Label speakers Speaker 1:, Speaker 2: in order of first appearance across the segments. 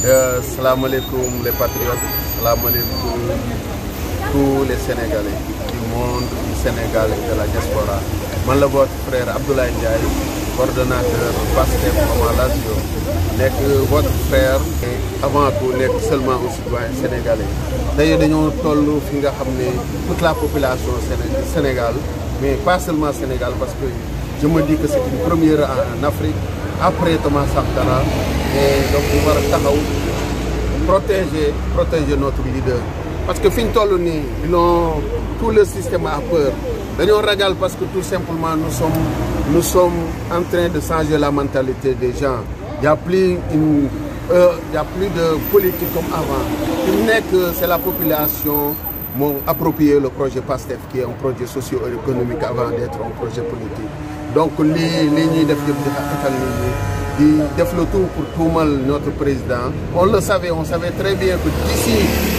Speaker 1: salaamaaleykum les patriotes salaamaaleykum tous les sénégalais du monde du Sénégal et de la diaspora man la votre frère Abdoulaye Ndiaye coordonnateur Pastef Mama Lazio nekk votre frère et avant tout nekk seulement un citoyen sénégalais tey dañoo toll fi nga xam ne toute la population Sénégal mais pas seulement Sénégal parce que je me dis que c'est une première en Afrique après Thomas Sankara et donc ñu war a taxaw protéger protéger notre leader parce que fi ñu toll nii non tout le système a peur dañoo ragal parce que tout simplement nous sommes nous sommes en train de changer la mentalité des gens il y a plus une euh, il y a plus de politique comme avant fi mu nekk c'est la population moo approprié le projet PASTEF qui est un projet socio-économique avant d'être un projet politique donc lii lii ñuy def yëpp di xatal nit ñi di def le tout pour tuumal notre président on le savait on savait très bien que d'ici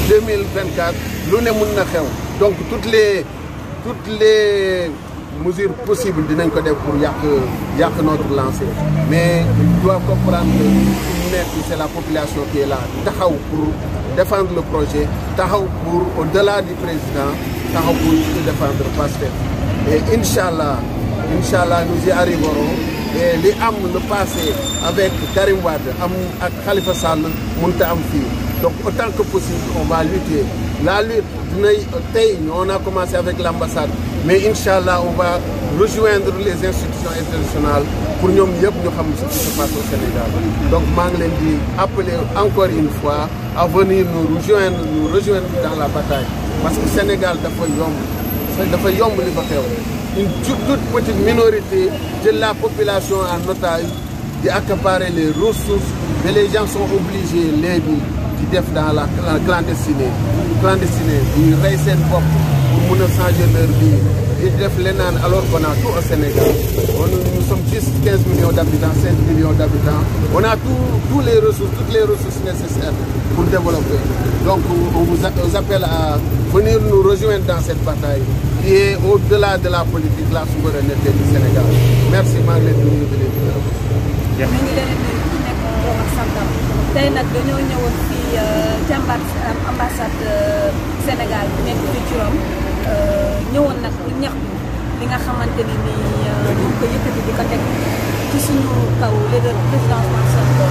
Speaker 1: 2024 lu ne mun na xew donc toutes les toutes les mesures possibles dinañ ko def pour yàq yàq notre lancée mais il doit comprendre que fi nekk c'est la population qui est là taxaw pour défendre le projet taxaw pour au-delà du président taxaw pour défendre Pastef et Inch'Allah Inch'Allah nous y arriverons et li am le passé avec Karim Wade am ak Khalifa Sall mënta am fii donc autant que possible on va lutter la lutte dinay tey on a commencé avec l'ambassade mais Inch'Allah on va rejoindre les institutions internationales pour ñoom yëpp ñu xam ce qui se passe au Sénégal donc maa ngi leen di appeler encore une fois à venir nous rejoindre nous rejoindre dans la bataille parce que Sénégal dafa yomb dafa yomb li fa xew une toute petite minorité de la population en otage di accaparer les ressources mais les gens sont obligés léegi di def dans la clandestinité clandestinité di rey seen bopp pour mun a changer leur vie di def leneen alors qu'on a tout au Sénégal on nous sommes juste 15 millions d'habitants 5 millions d'habitants on a tout tous les ressources toutes les ressources nécessaires pour développer donc on vous appelle à venir nous rejoindre dans cette bataille qui est au-delà de la politique la souveraineté du Sénégal merci maa ngi leen di nuyu di leen gërëm.
Speaker 2: ñu ngi leen di nuyu ku nekk moom ak santam tey nag dañoo ñëwoon fii jàmbaat ambassade Sénégal bi nekk fii ci Rome ñëwoon nag pour ñaxtu li nga xamante ni nii ñu ko yëkkati di ko teg ci suñu kaw leader président Ousmane Sonko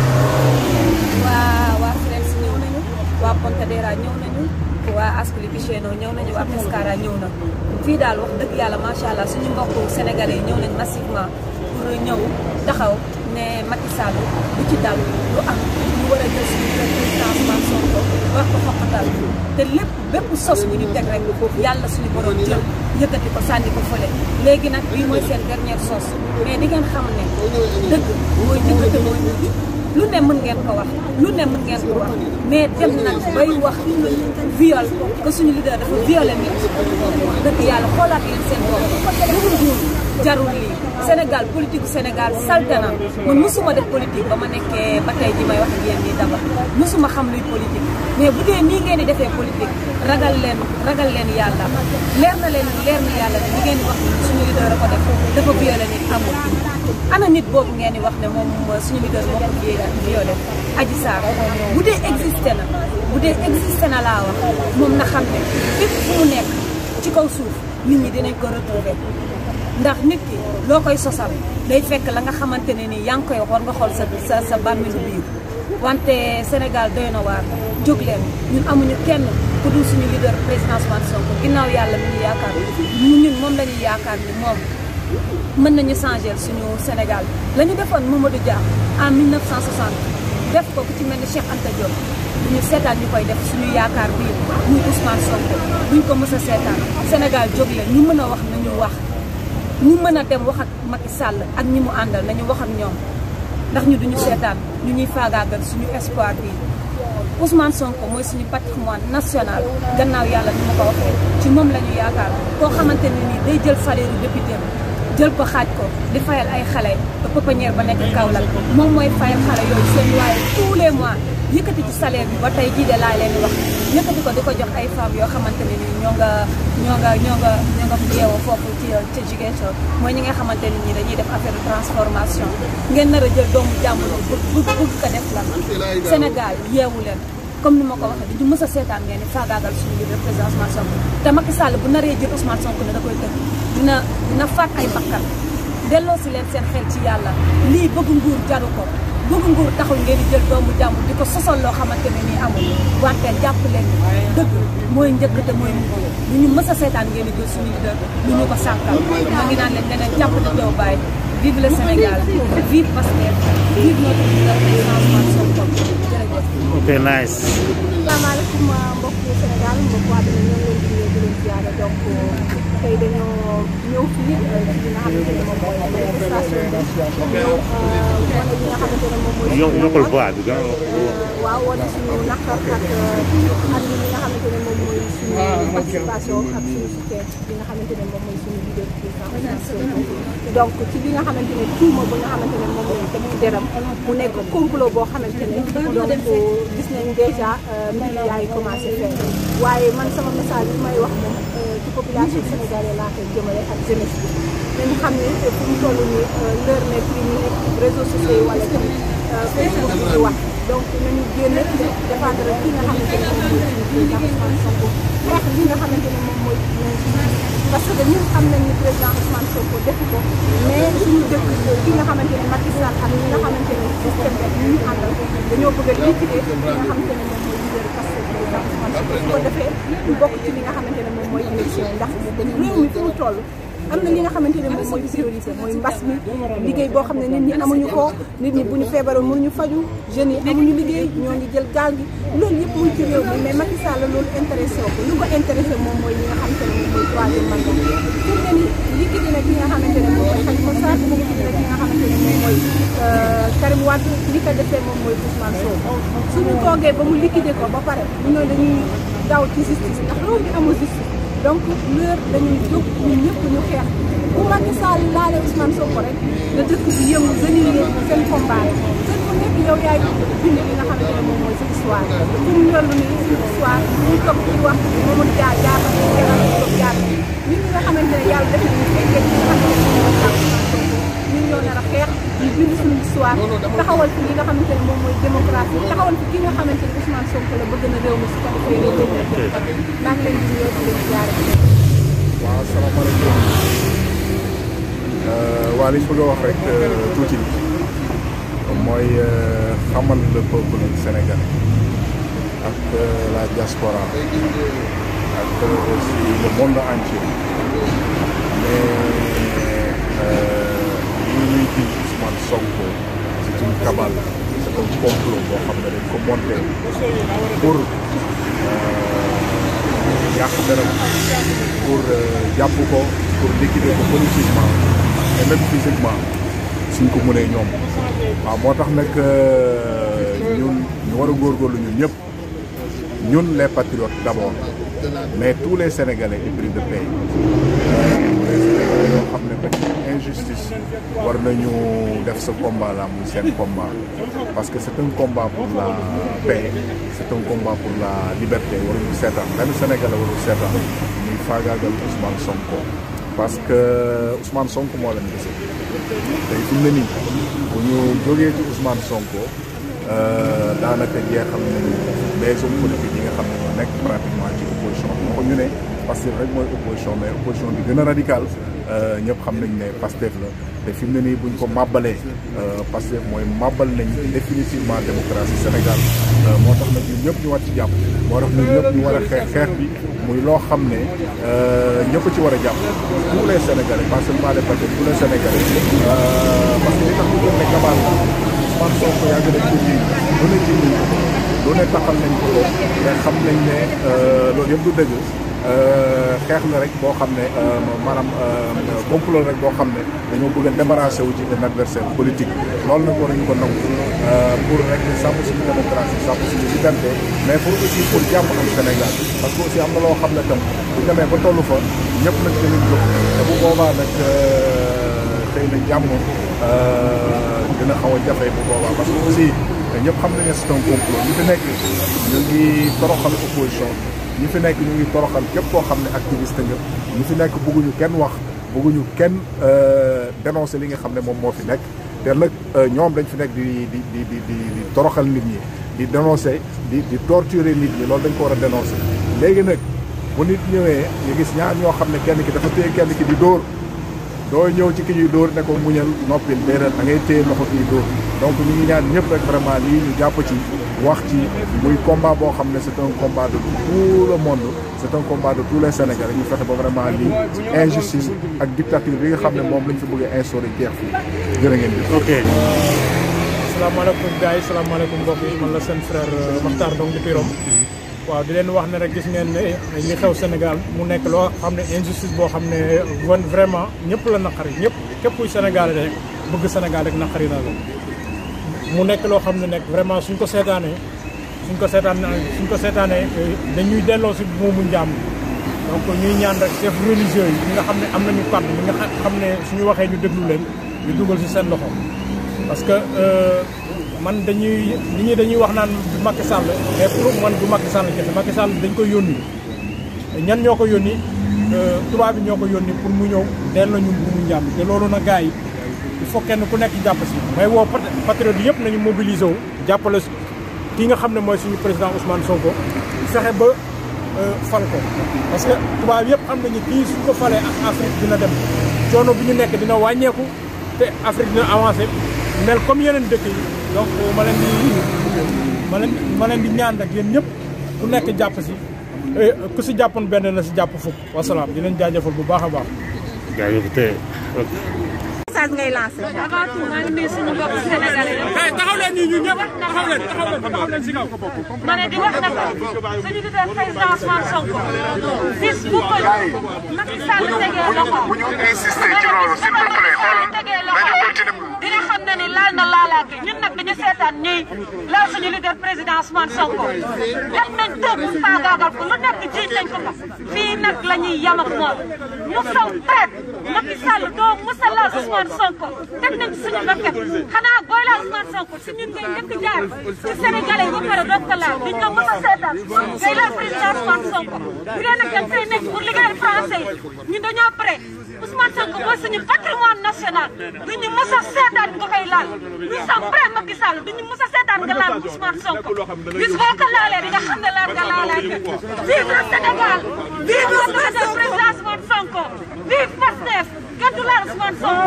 Speaker 2: waa waa Firenze si ñëw nañu waa Pontedera ñëw nañu waa Ascoli Piceno ñëw nañu waa Pescara ñëw na fii daal wax dëgg yàlla macha allah suñu mbokku sénégalais yi ñëw nañ massivement pour ñëw taxaw ne Macky Sall lu ci dal lu am ñu war a jël suñu président Ousmane Sonko wax ko xoqatal te lépp bépp sos bu ñu teg rek yàlla suñu borom jël yëkkati ko sànni ko fële léegi nag bii mooy seen dernière sos mais di ngeen xam ne dëgg mooy dëgg te mooy mujj lu ne mën ngeen ko wax lu ne mën ngeen ko wax mais dem nag bay wax viol que suñu leader dafa violé nit dëgg yàlla xoolaat leen seen bopp lu mu nguur jarul lii Sénégal politique Sénégal salte na man mosuma def politique ba ma nekkee ba tey ji may wax ak yéen nii daba mosuma xam luy politique mais bu dee nii ngeen di defee politique ragal leen ragal leen yàlla leer na leen leer na yàlla ne li ngeen di wax ni suñu leader a ko def dafa violé nit amul ana nit boobu ngeen di wax ne moom suñu leader moo ko violé Adji Sarr bu dee existé na bu dee existé na laa wax moom na xam ne fépp fu mu nekk ci kaw suuf nit ñi dinañ ko retrouver ndax nit ki loo koy sosal day fekk la nga xamante ne nii yaa ngi koy war nga xool sa sa sa bàmmeelu biir wante Sénégal doy na waar jóg leen ñun amuñu kenn ku dul suñu leader président Ousmane Sonko ginnaaw yàlla mi ñu yaakaar mu ñun moom la ñuy yaakaar ni moom mën nañu changer suñu Sénégal la ñu defoon Mamadou Dia en 1960 def ko ku ci mel ni Cheikh Anta Diop duñu seetaan ñu koy def suñu yaakaar bii muy Ousmane Sonko buñ ko mës a seetaan Sénégal jóg leen ñu mën a wax nañu wax ñu mën a dem wax ak Macky Sall ak ñi mu àndal nañu wax ak ñoom ndax ñu duñu seetaan ñu ñuy faagaagal suñu espoir bi Ousmane Sonko mooy suñu patrimoine national gannaaw yàlla ni ma ko waxee ci moom la ñu yaakaar koo xamante ne nii day jël salaire député jël ko xaaj ko di fayal ay xale ba pouponnière ba nekk Kaolack moom mooy fayal xale yooyu seen waaye tous les mois yëkkati ci salaire bi ba tey jii de laa leen di wax yëkkati ko di ko jox ay femmes yoo xamante ne nii ñoo nga ñoo nga ñoo nga ñoo nga yeewoo foofu ci ci Ziguinchor mooy ñi nga xamante ne nii dañuy def affaire de transformation ngeen nar a jël doomu jàmbur bëgg bëgg bëgg ko def la Sénégal yeewu leen comme ni ma ko waxee dañu mës a seetaan ngeen ni faagaagal suñu leader président Ousmane Sonko te Macky Sall bu naree jël Ousmane Sonko ne da koy tëj dina dina faat ay bakkan delloo si leen seen xel ci yàlla lii bëgg nguur jaru ko bëgg nguur taxul ngeen di jël doomu jàmbur di ko sosal loo xamante ne nii amul wante jàpp leen dëgg mooy njëkk te mooy mujj lu ñu mës a seetaan ngeen di jël suñu leader lu ñu ko sànkal ma ngi naan leen leneen jàpp di doo bàyyi vive le Sénégal vive Pastef vive notre leader président Ousmane Sonko jërëjëf
Speaker 3: ok nice.
Speaker 4: salaamaaleykum mbokki Sénégal mbokk waa dina ñoo leen di nuyu di leen ziare donc tey dañoo ñëw fii ci li nga xamante ne moom mooy manifestation bi ñëw wane li nga xamante ne moom mooy.
Speaker 3: Yo- yokkal voix bi gën a wax.
Speaker 4: waaw wane suñu naqar ak ak li nga xamante ne moom mooy suñu participation ak suñu soutien li nga xamante ne moom mooy suñu leader président Ousmane Sonko donc ci li nga xamante ne tuuma ba nga xamante ne moom lañ teg ci deram mu nekk complot boo xamante ne donc gis nañ déjà mbir yaa ngi commencé feeñ waaye man sama message bi may wax moom ci population sénégalaise laa koy jëmale ak jeunesse bi nañu xam ne fu mu toll nii l'heure n'est plus ñu nekk réseaux sociaux yi wala tamit Facebook bi di wax donc nañu génn défendre ki nga xamante ne moom mooy suñu président Ousmane Sonko xeex li nga xamante ne moom mooy parce que ñun xam nañ ni président Ousmane Sonko defu ko mais suñu dëkk ki nga xamante ne Macky Sall ak ñi nga xamante ne système bi ñu ñu àndal dañoo bëgg a liquider li nga xamante ne moom mooy leader parce que président Ousmane Sonko su ko defee du bokk ci li nga xamante ne moom mooy élection yi ndax réew mi fi mu toll am na li nga xamante ne moom mooy priorité mooy mbas mi liggéey boo xam ne nit ñi amuñu ko nit ñi bu ñu feebaroon mënuñu faju jeunes yi amuñu liggéey ñoo ngi jël gaal gi loolu yëpp muy ci réew mi mais Macky Sall loolu intéressé ko lu ko intéressé moom mooy li nga xamante ne moom mooy troisième mandat pour ne ni liggéey na ki nga xamante ne moom mooy Khalifa Sall liggéey na ki nga xamante ne moom mooy Karim Wade li ko defee moom mooy Ousmane Sonko suñu toogee ba mu liquider ko ba pare ñu ne dañuy daw ci justice ndax réew mi amul justice donc l'heure dañuy jóg ñun ñëpp ñu xeex bu Macky Sall laale Ousmane Sonko rek la dëkk bi yëngu jeunes yi seen combat la seen ku nekk yow yaay bind li nga xamante ne moom mooy sa histoire fu mu toll nii suñu histoire ñu toog di wax Mamadou Dia jaar na fi Sénégal ñu toog jaar ñun ñi nga xamante ne yàlla def nañu fekkee ci nga xamante ne moom mooy Ousmane Sonko ñun ñoo nar a xeex ñu bind suñu histoire taxawal fi li nga xamante ne moom mooy démocratie taxawal fi ki nga xamante ne Ousmane Sonko la bëgg na réew mi su ko defee réew mi maa ngi leen di nuyoo di leen jaare
Speaker 5: waaw asalaamaaleykum waa li ñu bëgg a wax rek tuuti mooy xamal le peuple sénégalais ak la diaspora ak aussi le monde entier mais li ñuy di Ousmane Sonko c'est une cabale c'est un complot boo xam ne dañ ko monté pour yàq dara pour jàpp ko pour liquider ko politiquement et même physiquement suñ ko mënee ñoom waaw moo tax nag ñun ñu war a góorgóorlu ñun ñëpp ñun les patriotes d'abord mais tous les sénégalais épris de paix tous les sénégalais yoo xam ne dañ injustice war nañu def ce combat là muy seen combat parce que c'est un combat pour la paix c'est un combat pour la liberté waruñu seetaan benn sénégalais warul seetaan ñuy faagaagal Ousmane Sonko parce que Ousmane Sonko moo leen dese tey fi mu ne nii bu ñu jógee ci Ousmane Sonko daanaka jeexal nañu les hommes politiques yi nga xam ne ñoo nekk pratiquement ci opposition bi ko ñu ne Pastef rek mooy opposition mais opposition bi gën a radical ñëpp xam nañ ne Pastef la te fi mu ne nii buñ ko màbbalee Pastef mooy màbbal nañ définitivement démocratie Sénégal moo tax nag ñun ñëpp ñu war ci jàpp moo tax ñun ñëpp ñu war a xeex xeex bi muy loo xam ne ñëpp ci war a jàpp tous les Sénégalais pas seulement les patriotes tous les Sénégalais parce que li tax ñu gën ne kabaal Ousmane Sonko yàgg nañ ko ji lu ne ji nañ ko lu ne taxal nañ ko mais xam nañ ne loolu yëpp du dëgg xeex la rek boo xam ne maanaam complot rek boo xam ne dañoo bëgg a débarrasser wu ci un adversaire politique loolu nag war nañu ko nangu pour rek sàmm suñu démocratie sàmm suñu liberté mais pour aussi pour jàmm am Sénégal parce que aussi am na loo xam ne tam bu demee ba tollu fa ñëpp nag dinañ jóg te bu boobaa nag xëy na jàmm dina xaw a jafe bu boobaa parce que aussi ñëpp xam nañ ne c'est un complot ñi fi nekk ñu ngi toroxal opposition ñi fi nekk ñu ngi toroxal képp koo xam ne activiste nga ñi fi nekk bëgguñu kenn wax bëgguñu kenn dénoncer li nga xam ne moom moo fi nekk te nag ñoom dañ fi nekk di di di di di di toroxal nit ñi di dénoncer di di torturer nit ñi loolu dañ ko war a dénoncer léegi nag bu nit ñëwee ñu gis ñaar ñoo xam ne kenn ki dafa téye kenn ki di dóor doo ñëw ci ki ñuy dóor ne ko muñal noppil déedéet da ngay téye loxo kii dóor donc ñu ngi ñaan ñëpp rek vraiment lii ñu jàpp ci wax ci muy combat boo xam ne c'est un combat de tout le monde c'est un combat de tous les Sénégalais ñu fexe ba vraiment lii injustice ak dictature bi nga xam ne moom lañ fi bëgg a instaurer jeex fii jërë ngeen jëf.
Speaker 3: ok.
Speaker 6: salaamaaleykum gars yi salaamaaleykum mbokk yi man la seen frère Makhtar Ndong depuis Rome waaw di leen wax ne rek gis ngeen ne li xew Sénégal mu nekk loo xam ne injustice boo xam ne vraiment ñëpp la naqari ñëpp képp kuy Sénégal rek bëgg Sénégal rek naqari na la mu nekk loo xam ne nekk vraiment suñ ko seetaanee suñ ko seetaan suñ ko seetaanee dañuy delloo si moomu njàmm donc ñuy ñaan rek chef religieux yi ñi nga xam ne am nañu kàddu ñi nga xam ne suñu waxee ñu déglu leen ñu dugal si seen loxo parce que man dañuy nit ñi dañuy wax naan du Macky Sall mais pour man du Macky Sall kese Macky Sall dañ koy yónni ñan ñoo ko yónni tubaab bi ñoo ko yónni pour mu ñëw delloo ñu bu mu njàmm te loolu na gars yi il faut kenn ku nekk jàpp si may woo patriote yëpp nañu mobiliser wu jàppale ki nga xam ne mooy suñu président Ousmane Sonko fexe ba fal ko parce que tubaab yëpp xam nañu kii suñ ko falee Afrique dina dem coono bi ñu nekk dina wàññeeku te Afrique dina avancé mel comme yeneen dëkk yi donc ma leen di ma leen ma leen di ñaan rek yéen ñëpp ku nekk jàpp si ku si jàppoon benn na si jàpp fukk wasalaam di leen jaajëfal bu baax a baax.
Speaker 3: jaajëf tey.
Speaker 4: message ngay lancé.
Speaker 2: avant tout maa ngi nuyu suñu mbokku sénégalais yëpp.
Speaker 6: taxaw leen nii ñu ñëpp taxaw leen taxaw leen taxaw leen si kaw.
Speaker 2: ma ne di wax nag suñu leader président Ousmane Sonko bis bu ko Macky Sall tegee loxo
Speaker 7: bu ñu insister ci loolu s'il vous plaît xoolal nañu continuer.
Speaker 2: dina xam ne ni laal na laalaake ñun nag dañu seetaan ñuy laal suñu leader président Ousmane Sonko def nañ tëb faagaagal ko lu nekk jiiñ nañ ko ko fii nag la ñuy yam ak moom mu saw traite Macky Sall doo musa laal Ousmane Sonko teg nañ ci suñu bakkat xanaa booy laal Ousmane Sonko si ñun ngay njëkk jaar ci Sénégalais yi ba pare doog ko laal duñ ko mës a seetaan ngay laal président Ousmane Sonko bu dee nag dañ fay nekk pour liggéeyal français yi ñun dañoo pare Ousmane Sonko mooy suñu patrimoine national duñu mës a seetaan nga koy laal nous sommes prêts Macky Sall duñu mës a seetaan nga laal Ousmane Sonko bis boo ko laalee di nga xam ne laal nga laalaake vive le Sénégal vive le président Ousmane Sonko vive Pastef kenn du laal Ousmane Sonko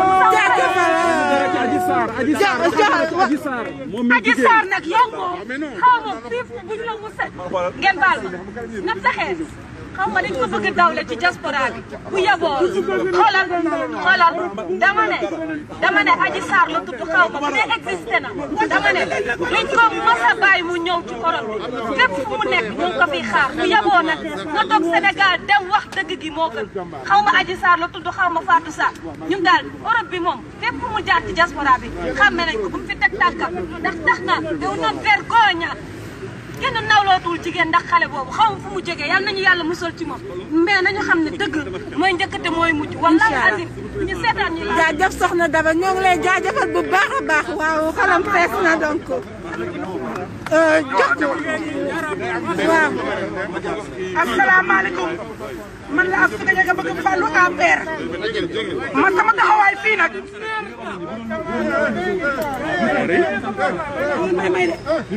Speaker 8: Adji Sarr Adji Sarr Adji Sarr moom mi
Speaker 2: Adji Sarr nag yow moom xaw ma fii buñ la mu set ngeen baal ma na fexee xaw ma dañ ko bëgg dawle ci diaspora bi bu yeboo xoolal xoolal dama ne dama ne Adji Sarr la tudd xaw ma bu dee existé na dama ne liñ ko mës a bàyyi mu ñëw ci korom bi fépp fu mu nekk ñu ngi ko fiy xaar bu yeboo nag nga toog Sénégal dem wax dëgg gi moo gën xaw ma Adji Sarr la tudd xaw ma Fatou Sarr ñun daal Europe bi moom fépp fu mu jaar ci diaspora bi xàmme nañ ko bu mu fi teg tànkam ndax tax na daw na vergogne kenn nawlootul jigéen ndax xale boobu xaw ma fu mu jógee yal nañu yàlla musal ci moom mais nañu xam ne dëgg mooy njëkkate mooy mujj wallahi azim ñu seetaan ñu la
Speaker 4: jaajëf soxna Daba ñoo ngi lay jaajëfal bu baax a baax waaw xalam fees na donc jox waaw.
Speaker 9: asalaamaaleykum man la Astou Diaga bëgg Fallou APR man sama taxawaay fii nag may may de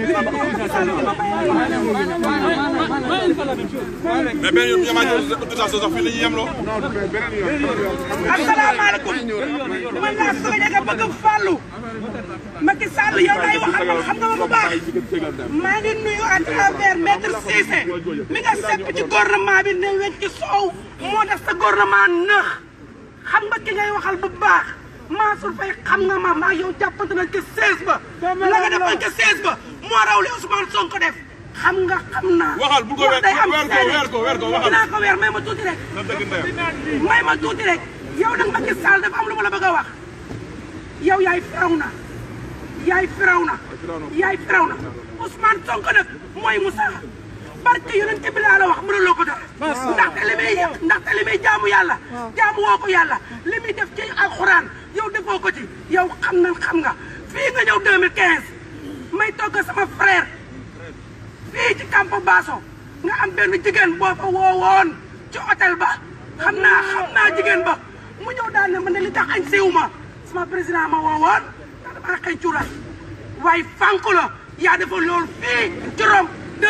Speaker 10: mais benn yoon ñamaat autorisation sax fii la ñuy yemloo.
Speaker 9: asalaamaaleykum man la Astou Diaga bëgg Fallou Macky Sall yow lay waxal man xam nga ma bu baax maa ngi nuyu à travers maître Cissé mi nga sepp ci gouvernement bi ne weñ ci soow moo def sa gouvernement nëx xam nga ki ngay waxal bu baax Mansour Faye xam nga ma maa yow jàppante nañ ca 16 ba la nga defoon ca 16 ba moo raw li Ousmane Sonko def xam nga xam naa
Speaker 10: waxal bu ko weer
Speaker 9: day am
Speaker 10: weer ko weer ko weer ko waxal.
Speaker 9: dinaa ko weer may ma tuuti rek
Speaker 10: na dëgg ndeyam.
Speaker 9: may ma tuuti rek yow nag Macky Sall dafa am lu ma la bëgg a wax yow yaay firaw na yaay firaw na yaay firaw na Ousmane Sonko nag mooy Moussa barke yonent bi laa la wax mënuloo ko dara ndaxte li muy ndaxte li muy jaamu yàlla jaamu woo ko yàlla li muy def ci alxuraan yow defoo ko ci yow xam na xam nga fii nga ñëw 2015 may togg sama frère fii ci Campo Basso nga am benn jigéen boo fa woowoon ci hôtel ba xam naa xam naa jigéen ba mu ñëw daal ne man ne li tax añ siiw ma sama président ma woowoon ndax damaa xëy cuura waaye fànk la yaa defoon loolu fii ci Rome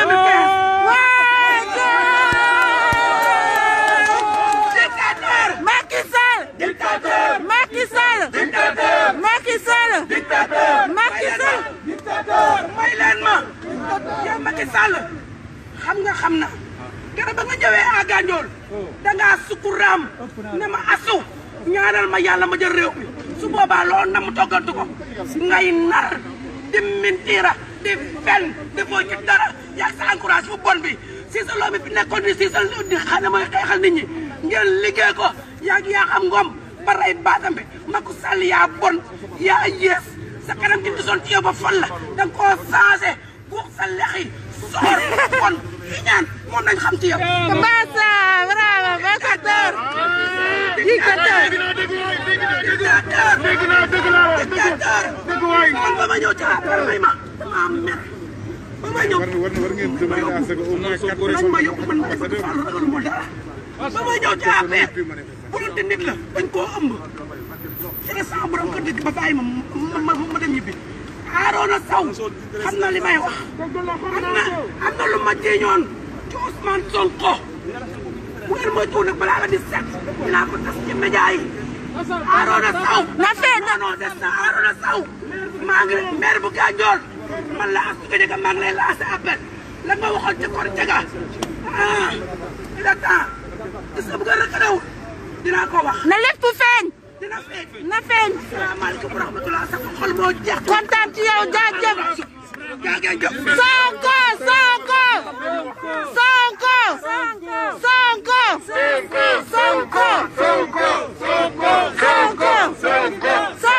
Speaker 9: 2015 dictateur
Speaker 11: Macky Sall
Speaker 9: dictateur
Speaker 11: Macky Sall
Speaker 9: dictateur
Speaker 11: Macky Sall
Speaker 9: dictateur
Speaker 11: Macky Sall
Speaker 9: dictateur may leen ma yow Macky Sall xam nga xam na keroog ba nga ñëwee à Gandiol dangaa sukuraam ne ma asu ñaanal ma yàlla ma jël réew mi su boobaa loolu na mu toggantu ko ngay nar di mentira di fen di foo ci dara yaag sa encourage bu bon bi si sa loo mi fi nekkoon ni si sa di xam ne mooy xeexal nit ñi ngeen liggéey ko yaag yaa xam ngoom ba rey baatam bi Macky Sall yaa bon yaa yées sa kanam gi gisoon ci yow ba fan la da nga koo changé guux sa lex yi soor bon fi ñaan moom nañ xam ci yow.
Speaker 11: Bassa bravo dictateur dictateur
Speaker 9: dictateur
Speaker 10: dégg naa dégg naa
Speaker 9: dictateur
Speaker 10: dégg waay
Speaker 9: man ba ma ñëw ci affaire may ma maa mer ba ma ñëw
Speaker 5: war war ngeen demander à ce que au moins quatre
Speaker 9: nañ ma yóbbu man ma Macky Sall ragalu ma dara ba ma ñëw ci affaire bu doon te nit la dañ koo ëmb ci la sama borom kër dëkk ba bàyyi ma ma ma dem ñibbi Arona Sow xam na li may wax am na am na lu ma jéeñoon ci Ousmane Sonko bu ngeen moytuwul nag balaa la di set dinaa ko tas ci média yi Arona Sow
Speaker 11: na fee na
Speaker 9: non des na Arona Sow maa ngi maire bu Gandiol man la Astou Diaga maa ngi lay lancé appel la nga waxoon ci kor jaga ah il est temps gis nga bu nga rëkkaleewul dinaa ko wax
Speaker 11: na lépp feeñ
Speaker 9: dina feeñ
Speaker 11: na feeñ
Speaker 9: salaamaaleykum wa rahmatulah sa xol moo jeex
Speaker 11: kontaan ci yow jaajëf
Speaker 9: jaajëf
Speaker 11: Sonko Sonko Sonko Sonko Sonko Sonko Sonko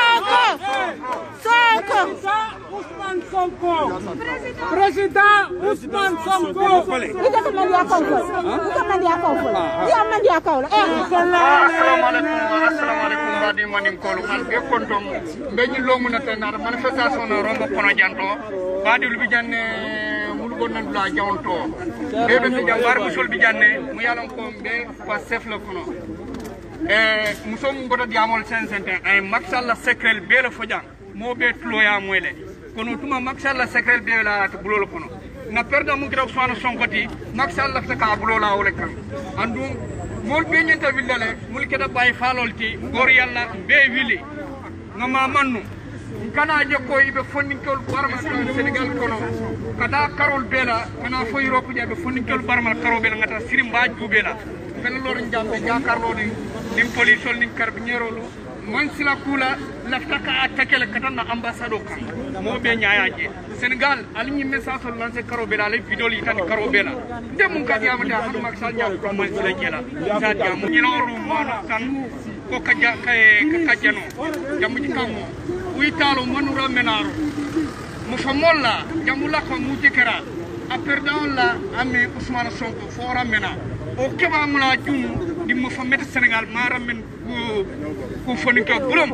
Speaker 11: Sonko
Speaker 8: Ousmane Sonko. Président Ousmane Sonko.
Speaker 4: Ita ka mandiya kaw fol. Ita mandiya kaw fol. Iya mandiya kaw la. Eh.
Speaker 12: assalamu alaikum assalamu alaikum mbadi manin kolu hal be kontom be ñi lo mun ta nar manifestation na rombo kono janto badi lu bi janne mulu gon nan la jawnto be be fi jambar bu sol bi janne mu yalan ko be pa chef la kono e muso mu goto diamol sen sente ay maxalla secret be la fo jang mo be tloya moyle kono tuma maxalla secret be la to bulol kono na perda mu gira Ousmane Sonko ti maxalla ta ka bulola wala kan andum mol be ñenta willale mul keda bay falol ti gor yalla be wili ngama mannu kana jokko ibe fonninkol barmal kan senegal kono kada karol bela kana fo europe jabe fonninkol barmal karo bela ngata sirim ba jubela kana lor jambe jakarlo ni nim polisol nim carbinerolo man sila kula lafta ka attaquer katana ambassado kan mo be nyaaje senegal alni message sol lancé karo bela lay vidéo yi tan karo bela de mun ka yamata hanu mak sal nyaa ko man sila kela sa jamu ni loru mo tan ko kaja kay kajano jamu ci kango witalo manura menaro mo famolla jamula ko mu jekera a perdant la ami Ousmane Sonko fora mena o keba mula jum di mo fa met Sénégal mara men ko ko foni ko bulum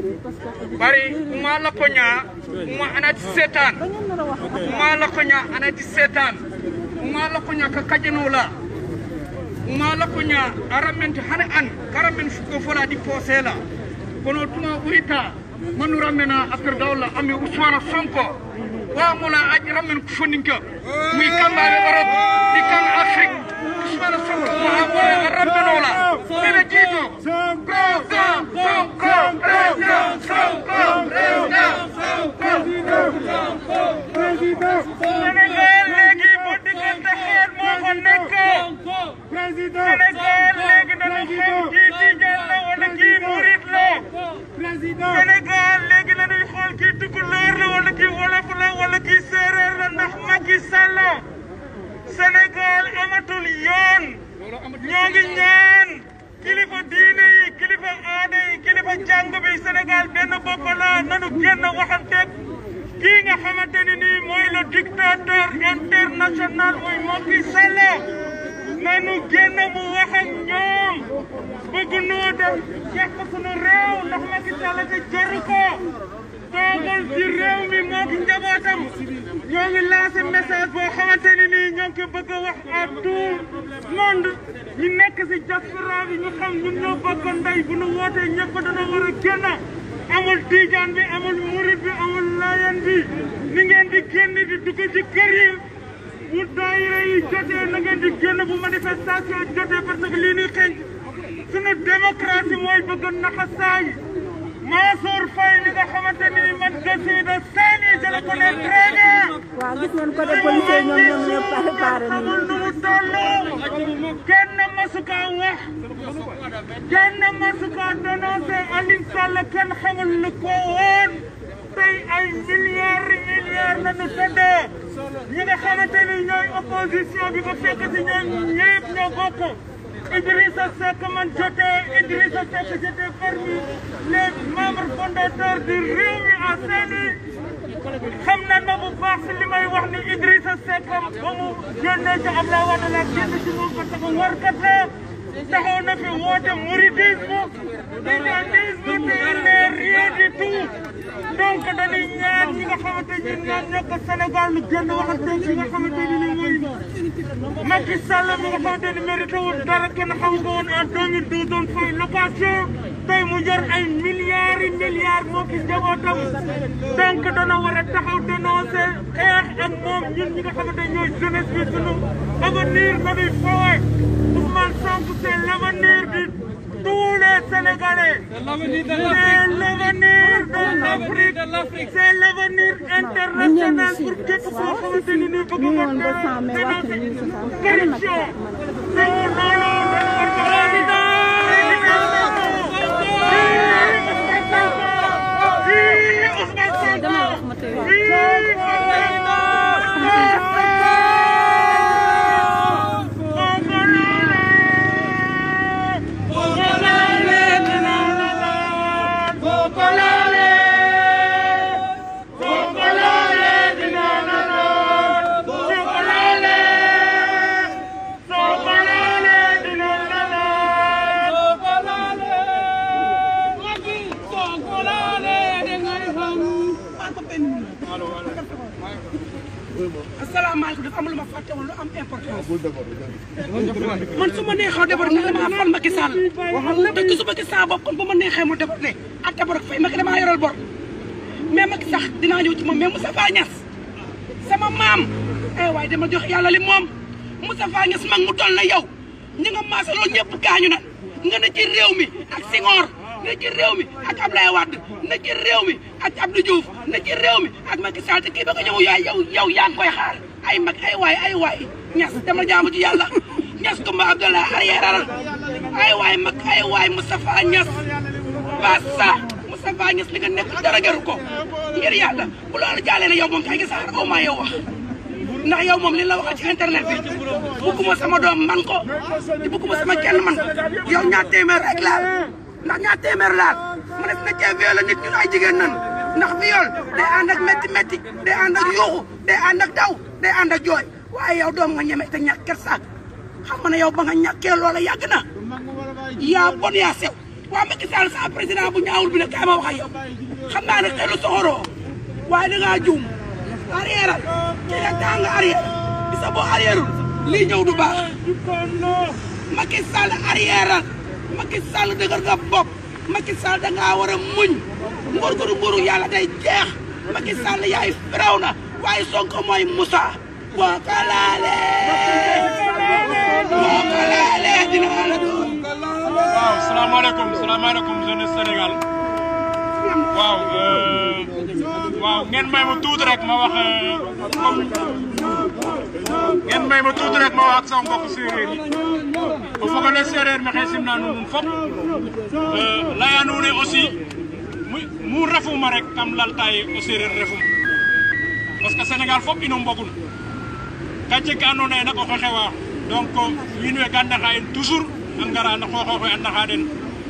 Speaker 12: bari uma la ko nya uma anati setan uma la ko nya anati setan uma la ko nya ka kajeno la uma la ko nya arament hane an karamen ko fola di posela kono tuma urita manura mena after dawla ami Ousmane Sonko wa mula aji ramen ko foninka muy kambaɓe Europe di kan Afrique Ousmane Sonko mo amore a rabbenola ene jiito président Sonko président Sonko président Sonko Sénégal léegi bu diggante xeet moo fa nekk Sénégal léegi dañu xam kii tijaan la wala kii murit la Sénégal léegi dañuy xool kii tukulóor la wala kii wolof la wala kii séeréer la ndax Macky Sall Sénégal amatul yoon ñoo ngi ñaan kilifa diine yi kilifa aada yi kilifa jàng bi Sénégal benn bopp la nanu génn waxanteeg kii nga xamante ni nii mooy le dictateur international muy Macky Sall nanu génn mu wax ak ñoom bëgg noo def yàq sunu réew ndax Macky Sall te jaru ko
Speaker 13: toogal ci réew mi moo ki njabootam ñoo ngi lancé message boo xamante ni nii ñoo ngi ko bëgg a wax à tout monde ñu nekk si diaspora bi ñu xam ñun ñoo bokk ndey bu nu wootee ñëpp dana war a génn amul tijaan bi amul murit bi amul layen bi ni ngeen di génn di dugg ci kër yi bu daayira yi jotee na ngeen di génn bu manifestation jotee parce que lii nii xeeñ sunu démocratie mooy bëgg a naxasaay Mansour Faye li nga xamante ni man je suis de Saint-Louis je le connais très bien.
Speaker 4: waaw gis ngeen côté policier ñoom ñoom ñëpp préparé
Speaker 13: xamul nu mu toll kenn masu kaa wax kenn masu kaa dénoncé Aliou Sall kenn xamul lu ko woon tey ay milliards milliards la ñu tëddee ñi nga xamante ni ñooy opposition bi ba fekk si ñoom ñëpp ñoo bokk. Idrissa Seck man j'étais Idrissa Seck j'étais parmi les membres fondateurs du Rewmi à Saint-Louis xam na ma bu baax si li may wax ni Idrissa Seck ba mu génnee ci Abdoulaye Wade la génn ci moom parce que warkat la taxaw na fi woote mouridisme tijanisme te il n'est rien du tout donc dañuy ñaan ñi nga xamante ni ñaan nekk Sénégal lu génn waxante ci nga xamante ni mooy Macky Sall mi nga xamante ni mérité wul dara kenn xamu ko woon en 2012 doon fay location tey mu jor ay milliards yi milliards moo ki njabootam donc dana war a taxaw dénoncé xeex ak moom ñun ñi nga xamante ñooy jeunesse bi sunu avenir nañuy foowe Ousmane Sonko c'est l'avenir de tous les Sénégalais c'est l'avenir de l'Afrique c'est l'avenir international pour képp koo xamante ni nii bëgg nga dénoncer corruption c'est au nom de président
Speaker 9: asalaamaaleykum dafa am lu ma fàtte woon lu am importance man su ma neexee débat ne damaa fal Macky Sall te gisuma gis saa bopp kon bu ma neexee mu débat ne ak débat ak fay Macky damaa yoral bor mais Macky sax dinaa ñëw ci moom mais Moustapha Niass sama maam eh waaye dama jox yàlla li moom Moustapha Niass mag mu toll na yow ñi nga maasa loolu ñëpp gaañu na nga ne ci réew mi ak Senghor ne ci réew mi ak Abdoulaye Wade ne ci réew mi ak Abdou Diouf ne ci réew mi ak Macky Sall te kii ba nga ñëw yaay yow yow yaa ngi koy xaar ay mag ay waay ay waay ñas dama jaamu ci yàlla ñas Kumba Abdoulaye arrière ay waay mag ay waay Moustapha Ñas basa Moustapha Ñas li nga nekk dara jaru ko ngir yàlla bu loolu jàllee ne yow moom kay gis aw maa yow wax ndax yow moom li la waxal ci internet bi bugguma sama doom man ko te bugguma sama kenn man ko yow ñaar téeméer rek laal ndax ñaar téeméer laal mu ne na cee viol nit ñun ay jigéen nan ndax viol day ànd ak métti métti day ànd ak yuuxu day ànd ak daw day ànd ak jooy waaye yow doom nga ñeme te ñàkk kersa xam nga ne yow ba nga ñàkkee loola yàgg na yaa bon yaa sew waa Macky Sall sa président bu ñaawul bi ne kaay ma wax ak yow xam naa ne xelu soxoroo waaye da ngaa juum arrière ci nga taa nga arrière bisa boo arrièreul lii ñëw du baax Macky Sall arrière Macky Sall dëgër nga bopp Macky Sall da ngaa war a muñ ngor ngor nguru yàlla day jeex Macky Sall yaay firaw na waaye Sonko mooy Moussa boo ko laalee boo ko laalee dinaa la doon
Speaker 6: waaw salaamaaleykum salaamaaleykum jeunesse Sénégal waaw waaw ngeen may ma tuuti rek ma wax comme ngeen may ma tuuti rek ma wax ak sama mbokk séeréer yi o fogole séeréer maxey simna nuun fop leya nuune aussi mu refuma rek kam laltaye o séeréer refum parce que Sénégal fop ino mbogun ka jeg ka andoona yee nak oxey xewa donc wiin we ga naxa in toujours a ngara no xooxoox we a naxa den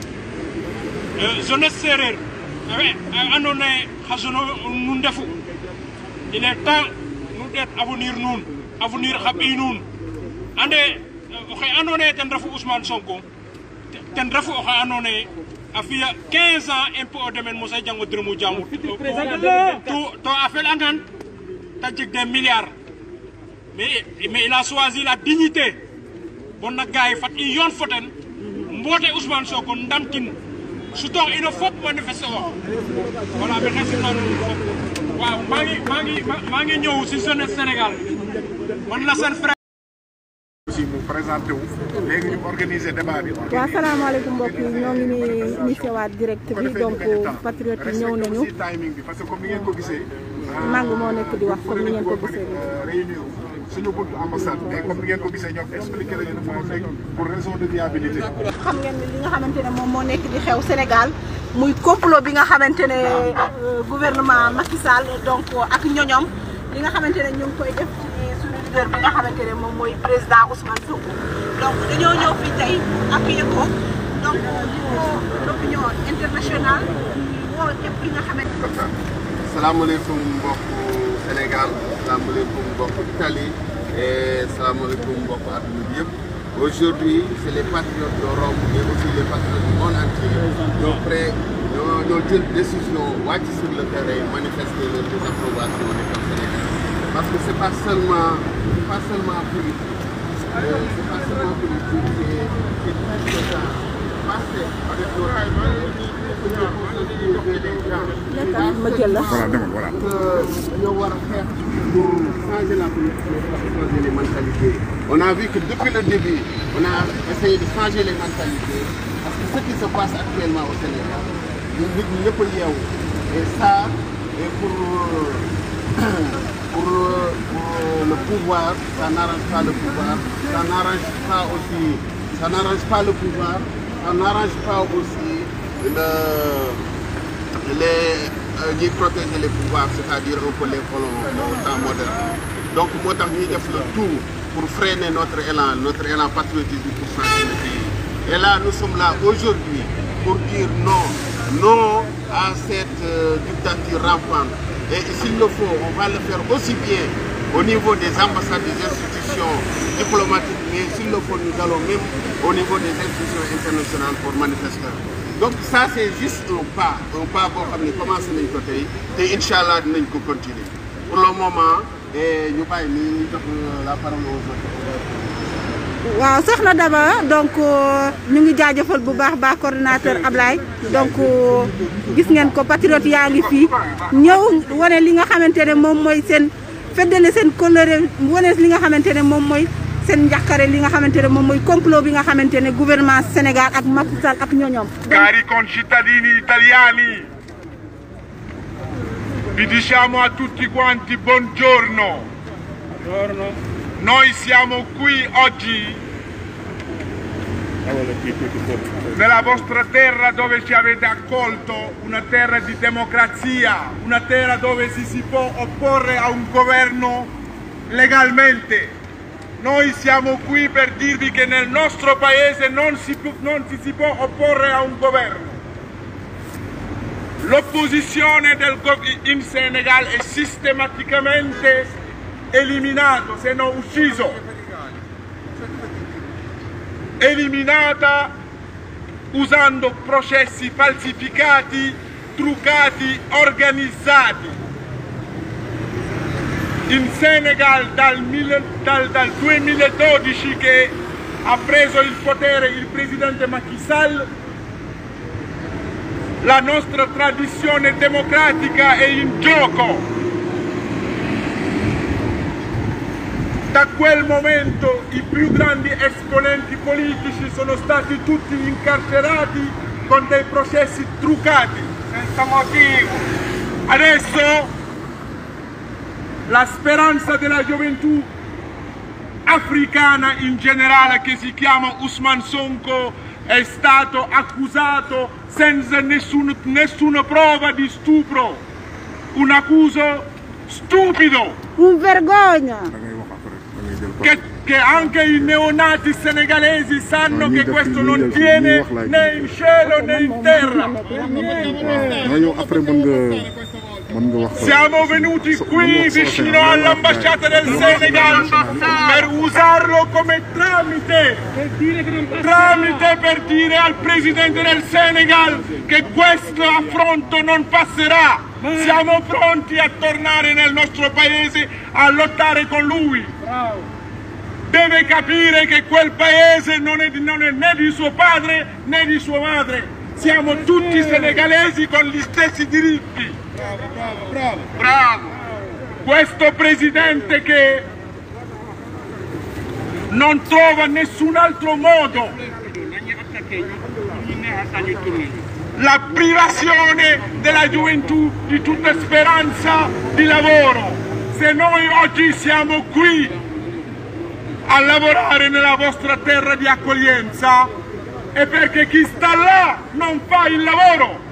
Speaker 6: jeunesse séeréer a andoona yee xa jeune nu ndefu il est temps nu ɗeet avenir nuun avenir xa ɓiy nuun ande oxe andoona yee ten refu Ousmane Sonko ten refu oxe andoona yee
Speaker 14: a fiya 15 ans impôt au domaine mosa jango dërëmu jàmbur to to a felangan ta jeg des milliards mais mais il a choisi la dignité bon nag gars yi fat i yoon foten mboote Ousmane Sonko ndamtin sutox ino fop manifeste o voilà mi xesim na nuun fop waaw maa ngi maa ngi maa ngi ñëw si jeunesse Sénégal man la seen frère
Speaker 5: aussi mu présenté wu léegi ñu organiser débat bi.
Speaker 4: waaw salaamaaleykum mbokk yi ñoo ngi nii initié waat direct bi donc patriote yi ñëw nañu
Speaker 5: aussi timing bi parce que comme ni ngeen ko gisee.
Speaker 4: Mangu moo nekk di wax comme ni ngeen ko gisee
Speaker 5: réunir suñu buntu ambassade mais comme ni ngeen ko gisee ñoom expliqué la ñu ne moo nekk pour raison de viabilité.
Speaker 4: xam ngeen ni li nga xamante ne moom moo nekk di xew Sénégal muy complot bi nga xamante ne gouvernement Macky Sall donc ak ñoñom li nga xamante ne ñu ngi koy def ci suñu leader bi nga xamante ne moom mooy président Ousmane Sonko donc dañoo ñëw fii tey appuyer ko donc di woo l'opinion internationale di woo képp ki nga xamante
Speaker 1: salaamaaleykum mbokku Sénégal salaamaaleykum mbokku Italie et salaamaaleykum mbokku àdduna bi yëpp aujourd'hui c'est les patriotes de Rome et aussi les patriotes du monde entier ñoo prêt ñoo ñoo jël décision wàcc sur le terrain manifester leur désapprobation nekk au Sénégal parce que c'est pas seulement c'est pas seulement politique euh, c'est pas seulement politique c'est c'est tout ce temps passé avec
Speaker 4: ma jël la
Speaker 5: voilà demal voilà.
Speaker 1: ñoo war a xeex pour changer la politique pour changer les mentalités. On a vu que depuis le début, on a essayé de changer les mentalités parce que ce qui se passe actuellement au Sénégal, nit ñi ñëpp a yeewu et ça et pour pour, pour le pouvoir, ça n'arrange pas le pouvoir, ça n'arrange pas aussi, ça n'arrange pas le pouvoir, ça n'arrange pas aussi le les ñuy protéger les pouvoirs c'est-à-dire un peu les colons au temps moderne donc moo tax ñuy def le tout pour freiner notre élan notre élan patriotisme pour changer le pays et là nous sommes là aujourd'hui pour dire non non à cette euh, dictature rampante et s'il le faut on va le faire aussi bien au niveau des ambassades des institutions diplomatiques mais s'il le faut nous allons même au niveau des institutions internationales pour manifester donc ça c'est juste un pas un pas boo xam ne commencé nañ ko tey te incha allah dinañ ko continuer pour le moment et ñu bàyyi ni ñu jox la parole aux autres.
Speaker 4: waaw soxna Daba donc ñu ngi jaajëfal bu baax baax coordinateur Ablaye donc gis ngeen ko patriote yaa ngi fii ñëw wane li nga xamante ne moom mooy seen feddale seen colère wane li nga xamante ne moom mooy seen njàqare li nga xamante ne moom mooy complot bi nga xamante ne gouvernement Sénégal ak Macky Sall ak ñoñoom
Speaker 7: Cari concittadini italiani, vi diciamo a tutti quanti buongiorno. Noi siamo qui oggi nella vostra terra dove ci avete accolto, una terra di democrazia, una terra dove si, si può opporre a un governo legalmente. Noi siamo qui per dirvi che nel nostro paese non si, pu- non ci si può opporre a un governo. L'opposizione del gov- in Senegal è sistematicamente eliminato, se non ucciso. Eliminata usando processi falsificati, truccati, organizzati. In Senegal dal, mille- dal- dal 2012 che ha preso il potere il presidente Macky Sall, la nostra tradizione democratica è in gioco. Da quel momento i più grandi esponenti politici sono stati tutti incarcerati con dei processi truccati, senza motivo. Adesso la speranza della gioventù africana in generale che si chiama Usman Sonko è stato accusato senza nessun- nessuna prova di stupro, un accuso stupido
Speaker 4: un vergogna
Speaker 7: che, che anche i neonati senegalesi sanno che questo non tiene né in cielo né in terra.
Speaker 5: non yow après mën nga mën nga wax.
Speaker 7: Siamo venuti qui vicino all'ambasciata del Senegal per usarlo siamo come tramite, tramite per dire al Presidente del Senegal che questo affronto non passerà. Siamo pronti a tornare nel nostro paese a lottare con lui. Deve capire che quel paese non è, non è né di suo padre né di sua madre. Siamo tutti senegalesi con gli stessi diritti.
Speaker 10: Bravo, bravo, bravo.
Speaker 7: Bravo! Questo presidente che non trova nessun altro modo la privazione della gioventù di tutta speranza di lavoro. Se noi oggi siamo qui a lavorare nella vostra terra di accoglienza è perché chi sta là non fa il lavoro.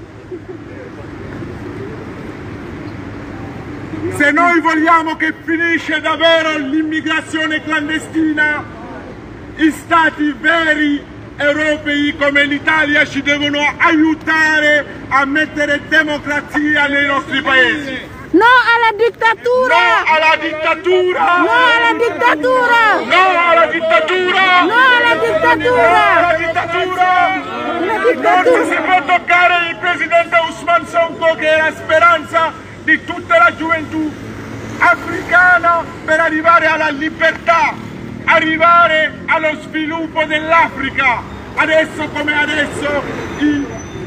Speaker 7: Se noi vogliamo che finisce davvero l'immigrazione clandestina, i stati veri europei come l'Italia ci devono aiutare a mettere democrazia nei nostri paesi.
Speaker 11: No alla dittatura!
Speaker 7: No alla dittatura!
Speaker 11: No alla dittatura!
Speaker 7: No alla dittatura!
Speaker 11: No alla dittatura!
Speaker 7: No alla dittatura! Non si può toccare il presidente Usman Sonko che è la speranza di tutta la gioventù africana per arrivare alla libertà, arrivare allo sviluppo dell'Africa. Adesso come adesso i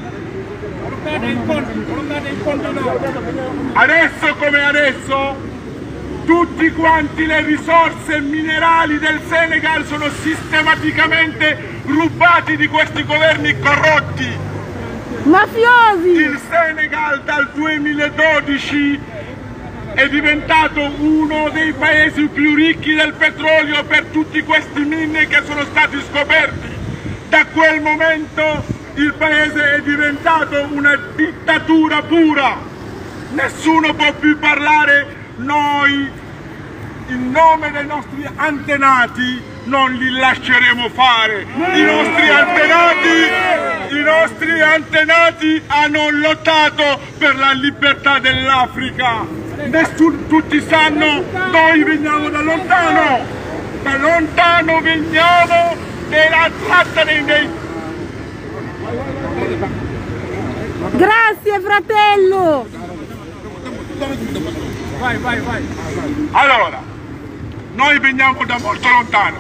Speaker 7: Adesso come adesso tutti quanti le risorse minerali del Senegal sono sistematicamente rubati di questi governi corrotti.
Speaker 11: Mafiosi!
Speaker 7: Il Senegal dal 2012 è diventato uno dei paesi più ricchi del petrolio per tutti questi mine che sono stati scoperti. Da quel momento il paese è diventato una dittatura pura. Nessuno può più parlare, noi in nome dei nostri antenati non li lasceremo fare. I nostri antenati, i nostri antenati hanno lottato per la libertà dell'Africa. Nessun, tutti sanno, noi veniamo da lontano, da lontano veniamo della tratta dei, dei
Speaker 11: Grazie fratello!
Speaker 7: Vai, vai, vai. Allora, noi veniamo da molto lontano.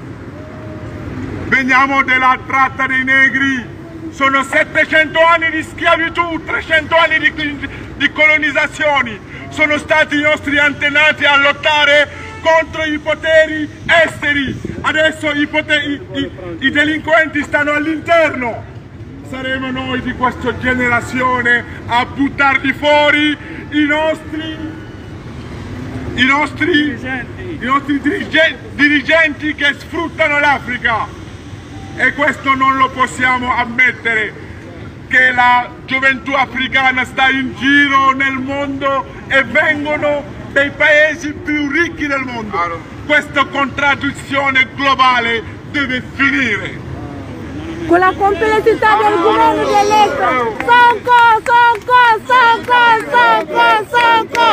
Speaker 7: Veniamo dalla tratta dei negri. Sono 700 anni di schiavitù, 300 anni di, di colonizzazioni. Sono stati i nostri antenati a lottare contro i poteri esteri. Adesso i, poteri, i, i delinquenti stanno all'interno saremo noi di questa generazione a buttarli fuori i nostri, i nostri, dirigenti. I nostri dirigenti, dirigenti che sfruttano l'Africa e questo non lo possiamo ammettere che la gioventù africana sta in giro nel mondo e vengono dei paesi più ricchi del mondo. Questa contraddizione globale deve finire.
Speaker 11: con la complessità del governo dell'Est. Sonko, Sonko, Sonko, Sonko,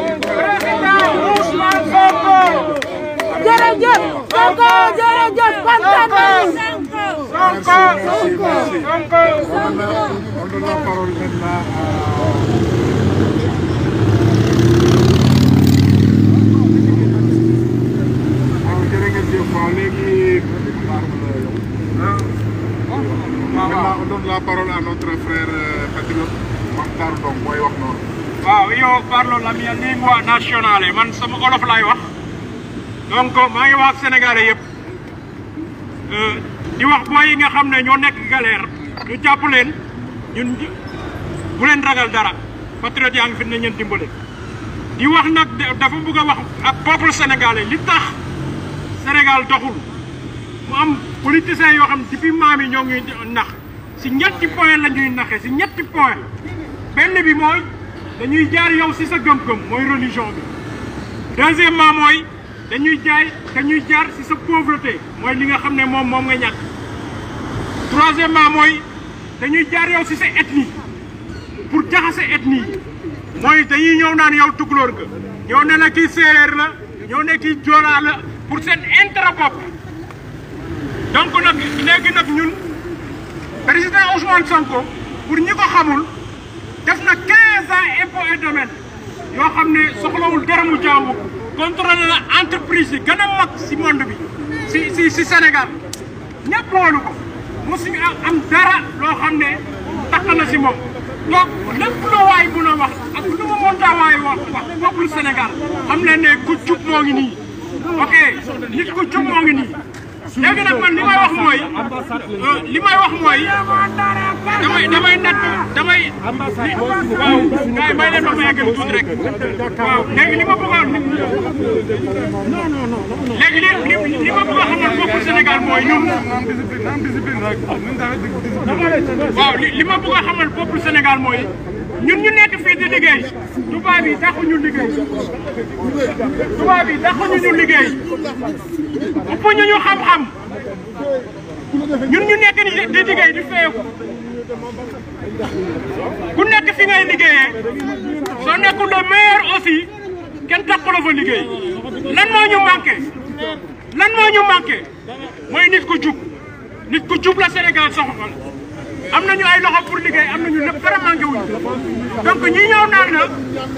Speaker 11: Sonko. Jërëjëf, Sonko, jërëjëf, kontaan nañu.
Speaker 7: Sonko, Sonko, Sonko.
Speaker 5: On donne la parole maintenant à... waaw jërë ngeen jëf waaw léegi Maintenant, on donne la parole à notre frère euh, patriote Makhtar Ndong mooy wax noonu.
Speaker 14: waaw io parlo la mia lingua nazionale man sama olof laay wax donc maa ngi wax sénégalais yëpp di wax booy yi nga xam ne ñoo nekk galère ñu jàpp leen ñun bu leen ragal dara patriote yaa ngi fi ne ñeen dimbale di wax nag dafa bëgg a wax ak peuple sénégalais li tax Sénégal doxul mu am politiciens yoo xam depuis maam yi ñoo ngi nax si ñetti point la ñuy naxe si ñetti point benn bi mooy dañuy jaar yow si sa gëm-gëm mooy religion bi deuxièmement mooy dañuy jaay dañuy jaar si sa pauvreté mooy li nga xam ne moom moom nga ñàkk troisièmement mooy dañuy jaar yow si sa ethnie pour jaxase ethnie yi mooy dañuy ñëw naan yow tukulóor nga ñëw ne la kii séeréer la ñëw ne kii joolaa la pour seen intérêt bopp donc nag léegi nag ñun président Ousmane Sonko pour ñi ko xamul def na 15 ans impôt et domaine yoo xam ne soxlawul dërëmu jaamu contrôlé na entreprise yi gën a mag si monde bi si si si Sénégal ñëpp woolu ko mosuñu am dara loo xam ne takk na si moom donc lépp loo waay mun a wax ak lu mu mënta waay wax wax peuple Sénégal xam leen ne ku jub moo ngi nii ok nit ku jub moo ngi nii léegi nag man li may wax mooy li may wax mooy damay damay natt damay waaw gars yi may leen ma ma yeggal tuuti rek waaw léegi li ma bëgg a léegi li li li ma bëgg a xamal bopp Sénégal mooy ñun waaw li li ma bëgg a xamal bopp Sénégal mooy ñun ñu nekk fii di liggéey tubaab yi taxu ñu liggéey tubaab yi taxu ñu liggéey ëpp ñu ñu xam-xam ñun ñu nekk di di liggéey di feeku ku nekk fi ngay liggéeyee soo nekkul le meilleur aussi kenn taxu la fa liggéey lan moo ñu manqué lan moo ñu manqué mooy nit ku jub nit ku jub la Sénégal soxla am nañu ay loxo pour liggéey am nañu lépp dara manqué wuñu donc ñi ñëw naan la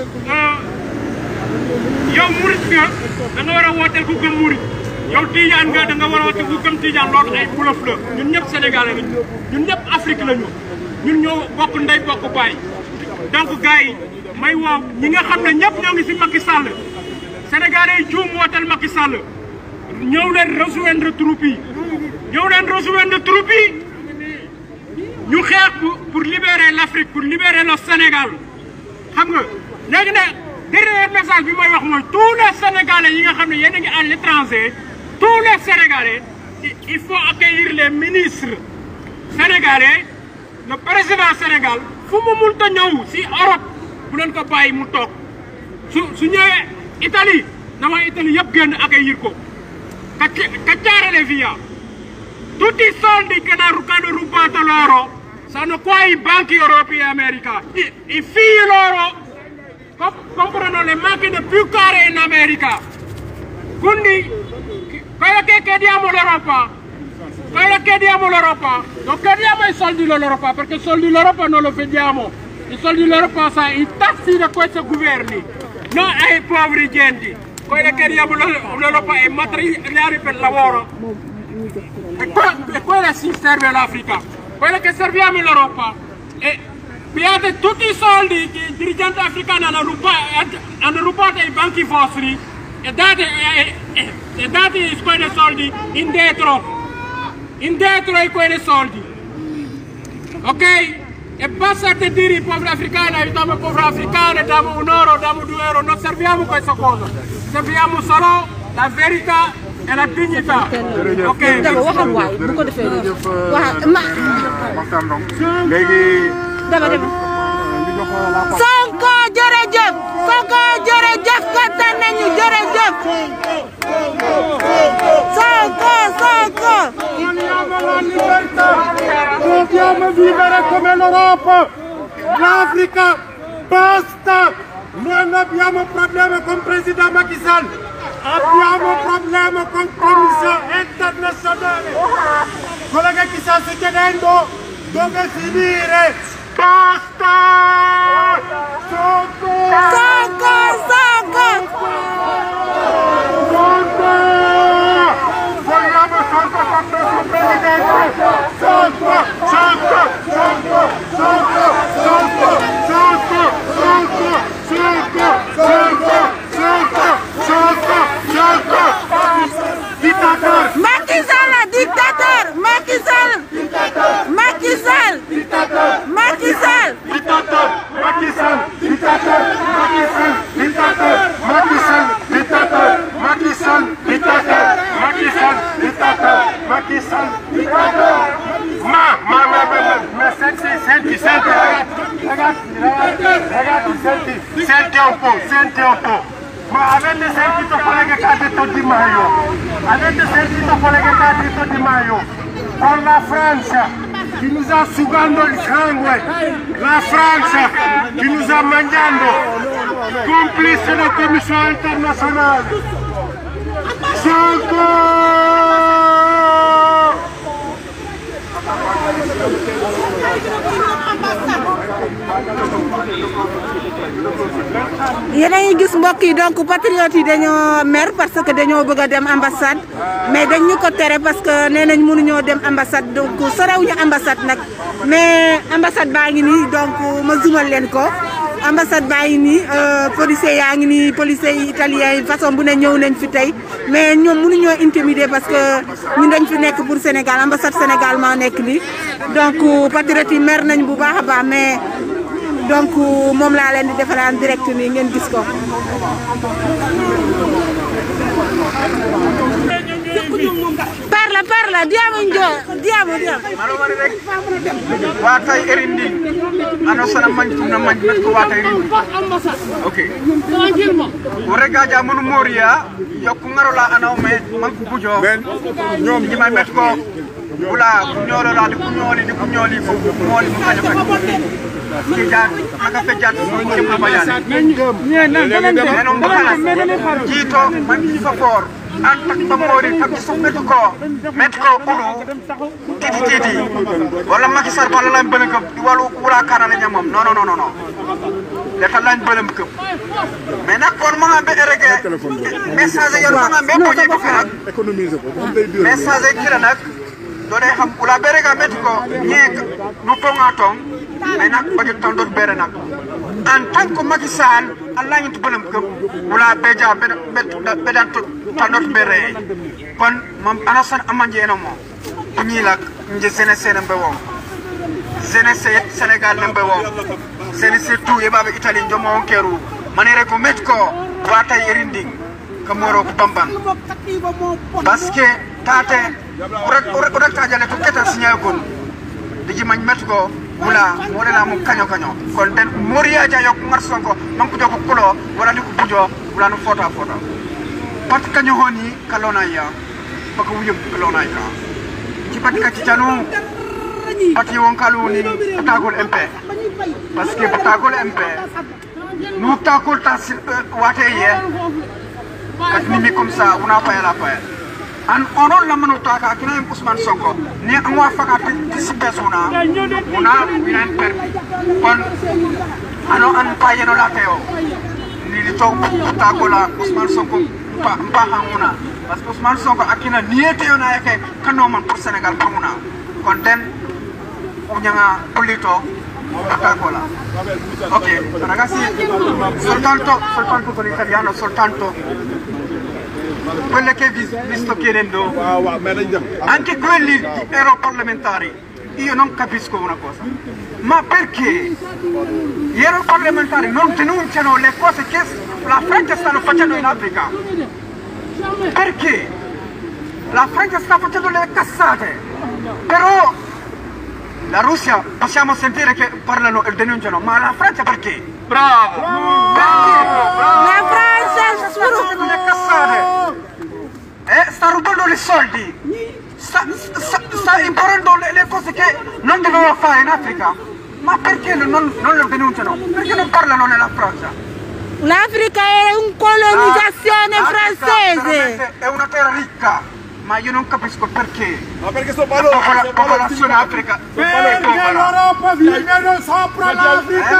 Speaker 14: yow murit nga da nga war a wooteel ku gëm murit yow Tijaan nga da nga war a wooteel ku gëm Tijaan loolu ay bluff la ñun ñëpp Sénégalais lañu ñun ñëpp Afrique lañu ñun ñoo bokk ndey bokk baay donc gars yi may woo ñi nga xam ne ñëpp ñoo ngi si Macky Sall Sénégalais yi juum wooteel Macky Sall ñëw leen rejoindre troupe yi ñëw leen rejoindre troupe yi ñu xeex pour libérer l'Afrique pour libérer le Sénégal xam nga léegi nag dernier message bi may wax mooy tous les Sénégalais yi nga xam ne yéen a ngi à l'étranger tous les Sénégalais il faut accueillir les ministres sénégalais le président Sénégal fu mu mënta ñëw si Europe bu leen ko bàyyi mu toog su su ñëwee Italie dama Italie yëpp génn accueillir ko cacciare via tutti i soldi che hanno rubato loro sono qua i banchi europei e America. I, i figli loro comp comprano le macchine più care in America. Quindi quello che chiediamo l'Europa, quello che chiediamo l'Europa, non chiediamo i soldi dell'Europa perché i soldi dell'Europa non lo vediamo. I soldi dell'Europa sono i tassi di questi governi, non ai poveri gente. Quello che chiediamo l'Europa è materiali per lavoro. E, que e quello si serve all'Africa. Quello che serviamo all'Europa è piate tutti i soldi che i dirigenti africani hanno rubato, hanno rubato ai banchi vostri e date, e, e, e date quei soldi indietro, indietro ai quei soldi. Ok? E basta te dire ai poveri africani, aiutiamo i poveri africani, diamo un euro, diamo due euro, non serviamo questa cosa, serviamo solo la verità e la dignità. Ok?
Speaker 11: dama waxal waay bu ko defee wax ma
Speaker 5: léegi
Speaker 11: dama dama Sonko jërëjëf Sonko jërëjëf kontaan nañu jërëjëf Sonko Sonko
Speaker 13: Vogliamo la libertà, dobbiamo vivere come l'Europa, l'Africa, basta! Non abbiamo problema con il Presidente Macky Sall, abbiamo problema con la Commissione internazionale. Quello che ci sta succedendo deve finire, basta! Sonko!
Speaker 11: Sonko Sonko
Speaker 13: Sonko! Vogliamo Sonko come nostro Presidente! Sonko! Sonko! Sonko! Sonko! Sonko! Sonko! Sonko! Sonko! Sonko! Sonko! Sonko! Sonko! Dictateur!
Speaker 11: Macky Sall dictateur Macky Sall Macky Sall Macky Sall
Speaker 13: Dictateur! Macky Sall! Dictateur! Macky Sall! Dictateur! Macky Sall! Dictateur! Macky Sall! Dictateur! Macky Sall! Dictateur! Macky Sall! Dictateur! Ma, ma, ma, ma, ma, ma, senti, senti, senti, ragazzi, ragazzi, ragazzi, ragazzi, senti, senti un po', senti un po'. Ma avete sentito quello che ha detto Di Maio? Avete sentito quello che ha detto Di Maio? Con la Francia che nous sta sugando il sangue, la Francia che nous sta mangiando, complice della Commissione internazionale.
Speaker 11: yéen a ngi gis mbokk yi donc patriotes yi dañoo mer parce que dañoo bëgg a dem ambassade mais dañ ñu ko tere parce que nee nañ mënuñoo dem ambassade donc sorewuñu ambassade nag mais ambassade baa ngi nii donc ma zoomal leen ko ambassade baa ngi nii policier yaa ngi nii policier yi italien yi façon bu ne ñëw nañ fi tey mais ñoom mënuñoo intimider parce que ñun dañ fi nekk pour Sénégal ambassade Sénégal maa nekk nii donc patriotes yi mer nañ bu baax a baax mais donc moom laa leen di defalaan direct nii ngeen gis ko. parla parla diamo njo diamo diamo
Speaker 12: watay erindi ano sana mañ na mañ met ko watay erindi ok regaja monu moria yokku ngarola ano me manku bujo ñom ñi may met ko wula ku ñolo la di ku ñoli di ku ñoli ko moli mu kañu kañu ki jaar aka fe jaar mo ci ma bayan neno mbakala jito man ci fa for an tak ba mori tak ci sum met ko met ko ulu titi titi wala Macky Sall wala lañ bëlëm këp wala wala kana la ñamam non non non non dafa lañ bëlëm këp mais nak kon ma nga be rege message yo ma nga be ko ñi ko fi nak message kila nak do day xam kula bere ga met ko ñek nu ko nga tong mais nak ba tan dot bere nak en tant que Macky Sall Allah ñu bëlëm këp wala be ja be be dan tan dot bere kon mam anasan amanje no mo ñi lak nje sene sene mbe wo sene se Sénégal lembe wo sene se tout e babe Italie njomo on keru manere ko met ko wata yerindi ko moro ko bamban parce que tate urak urak urak ta jale to keta sinya kon diji mañ met ko wula wala la mo kaño kaño kon den moria ja yok ngar sonko man ko joko kulo wala ni ko bujo wala no foto foto pat kaño honi kalona ya bako wuyum kalona ya ci pat ka ci tanu pati won kalu ni patagol MP parce que patagol MP nu takol ta wate ye kat ni mi comme ça una pa la pa an onon la manu ta ka kina Ousmane Sonko ni an wa faka ti sibe suna una winan permi kon ano an pa yeno la teo ni li to patagola Ousmane Sonko pa mpa hanguna parce que Ousmane Sonko akina niete yona yake kano man pour Sénégal pamuna kon den unyanga pulito patagola ok ragazzi soltanto soltanto con l'italiano soltanto quelle che vi, vi sto chiedendo anche quelli europarlamentari io non capisco una cosa ma perché gli europarlamentari non denunciano le cose che la Francia stanno facendo in Africa perché la Francia sta facendo le cassate però la Russia possiamo sentire che parlano e denunciano ma la Francia perché? bravo
Speaker 11: La Francia
Speaker 12: sta facendo le cassate eh, sta rubando i soldi sta, sta, sta imponendo le, le, cose che non doveva fare in Africa ma perché non, non lo denunciano? perché non parlano nella Francia?
Speaker 11: L'Africa è un colonizzazione francese
Speaker 12: è una terra ricca ma io non capisco perché.
Speaker 10: Ma perché sto parlando?
Speaker 12: La popola, popolazione Africa.
Speaker 13: Perché l'Europa viene sopra l'Africa!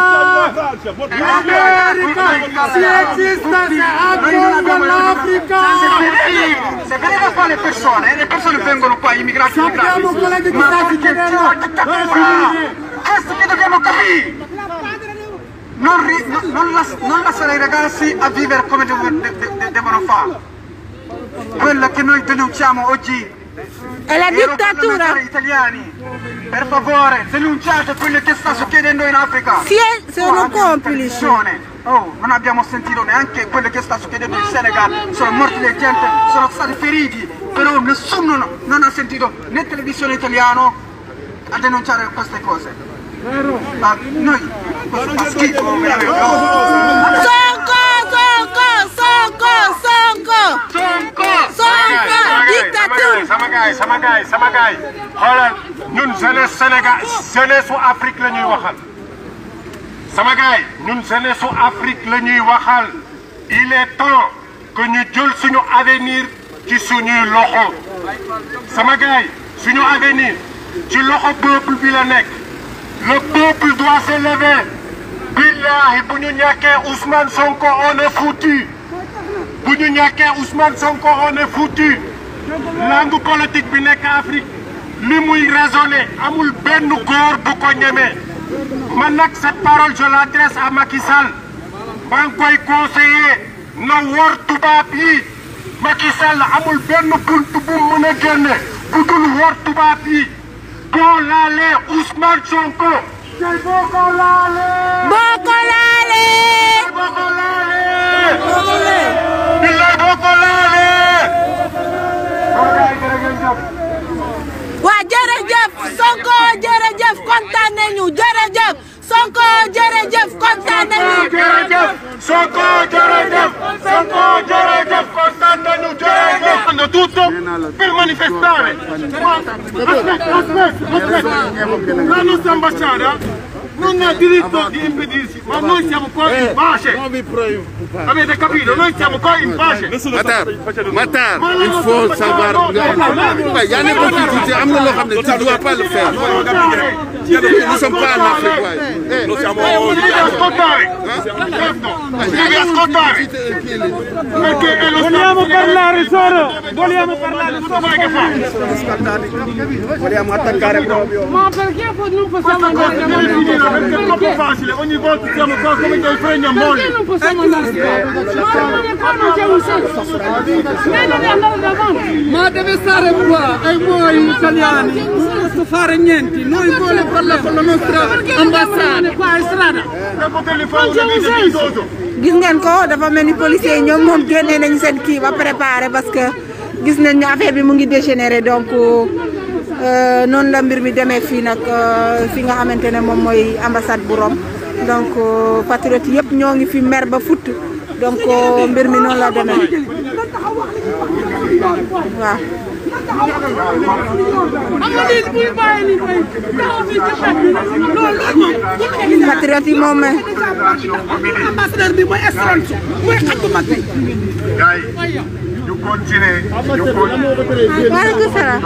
Speaker 13: L'America si esiste anche l'Africa!
Speaker 12: Se vedete qua le persone, le persone vengono qua, immigrati,
Speaker 13: Sappiamo quello che ti sta succedendo!
Speaker 12: Questo che dobbiamo capire! Non, ri, non, non, las, non lasciare i ragazzi a vivere come devo, de, de, devono fare. Quello che noi denunciamo oggi
Speaker 11: è la dittatura
Speaker 12: italiani per favore denunciate quello che sta succedendo in Africa
Speaker 11: sì, sono complici
Speaker 12: oh, non abbiamo sentito neanche quello che sta succedendo in Senegal sono morti le gente sono stati feriti però nessuno non ha sentito né televisione italiano a denunciare queste cose ma noi questo fa schifo veramente
Speaker 11: Sonko Sonko Sonko Sonko dictature
Speaker 15: sama gaay sama gaay sama gaay xoolal ñun jeunesse Sénégal jeunesse su Afrique la ñuy waxal sama gaay ñun jeunesse su Afrique la ñuy waxal il est temps que ñu jël suñu avenir ci suñuy loxo sama gaay suñu avenir ci loxo peuple bi la nekk le peuple doit se lever billahi bu ñu ñàkkee Ousmane Sonko on est foutu bu ñu ñàkkee Ousmane Sonko on est foutu langue politique bi nekk Afrique li muy raisonné amul benn góor bu ko ñemee man nag cette parole je l'adresse à Macky Sall maa ngi koy conseiller na wor tubaab yi Macky Sall amul benn bunt bu mën a génne bu dul wor tubaab yi boo laalee Ousmane Sonko tey boo ko laalee.
Speaker 11: boo ko laalee.
Speaker 15: boo ko laalee. billaay boo ko laalee.
Speaker 11: waa jërëjëf Sonko jërëjëf kontaan nañu jërëjëf Sonko jërëjëf kontaan nañu.
Speaker 15: jërëjëf Sonko jërëjëf Sonko jërëjëf kontaan nañu jërëjëf.
Speaker 7: Quando tutto per manifestare. Aspetta, aspetta, aspetta. La nostra ambasciata non ha diritto di impedirsi, ma noi siamo qua in pace. Avete capito? Noi siamo qua in pace.
Speaker 1: Matar Matar il faut savoir waaye yaa nekk ci am na loo xam ne tu dois pas le faire nous sommes pas en Afrique waaye.
Speaker 7: Lo siamo devi ascoltare. Devi ascoltare. Perché è lo
Speaker 8: Vogliamo parlare solo. Vogliamo parlare solo.
Speaker 7: che fa?
Speaker 8: Vogliamo attaccare proprio.
Speaker 13: Ma perché non possiamo
Speaker 7: Questa cosa
Speaker 13: andare
Speaker 7: deve
Speaker 13: avanti?
Speaker 7: finire perché è troppo facile. Ogni volta siamo qua come dei fregni a
Speaker 13: Perché
Speaker 7: moglie.
Speaker 13: non possiamo andare avanti? Ma non qua non c'è un senso. Lei deve andare davanti.
Speaker 8: Ma deve stare qua e voi italiani non posso fare niente. Noi vogliamo parlare con la nostra ambasciata.
Speaker 13: qua in strada.
Speaker 7: Per poterli fare
Speaker 13: Non c'è
Speaker 7: una
Speaker 13: un
Speaker 7: vita
Speaker 13: senso.
Speaker 7: dignitosa.
Speaker 11: gis ngeen ko dafa mel ni policiers yi ñoom moom génnee nañ seen kii ba préparé parce que gis nañ ne affaire bi mu ngi dégénéré donc euh, noonu la mbir mi demee fii nag euh, fi nga xamante ne moom mooy ambassade bu Rome donc euh, patriote yëpp ñoo ngi fi mer ba futt donc mbir mi noonu la demee waaw.
Speaker 13: am na lii buy bàyyi lii koy taxaw fii ci xet bi loolu loolu moom
Speaker 11: patriote yi moom
Speaker 9: ambassadeur bi mooy excellence mooy xaj bu mag bi
Speaker 15: gars yi ñu continuer ñu continuer.
Speaker 11: waaleykum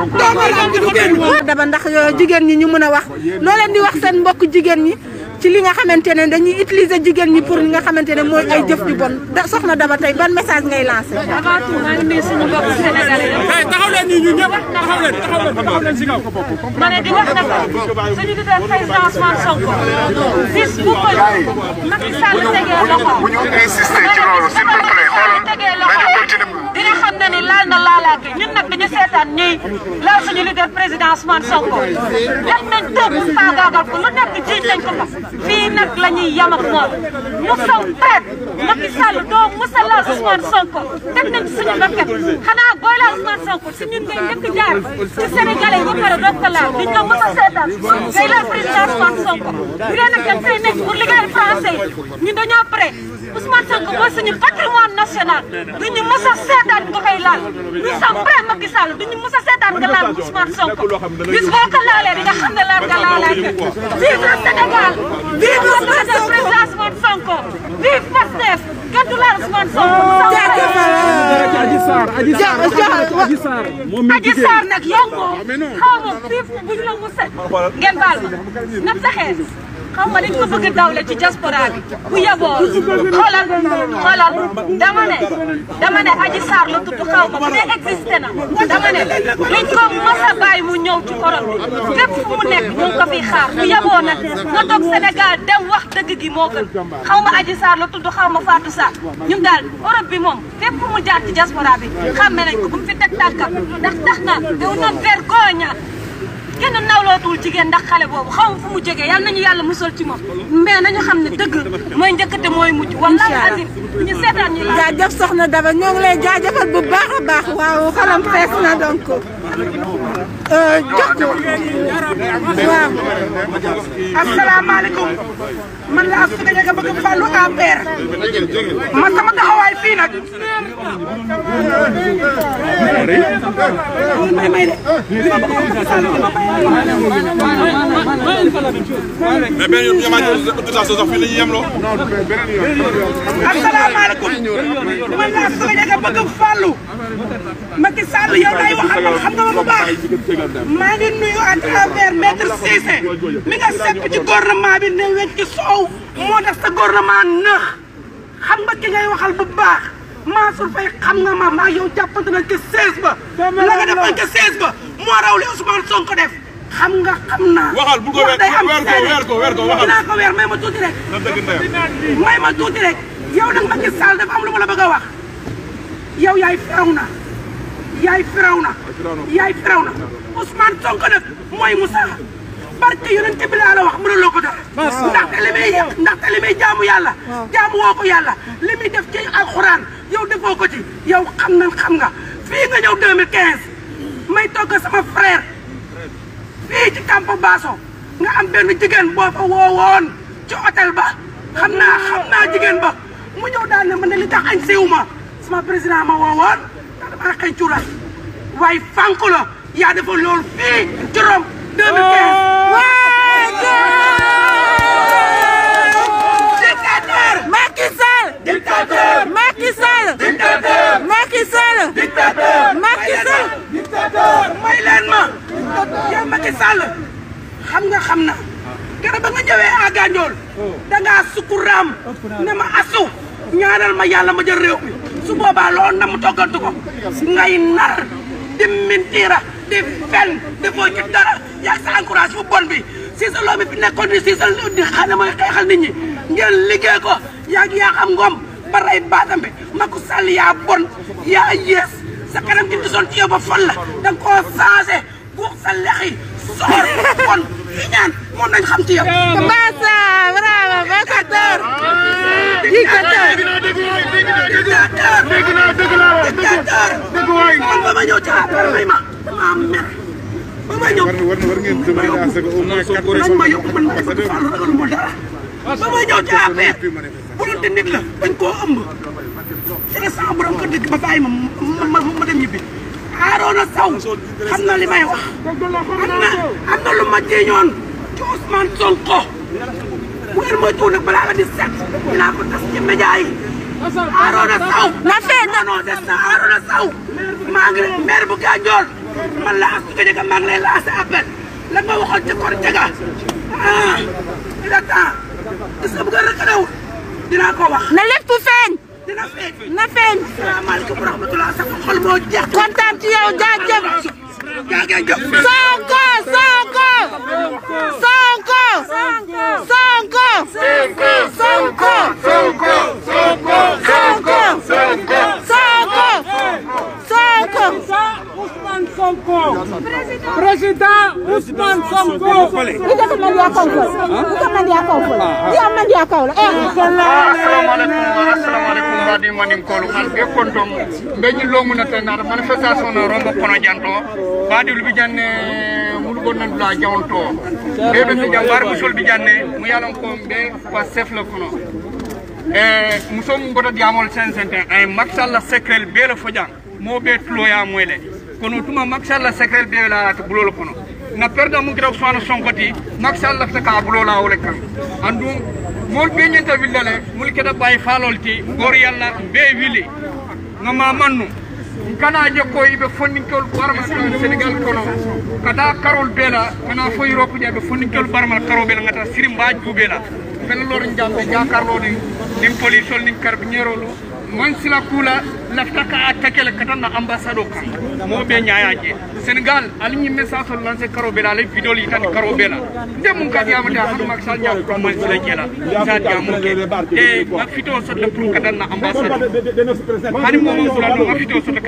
Speaker 11: salaam. daba ndax jigéen ñi ñu mën a wax loo leen di wax seen mbokk jigéen ñi ci li nga xamante ne dañuy utiliser jigéen ñi pour li nga xamante ne mooy ay jëf ju bon da soxna daba tey ban message ngay lancé.
Speaker 2: avant tout maa ngi nuyu suñu mbokk sénégalais yëpp.
Speaker 8: taxaw leen nii ñu ñëpp taxaw leen taxaw leen taxaw leen si kaw.
Speaker 2: ma ne di wax na ko suñu leader président Ousmane Sonko bis bu ko Macky Sall tegee loxo
Speaker 15: bu ñu insister ci loolu s'il vous plaît xoolal nañu continuer.
Speaker 2: dina xam ne ni laal na laalaake ñun nag dañu seetaan ñuy laal suñu leader président Ousmane Sonko def nañ tëb faagaagal ko lu nekk jiiñ nañ ko ko fii nag la ñuy yam ak moom nous sommes prêts Macky Sall doo musa laal Ousmane Sonko teg nañ ci suñu bakket xanaa booy laal Ousmane Sonko si ñun ngay njëkk jaar ci Sénégalais yi ba pare doog ko laal duñ la mës a seetaan ngay laal président Ousmane Sonko bu dee nag dañ fay nekk pour liggéeyal français yi ñun dañoo prêt Ousmane Sonko mooy suñu patrimoine national duñu mës a seetaan nga koy laal nous sommes prêts Macky Sall duñu mës a seetaan nga laal Ousmane Sonko bis boo ko laalee di nga xam ne laal nga laalaake vive le Sénégal vive le président Ousmane Sonko vive Pastef kenn du laal Ousmane Sonko
Speaker 8: Adji Sarr Adji Sarr Adji Sarr moom mi
Speaker 2: Adji Sarr nag yow moom xaw ma fii buñ la mu set ngeen baal ma na fexee xaw ma dañ ko bëgg a dawle ci diaspora bi bu yeboo xoolal xoolal dama ne dama ne Adji Sarr la tudd xaw ma bu dee existé na dama ne liñ ko mës a bàyyi mu ñëw ci korom bi fépp fu mu nekk ñu ngi ko fiy xaar bu yeboo nag nga toog Sénégal dem wax dëgg gi moo gën xaw ma Adji Sarr la tudd xaw ma Fatou Sarr ñun daal Europe bi moom fépp fu mu jaar ci diaspora bi xàmme nañ ko bu mu fi teg tànkam ndax tax na daw na vergogne kenn nawlootul jigéen ndax xale boobu xaw ma fu mu jógee yal nañu yàlla musal ci moom mais nañu xam ne dëgg mooy njëkkate mooy mujj wallahi azim ñu seetaan ñu la
Speaker 11: jaajëf soxna Daba ñoo ngi lay jaajëfal bu baax a baax waaw xalam fees na donc jox ko waaw.
Speaker 9: asalaamaaleykum man la Astou Diaga bëgg fàllu APR man sama taxawaay fii nag may may de
Speaker 10: mais benn yoon ñamaat autorisation sax fii la ñuy yemloo.
Speaker 9: asalaamaaleykum man laa Sëriñ nga bëgg fàllu Macky Sall yow lay waxal man xam nga ma bu baax maa ngi nuyu à travers maître Cissé mi nga sepp ci gouvernement bi ne weñ ci soow moo tax sa gouvernement nëx xam nga ki ngay waxal bu baax Mansour Faye xam nga ma maa yow jàppante nañ ci 16 ba la nga defoon ci 16 ba moo raw li Ousmane Sonko def xam nga xam naa
Speaker 10: waxal bu ko weer
Speaker 9: day am
Speaker 10: weer ko weer ko weer ko waxal.
Speaker 9: dinaa ko weer may ma tuuti rek
Speaker 10: na dëgg ndeyam.
Speaker 9: may ma tuuti rek yow nag Macky Sall dafa am lu ma la bëgg a wax yow yaay firaw na yaay firaw na yaay firaw na Ousmane Sonko nag mooy Moussa barke yonent bi laa la wax mënuloo ko dara ndaxte li muy ndaxte li muy jaamu yàlla jaamu woo ko yàlla li muy def ci alxuraan yow defoo ko ci yow xam na xam nga fii nga ñëw 2015 may togg sama frère fii ci Campo Basso nga am benn jigéen boo fa woowoon ci hôtel ba xam naa xam naa jigéen ba mu ñëw daal ne man ne li tax añ siiw ma sama président ma woowoon ndax dama xëy cuuraay waaye fànk la yaa defoon loolu fii ci Rome 2015. dictateur.
Speaker 11: Macky Sall.
Speaker 9: dictateur.
Speaker 11: Macky Sall.
Speaker 9: dictateur.
Speaker 11: Macky Sall.
Speaker 9: dictateur.
Speaker 11: Macky Sall.
Speaker 9: dictateur. may leen ma. yow Macky Sall xam nga xam na. keroog ba nga ñëwee à Gandiol. da ngaa sukuraam ne ma asu. ñaanal ma yàlla ma jël réew mi su boobaa loolu na mu toggantu ko. ngay nar di mentira di fen defoo ci dara yaa sa encourage bu bon bi si sa loo mi fi nekkoon ni si sa di xam ne mooy xeexal nit ñi ngeen liggéey ko yaa ngi yaa xam ngoom ba rey baatam bi Macky Sall yaa bon yaa yees sa kanam gi gisoon ci yow ba fan la da nga koo changé guux sa lex yi soxor bon fi ñaan moom nañ xam ci yow.
Speaker 11: Massa bravo dictateur dictateur
Speaker 9: dictateur dictateur man ba ma ñëw ci affaire may ma maa mer ba ma ñëw
Speaker 5: war na war ngeen demander à ce que au moins quatre
Speaker 9: nañ ma yóbbu man ma Fall ragalu ma dara ba ma ñëw ci affaire bu doon te nit la dañ koo ëmb ci la sama borom ko dëgg ba bàyyi ma ma ma dem ñibbi Arona Sow xam na li may wax am na am na lu ma jéeñoon ci Ousmane Sonko bu ngeen moytuwul nag balaa la di set dinaa ko tas ci média yi Arona Sow
Speaker 11: na fee
Speaker 9: non non des na Arona Sow maa ngi maire bu Gandiol man la Astou Diaga maa ngi lay lancé appel la nga waxoon ci kor jaga ah il est temps gis nga bu nga rëkkalewul dinaa ko wax
Speaker 11: na lépp feeñ
Speaker 9: dina feeñ
Speaker 11: na feeñ
Speaker 9: salaamaaleykum wa rahmatulah sa xol moo jeex
Speaker 11: kontaan ci yow jaajëf
Speaker 9: jaajëf
Speaker 11: Sonko Sonko Sonko Sonko Sonko Sonko Sonko Sonko Sonko Sonko
Speaker 8: Ousmane Sonko. Président Ousmane Sonko.
Speaker 4: Ita ka mandiya kaw fol. Ita mandiya kaw fol. Iya mandiya kaw la. Eh.
Speaker 12: assalamualaikum assalamualaikum mbadi manin kolu al be kontom be ñi lo mun ta na manifestation na rombo kono janto badi lu bi janne mulu gon nan la jawnto be be fi jambar bu sol bi janne mu yalan ko be wa chef la kono e muso mu goto diamol sen sente ay maxalla secret be la fojang mo be tloya moyle kono tuma maxalla secret be la to bulol kono na perda mu gira Ousmane Sonko ti maxalla ta ka bulola wala kan andum mol be ñenta villale mul keda bay falol ti gor yalla be wili ngama mannu kana je ko ibe fonninkol barma Sénégal kono kada karol bela kana fo Europe je be fonninkol barma karo bela ngata sirimba jubela fen lor jambe jakarlo ni nim police ol nim carabiniero lo man sila kula lafta ka attaquer katana ambassade kan mo be nyaaje Sénégal ali ñi message ol lancé karo bela lay vidéo yi tan karo bela ndem ka diamata hanu mak sal ñaa ko man sila jela sa diamu ke e ma fito so de pour katana ambassade hani mo mo sula no ma fito so de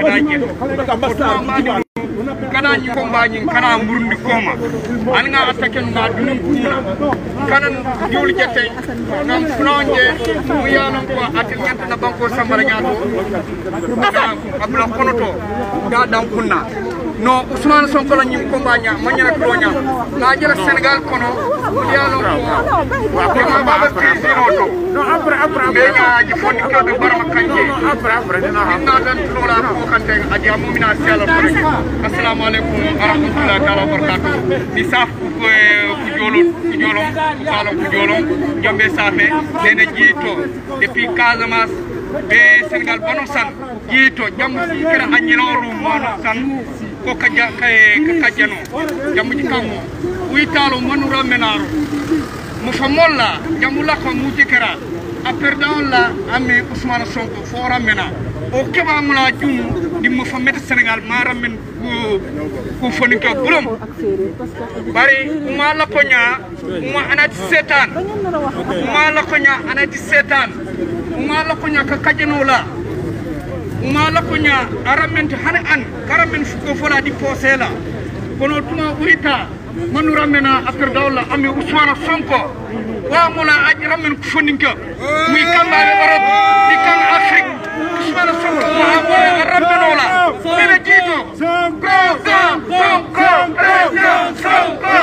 Speaker 12: katana kana ñi combat ñi kana murundi koma an nga attaquer nga dunum kuna kana diwul jette ngam flonje mu yanon ko atil ñanta na banko sambara ñaato da abla konoto da dam kunna no ousmane sonko la ñim combat ña ma ñana ko ña na jël sénégal kono mu yalo ko ko ma ba ba président to no après après be ña ji fonni ko be barama kanje après après dina ha na dan lola ko kante aji amu mina sala ko rek assalamu alaikum wa rahmatullahi ta'ala wa barakatuh ni saf ku ku jolo ku jolo sala ku jolo jombe safe dene jito depuis casamance be sénégal bano san jito jam kira anyinoru mono san ko kaja kay kajano jamu jikamu uitalo manura menaro mo famolla jamu la ko muti kera a perdant la ame ousmane sonko fora mena o keba mula jum di mo famete sénégal mara men ko foni ko bulum bari uma la konya uma anati setan uma la konya anati setan uma la konya ka kajano la uma la konya aramente hane an karamen fuko fola di posela kono tuma uita manura mena after dawla ami usmana sonko wa mula aji ramen kufoninka muy kamba arab di kan afrique usmana sonko wa mula rabenola bena jito sonko sonko sonko sonko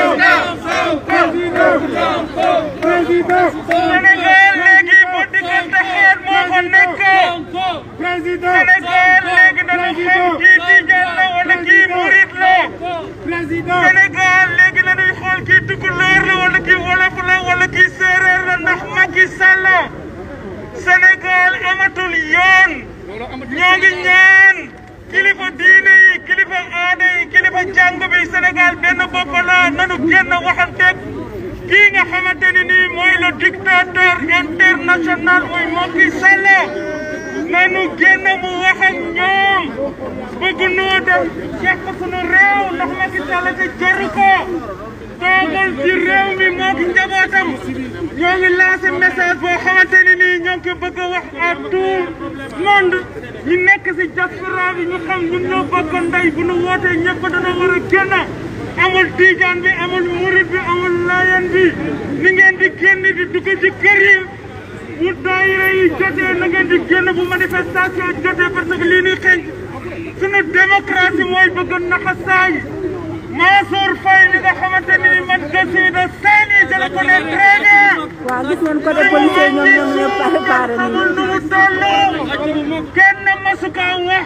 Speaker 13: Sénégal léegi bu diggante xeet moo fa nekk Sénégal léegi dañu xam kii tijaan la wala kii murit la Sénégal léegi dañuy xool kii tukulóor la wala kii wolof la wala kii séeréer la ndax Macky Sall Sénégal amatul yoon ñoo ngi ñaan kilifa diine yi kilifa aada yi kilifa jàng bi Sénégal benn bopp la nanu génn waxanteeg kii nga xamante ni nii mooy le dictateur international mooy Macky Sall nanu génn mu wax ak ñoom bëgg noo dem yàq sunu réew ndax Macky Sall te jaru ko toogul ci réew mi moo ki njabootam ñoo ngi lancé message boo xamante ni nii ñoo ngi ko bëgg a wax à tout monde ñu nekk si diaspora bi ñu xam ñun ñoo bokk ndey bu nu wootee ñëpp dana war a génn amul tijaan bi amul murit bi amul layan bi ni ngeen di génn di dugg ci kër yi bu daayira yi jotee na ngeen di génn bu manifestation jotee parce que lii ñuy xeeñ sunu démocratie mooy bëgg naxasaay Mansour Faye li nga xamante ni man je suis de Saint-Louis je le connais très bien.
Speaker 4: waaw gis nañ ko de policier ñoom ñoom ñëpp préparé nañu.
Speaker 13: xamul nu mu toll kenn masu ko wax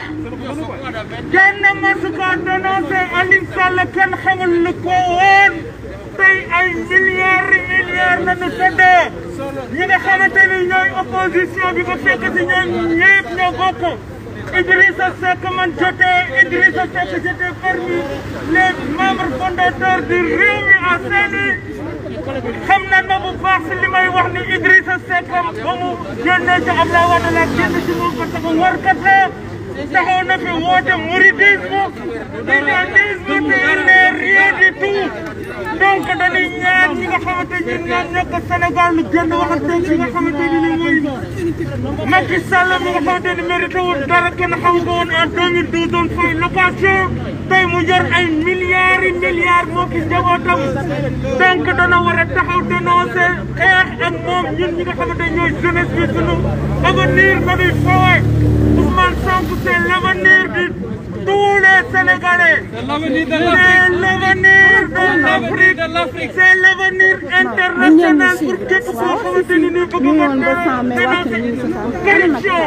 Speaker 13: kenn masu ko dénoncé Aliou Sall kenn xamul lu ko woon tey ay milliards yi milliards la ñu tëddee ñi nga xamante ni ñooy opposition bi ba fekk si ñoom ñëpp ñoo bokk. Idrissa Seck man jotee Idrissa Seck j'étais parmi les membres fondateurs du Rewmi à Saint-Louis xam nañ ma bu baax si li may wax ni Idrissa Seck ba mu génnee ci Abdoulaye Wade la génn ci moom parce que warkat la taxaw na fi woote mouridisme tijanisme te il n'est rien du tout donc dañuy ñaan ñi nga xamante ni ñoo nekk Sénégal lu génn waxante ci nga xamante ni mooy Macky Sall mi nga xamante ni mérité wul dara kenn xam ko woon en 2012 doon fay location tey mu yor ay milliards yi milliards moo ki njabootam donc dana war a taxaw dénoncé xeex ak moom ñun ñi nga xamante ñooy jeunesse bi sunu avenir nañuy foowe Ousmane Sonko c'est l'avenir de tous les Sénégalais c'est l'avenir de l'Afrique c'est l'avenir international pour képp koo xamante ni nii bëgg nga dénoncer corruption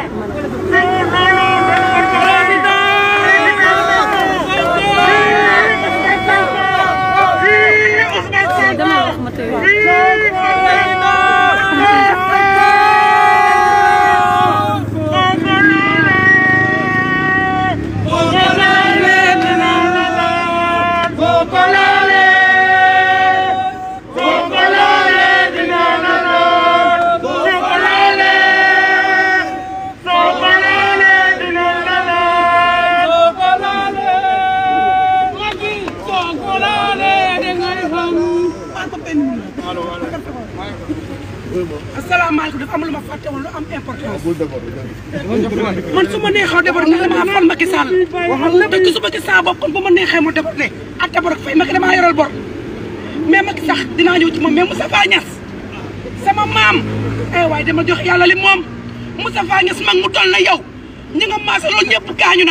Speaker 9: asalaamaaleykum dafa am lu ma fàtte woon lu am importance man su ma neexee débat ne damaa fal Macky Sall te gisuma ci saa bopp kon bu ma neexee mu débat ne ak débat fay Macky damaa yoral bor mais Macky sax dinaa ñëw ci moom mais Moustapha Niass sama maam eh waaye dama jox yàlla li moom Moustapha Niass mag mu toll na yow ñi nga maase loolu ñëpp gaañu na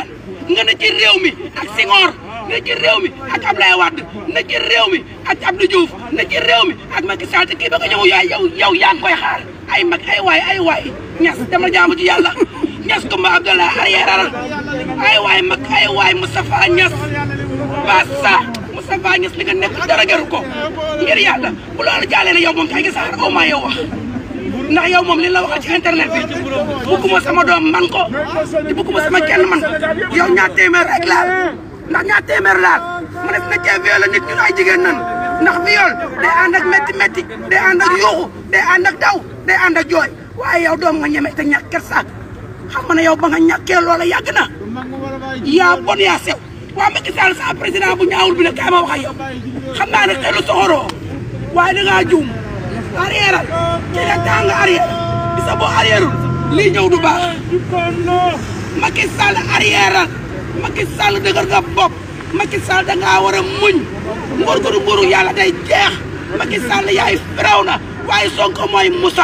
Speaker 9: nga ne ci réew mi ak Senghor ne ci réew mi ak Ablaye Wade ne ci réew mi ak Abdou Diouf ne ci réew mi ak Macky Sall te kii ba nga ñëw yaay yow yow yaa ngi koy xaar ay mag ay waay ay waay ñas dama jaamu ci yàlla ñas Kumba Abdallah arrière la ay waay mag ay waay Moustapha Ñas Bassa Moustapha Ñas li nga nekk dara jaru ko ngir yàlla bu loolu jàllee ne yow moom kay gisaar aw maa yow wax ndax yow moom li la waxal ci internet bi bugguma sama doom man ko te bugguma sama kenn man ko yow ñaar téeméer rek laal ndax ñaar téeméer laal ma ne na cee viol nit ñun ay jigéen nan ndax viol day ànd ak métti métti day ànd ak yuuxu day ànd ak daw day ànd ak jooy waaye yow doom nga ñeme te ñàkk kersa xam nga ne yow ba nga ñàkkee loola yàgg na yaa bon yaa sew waa Macky Sall sa président bu ñaawul bi ne kaay ma wax ak yow xam naa ne xelu soxoroo waaye da ngaa juum arrière ci la temps nga arrière bisa boo arrièreul lii ñëw du baax Macky Sall arrière Macky Sall dëgër nga bopp Macky Sall da ngaa war a muñ nguur gu du nguuru yàlla day jeex Macky Sall yaay firaw na waaye Sonko mooy Moussa.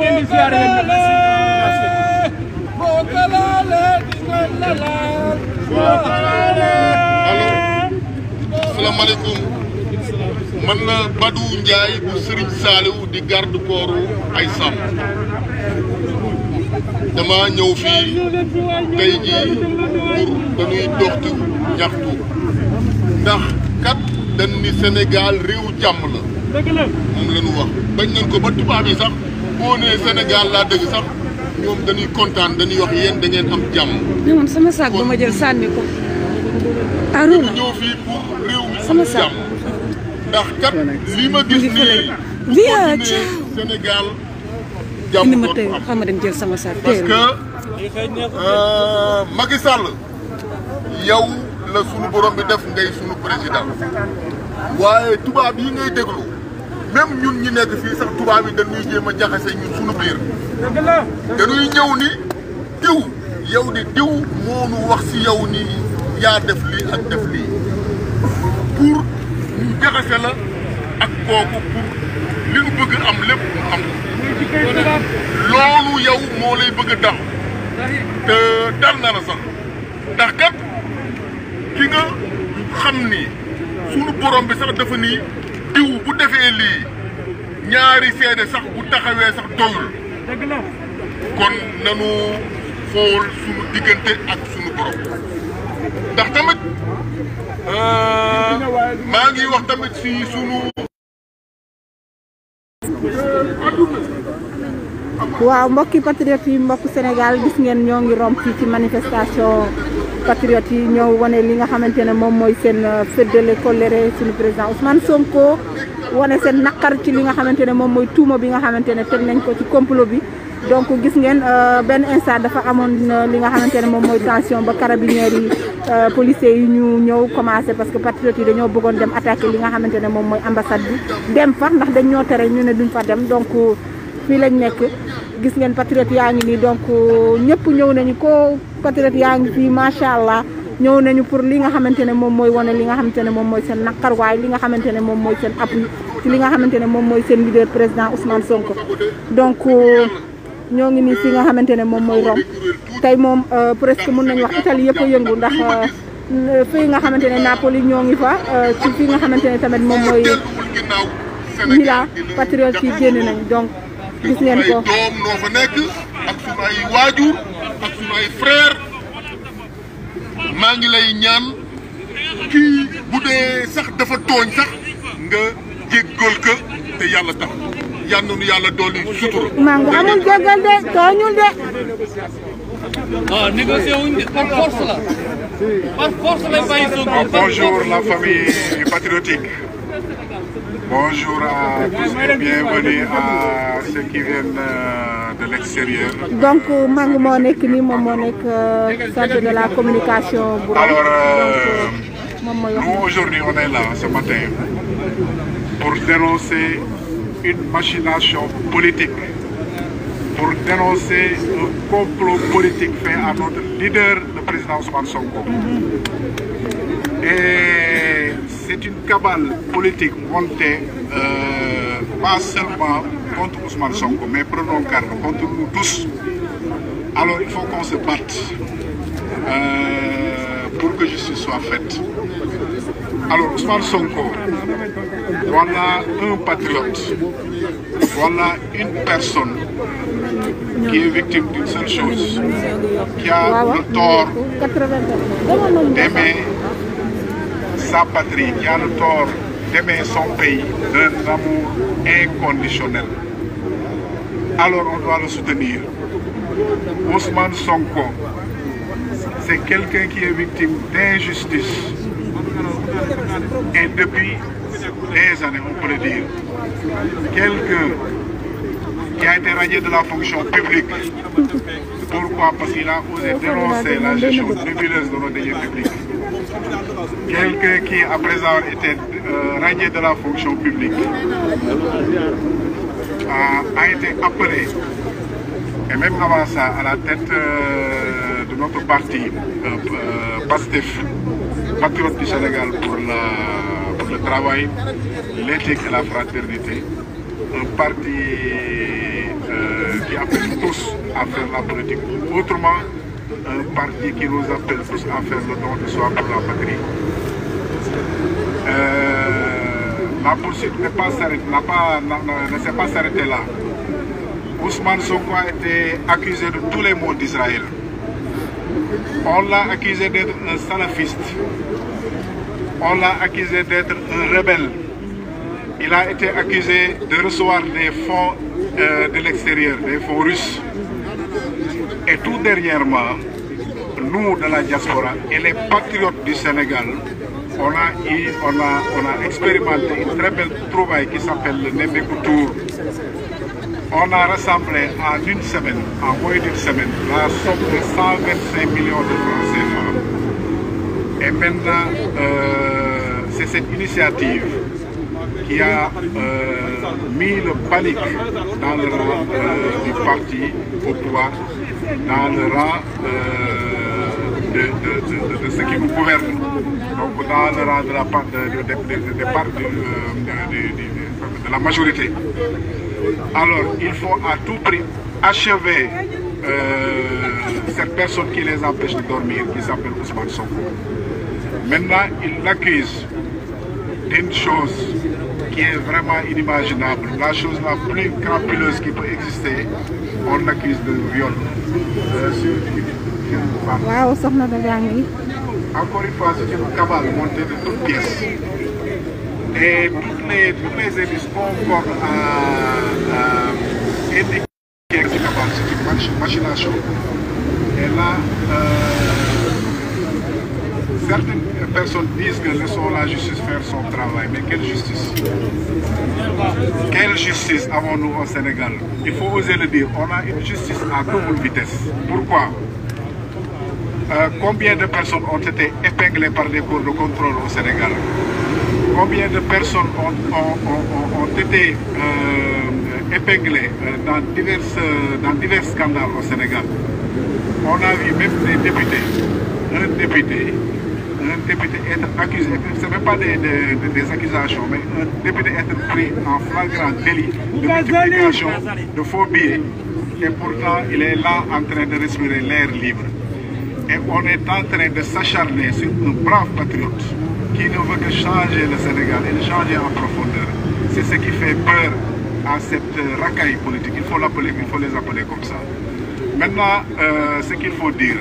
Speaker 16: salaamaaleykum man la Badou Ndiaye bu Serigne Saliou di garde corps ay sàmm dama ñëw fii tey jii pour dañuy doxtu ñaxtu ndax kat dañ ni Sénégal réew jàmm la moom la ñu wax bañ nañ ko ba tubaab yi sax boo nee Sénégal laa dëgg sax ñoom dañuy kontaan dañuy wax yéen da ngeen am jàmm.
Speaker 17: mais man sama saak ba ma jël sànni ko. Aruna
Speaker 16: ñëw fii pour réew mi
Speaker 17: sama
Speaker 16: am
Speaker 17: saak.
Speaker 16: jàmm ndax kat li ma gis nii bu
Speaker 17: Via
Speaker 16: continuer Sénégal jàmm
Speaker 17: indi ma
Speaker 16: dootu
Speaker 17: tey
Speaker 16: am.
Speaker 17: xam ma dem jël sama saak.
Speaker 16: parce
Speaker 17: tey
Speaker 16: que euh, Macky Sall yow la sunu borom bi def ngay sunu président waaye tubaab yi ngay déglu même ñun ñi nekk fii sax tubaab yi dañuy jéem a jaxase ñun sunu biir dañuy ñëw ni diw yow di diw moo nu wax si yow ni yaa def lii ak def lii pour ñu jaxase la ak kooku pour li nu bëgg am lépp mu am loolu yow moo lay bëgg a dal te dal na la sax ndax kat ki nga xam ni sunu borom bi sax dafa ni diw bu defee lii ñaari seede sax bu taxawee sax doyul kon nanu xool sunu diggante ak sunu borom ndax tamit euh, maa ngi wax tamit si sunu
Speaker 11: waaw mbokki patriotes yi mbokku Sénégal gis ngeen ñoo ngi romb fii ci manifestation patriotes yi ñëw wane li nga xamante ne moom mooy seen féddale colère suñu président Ousmane Sonko wane seen naqar ci li nga xamante ne moom mooy tuuma bi nga xamante ne teg nañ ko ci complot bi donc gis ngeen euh, benn instant dafa amoon euh, li nga xamante ne moom mooy tension ba carabiniers yi euh, policiers yi ñu ñëw commencé parce que patriotes yi dañoo bëggoon dem attaquer li nga xamante ne moom mooy ambassade bi dem fa ndax dañ ñoo tere ñu ne duñ fa dem donc fii lañ nekk gis ngeen patriote yaa ngi nii donc ñëpp ñëw nañu ko patriote yaa ngi fii macha allah ñëw nañu pour li nga xamante ne moom mooy wane li nga xamante ne moom mooy seen naqar waaye li nga xamante ne moom mooy seen appui ci li nga xamante ne moom mooy seen leader président Ousmane Sonko donc ñoo ngi nii fi nga xamante ne moom mooy Rome tey moom presque mun nañu wax Italie yëpp a yëngu ndax fii nga xamante ne Napoli ñoo ngi fa ci fi nga xamante ne tamit moom mooy Milan patriote yi génn nañ donc gis ngeen ko
Speaker 16: doom noo fa nekk ak sunu ay waajur ak sunu ay frère maa ngi lay ñaan kii bu dee sax dafa tooñ sax nga jéggal ko te yàlla tax yal na nu yàlla dolli sutura.
Speaker 11: maa ngi amul jégal de tooñul de
Speaker 18: Ah, négocier wuñ de par force la. Par force lay bàyyi Sonko.
Speaker 19: Bonjour la famille patriotique. Bonjour à tous et bienvenue à ceux qui viennent euh, de l'extérieur.
Speaker 11: donc maa ngi moo nekk nii moom moo nekk chargé de la communication bu Rome
Speaker 19: Alors,
Speaker 11: donc
Speaker 19: euh,
Speaker 11: moom mooy wax
Speaker 19: nous aujourd'hui on est là ce matin pour dénoncer une machination politique, pour dénoncer un complot politique fait à notre leader, le président Ousmane Sonko. Et c'est une cabale politique montée euh, pas seulement contre Ousmane Sonko, mais prenons garde contre nous tous. Alors il faut qu'on se batte euh, pour que justice soit faite. Alors Ousmane Sonko, voilà un patriote, voilà une personne qui est victime d'une seule chose, qui a le tort d'aimer sa patrie, qui a le tort d'aimer son pays d'un amour inconditionnel. Alors on doit le soutenir. Ousmane Sonko, c'est quelqu'un qui est victime d'injustice. Et depuis des années, on peut le dire, quelqu'un qui a été radié de la fonction publique. Pourquoi Parce qu'il a osé dénoncer la gestion nébuleuse de nos deniers publics. Quelqu'un qui, après avoir été euh, radié de la fonction publique, a, a été appelé, et même avant ça, à la tête euh, de notre parti, euh, euh, PASTEF, Patriote du Sénégal pour, la, pour le travail, l'éthique et la fraternité. Un parti euh, qui appelle tous à faire la politique autrement, un parti qui nous appelle tous à faire le don de soi pour la patrie. Euh, la poursuite n'est pas s'arrêter- n'a pas- n'a- n'a- ne s'est pas s'arrêtée là. Ousmane Sonko a été accusé de tous les maux d'Israël. On l'a accusé d'être un salafiste. On l'a accusé d'être un rebelle. Il a été accusé de recevoir des fonds euh, de l'extérieur, des fonds russes. Et tout dernièrement, nous de la diaspora et les patriotes du Sénégal, on a, eu- on a, on a expérimenté une très belle trouvaille qui s'appelle le Nemeko Tour. On a rassemblé en une semaine, en moins d'une semaine, la somme de 125 millions de francs CFA. Et maintenant, euh, c'est cette initiative qui a euh, mis le panique dans le rang euh, du parti au pouvoir, dans le rang euh, de, de- de- de ceux qui nous gouvernent, donc dans le rang de la, part- de, de- de- de- de part- de- euh, de- de- de- de la majorité. Alors, il faut à tout prix achever euh, cette personne qui les empêche de dormir, qui s'appelle Ousmane Sonko. Maintenant, il l'accuse d'une chose qui est vraiment inimaginable, la chose la plus crapuleuse qui peut exister, on l'accuse de viol euh, sur une sur une femme.
Speaker 11: waaw soxna da yaa ngi
Speaker 19: Encore une fois, c'est une cabale montée de toutes pièces. Et toutes les, toutes les indices concordent à, à indiquer que c'est cabale, c'est une mach- machination. Et là, euh, certaines personnes disent que laissons la justice faire son travail. Mais quelle justice Quelle justice avons-nous au Sénégal Il faut oser le dire. On a une justice à double vitesse. Pourquoi euh, combien de personnes ont été épinglées par des cours de contrôle au Sénégal Combien de personnes ont, ont- ont- ont été euh, épinglées euh, dans, diverses, euh, dans divers scandales au Sénégal On a vu même des députés, un député, un député être accusé, ce n'est même pas des, des- des- des accusations, mais un député être pris en flagrant délit de multiplication de faux billets. Et pourtant, il est là en train de respirer l'air libre. Et on est en train de s'acharner sur un brave patriote qui ne veut que changer le Sénégal et le changer en profondeur. C'est ce qui fait peur à cette euh, racaille politique. Il faut l'appeler, il faut les appeler comme ça. Maintenant, euh, ce qu'il faut dire,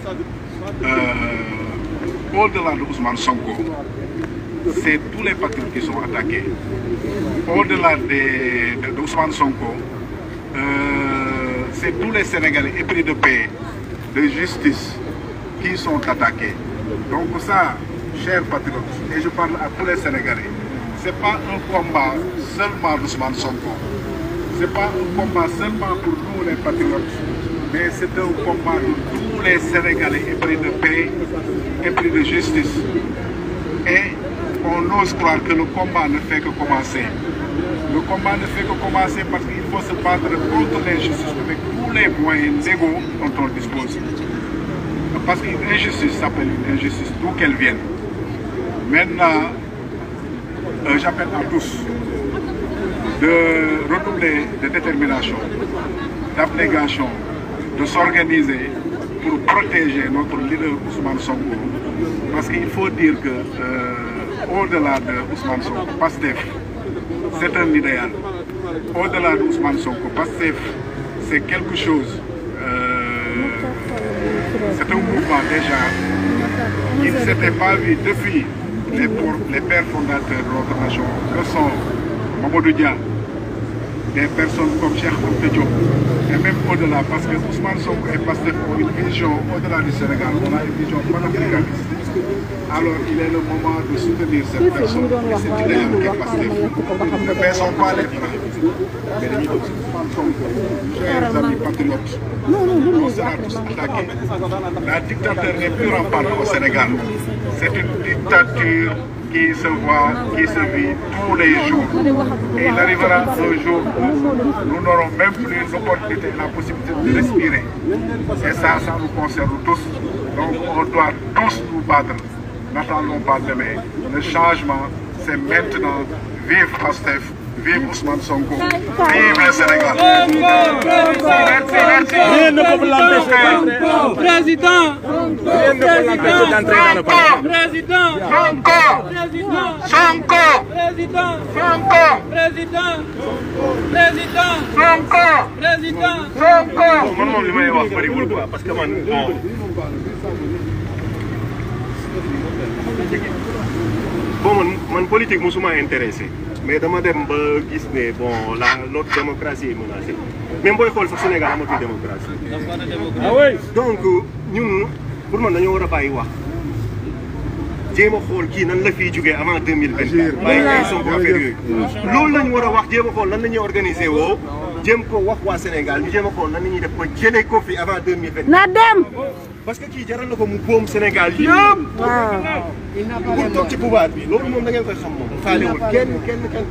Speaker 19: euh, au-delà de Ousmane Sonko, c'est tous les patriotes qui sont attaqués. Au-delà des- de, de Ousmane Sonko, euh, c'est tous les Sénégalais épris de paix, de justice, qui sont attaqués. Donc ça, chers patriotes, et je parle à tous les Sénégalais, c'est pas un combat seulement d'Ousmane Sonko. C'est pas un combat seulement pour nous les patriotes, mais c'est un combat de tous les Sénégalais épris de paix, épris de justice. Et on ose croire que le combat ne fait que commencer. Le combat ne fait que commencer parce qu'il faut se battre contre l'injustice avec tous les moyens légaux dont on dispose. Parce qu'une injustice s'appelle une injustice, d'où qu'elle vienne. Maintenant, euh, j'appelle à tous de redoubler de détermination, d'abnégation, de s'organiser pour protéger notre leader Ousmane Sonko. Parce qu'il faut dire que euh, au-delà de Ousmane Sonko, PASTEF, c'est un idéal. Au-delà de Ousmane Sonko, PASTEF, c'est quelque chose. euh, c'est un mouvement déjà qui ne s'était pas vu depuis les, pour- les pères fondateurs de notre nation, que sont Mamadou Dia, des personnes comme Cheikh Anta Diop, et même au-delà, parce que Ousmane Sonko est passé pour une vision au-delà du Sénégal, on a une vision panafricaniste. Alors il est le moment de soutenir cette personne et cet idéal qui est passé. Ne baissons pas les bras, mais dañuy bëgg Ousmane Sonko, chers amis patriotes, on sera tous attaqués. La dictature n'est plus rampante au Sénégal. C'est une dictature qui se voit, qui se vit tous les jours. Et il arrivera un jour où nous n'aurons même plus l'opportunité, la possibilité de respirer. Et ça, ça nous concerne tous. Donc on doit tous nous battre. N'attendons pas demain. Le changement, c'est maintenant. Vive Pastef, vive Ousmane Sonko, vive le Sénégal.
Speaker 14: Rien ne peut l'empêcher
Speaker 8: Président
Speaker 14: Rien ne peut l'empêcher d'entrer dans le palais.
Speaker 8: Président
Speaker 14: Sonko
Speaker 8: Président
Speaker 14: Sonko
Speaker 8: Président
Speaker 14: Sonko
Speaker 8: Président Président
Speaker 14: Sonko
Speaker 8: Président
Speaker 14: Sonko man moom li may wax bëriwul quoi parce que man bon bon man man politique musuma intéressé mais dama dem ba gis ne bon la notre démocratie est menacée même booy xool sax Sénégal amatul démocratie.
Speaker 8: Ah oui.
Speaker 14: donc ñun pour man dañoo war a bàyyi wax jéem a xool kii nan la fiy jugee avant deux mille vingt quatre bàyyi ay Sonko affaire yooyu. loolu la ñu war a wax jéem a xool nan la ñuy organiser woo jéem ko wax waa Sénégal ñu jéem a xool nan la ñuy def ba jëlee ko fi avant deux mille vingt
Speaker 11: na dem.
Speaker 14: parce que kii jaral na ko mu boom Sénégal yëpp. pour toog ci pouvoir bi loolu moom da ngeen koy xam moom. faalewul kenn kenn kenn.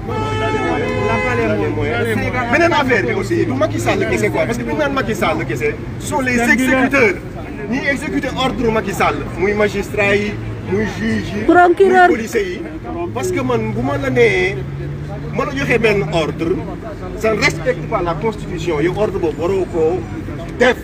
Speaker 14: beneen affaire bi aussi du Macky Sall kese quoi parce que bu ñu naan Macky Sall kese ce sont les exécuteurs ñi exécuter ordre Macky Sall muy magistrat yi muy juge yi.
Speaker 11: Procureur.
Speaker 14: muy policier yi. parce que man bu ma la nee ma la joxee benn ordre ça ne respecte pas la constitution yow ordre boobu waroo koo def.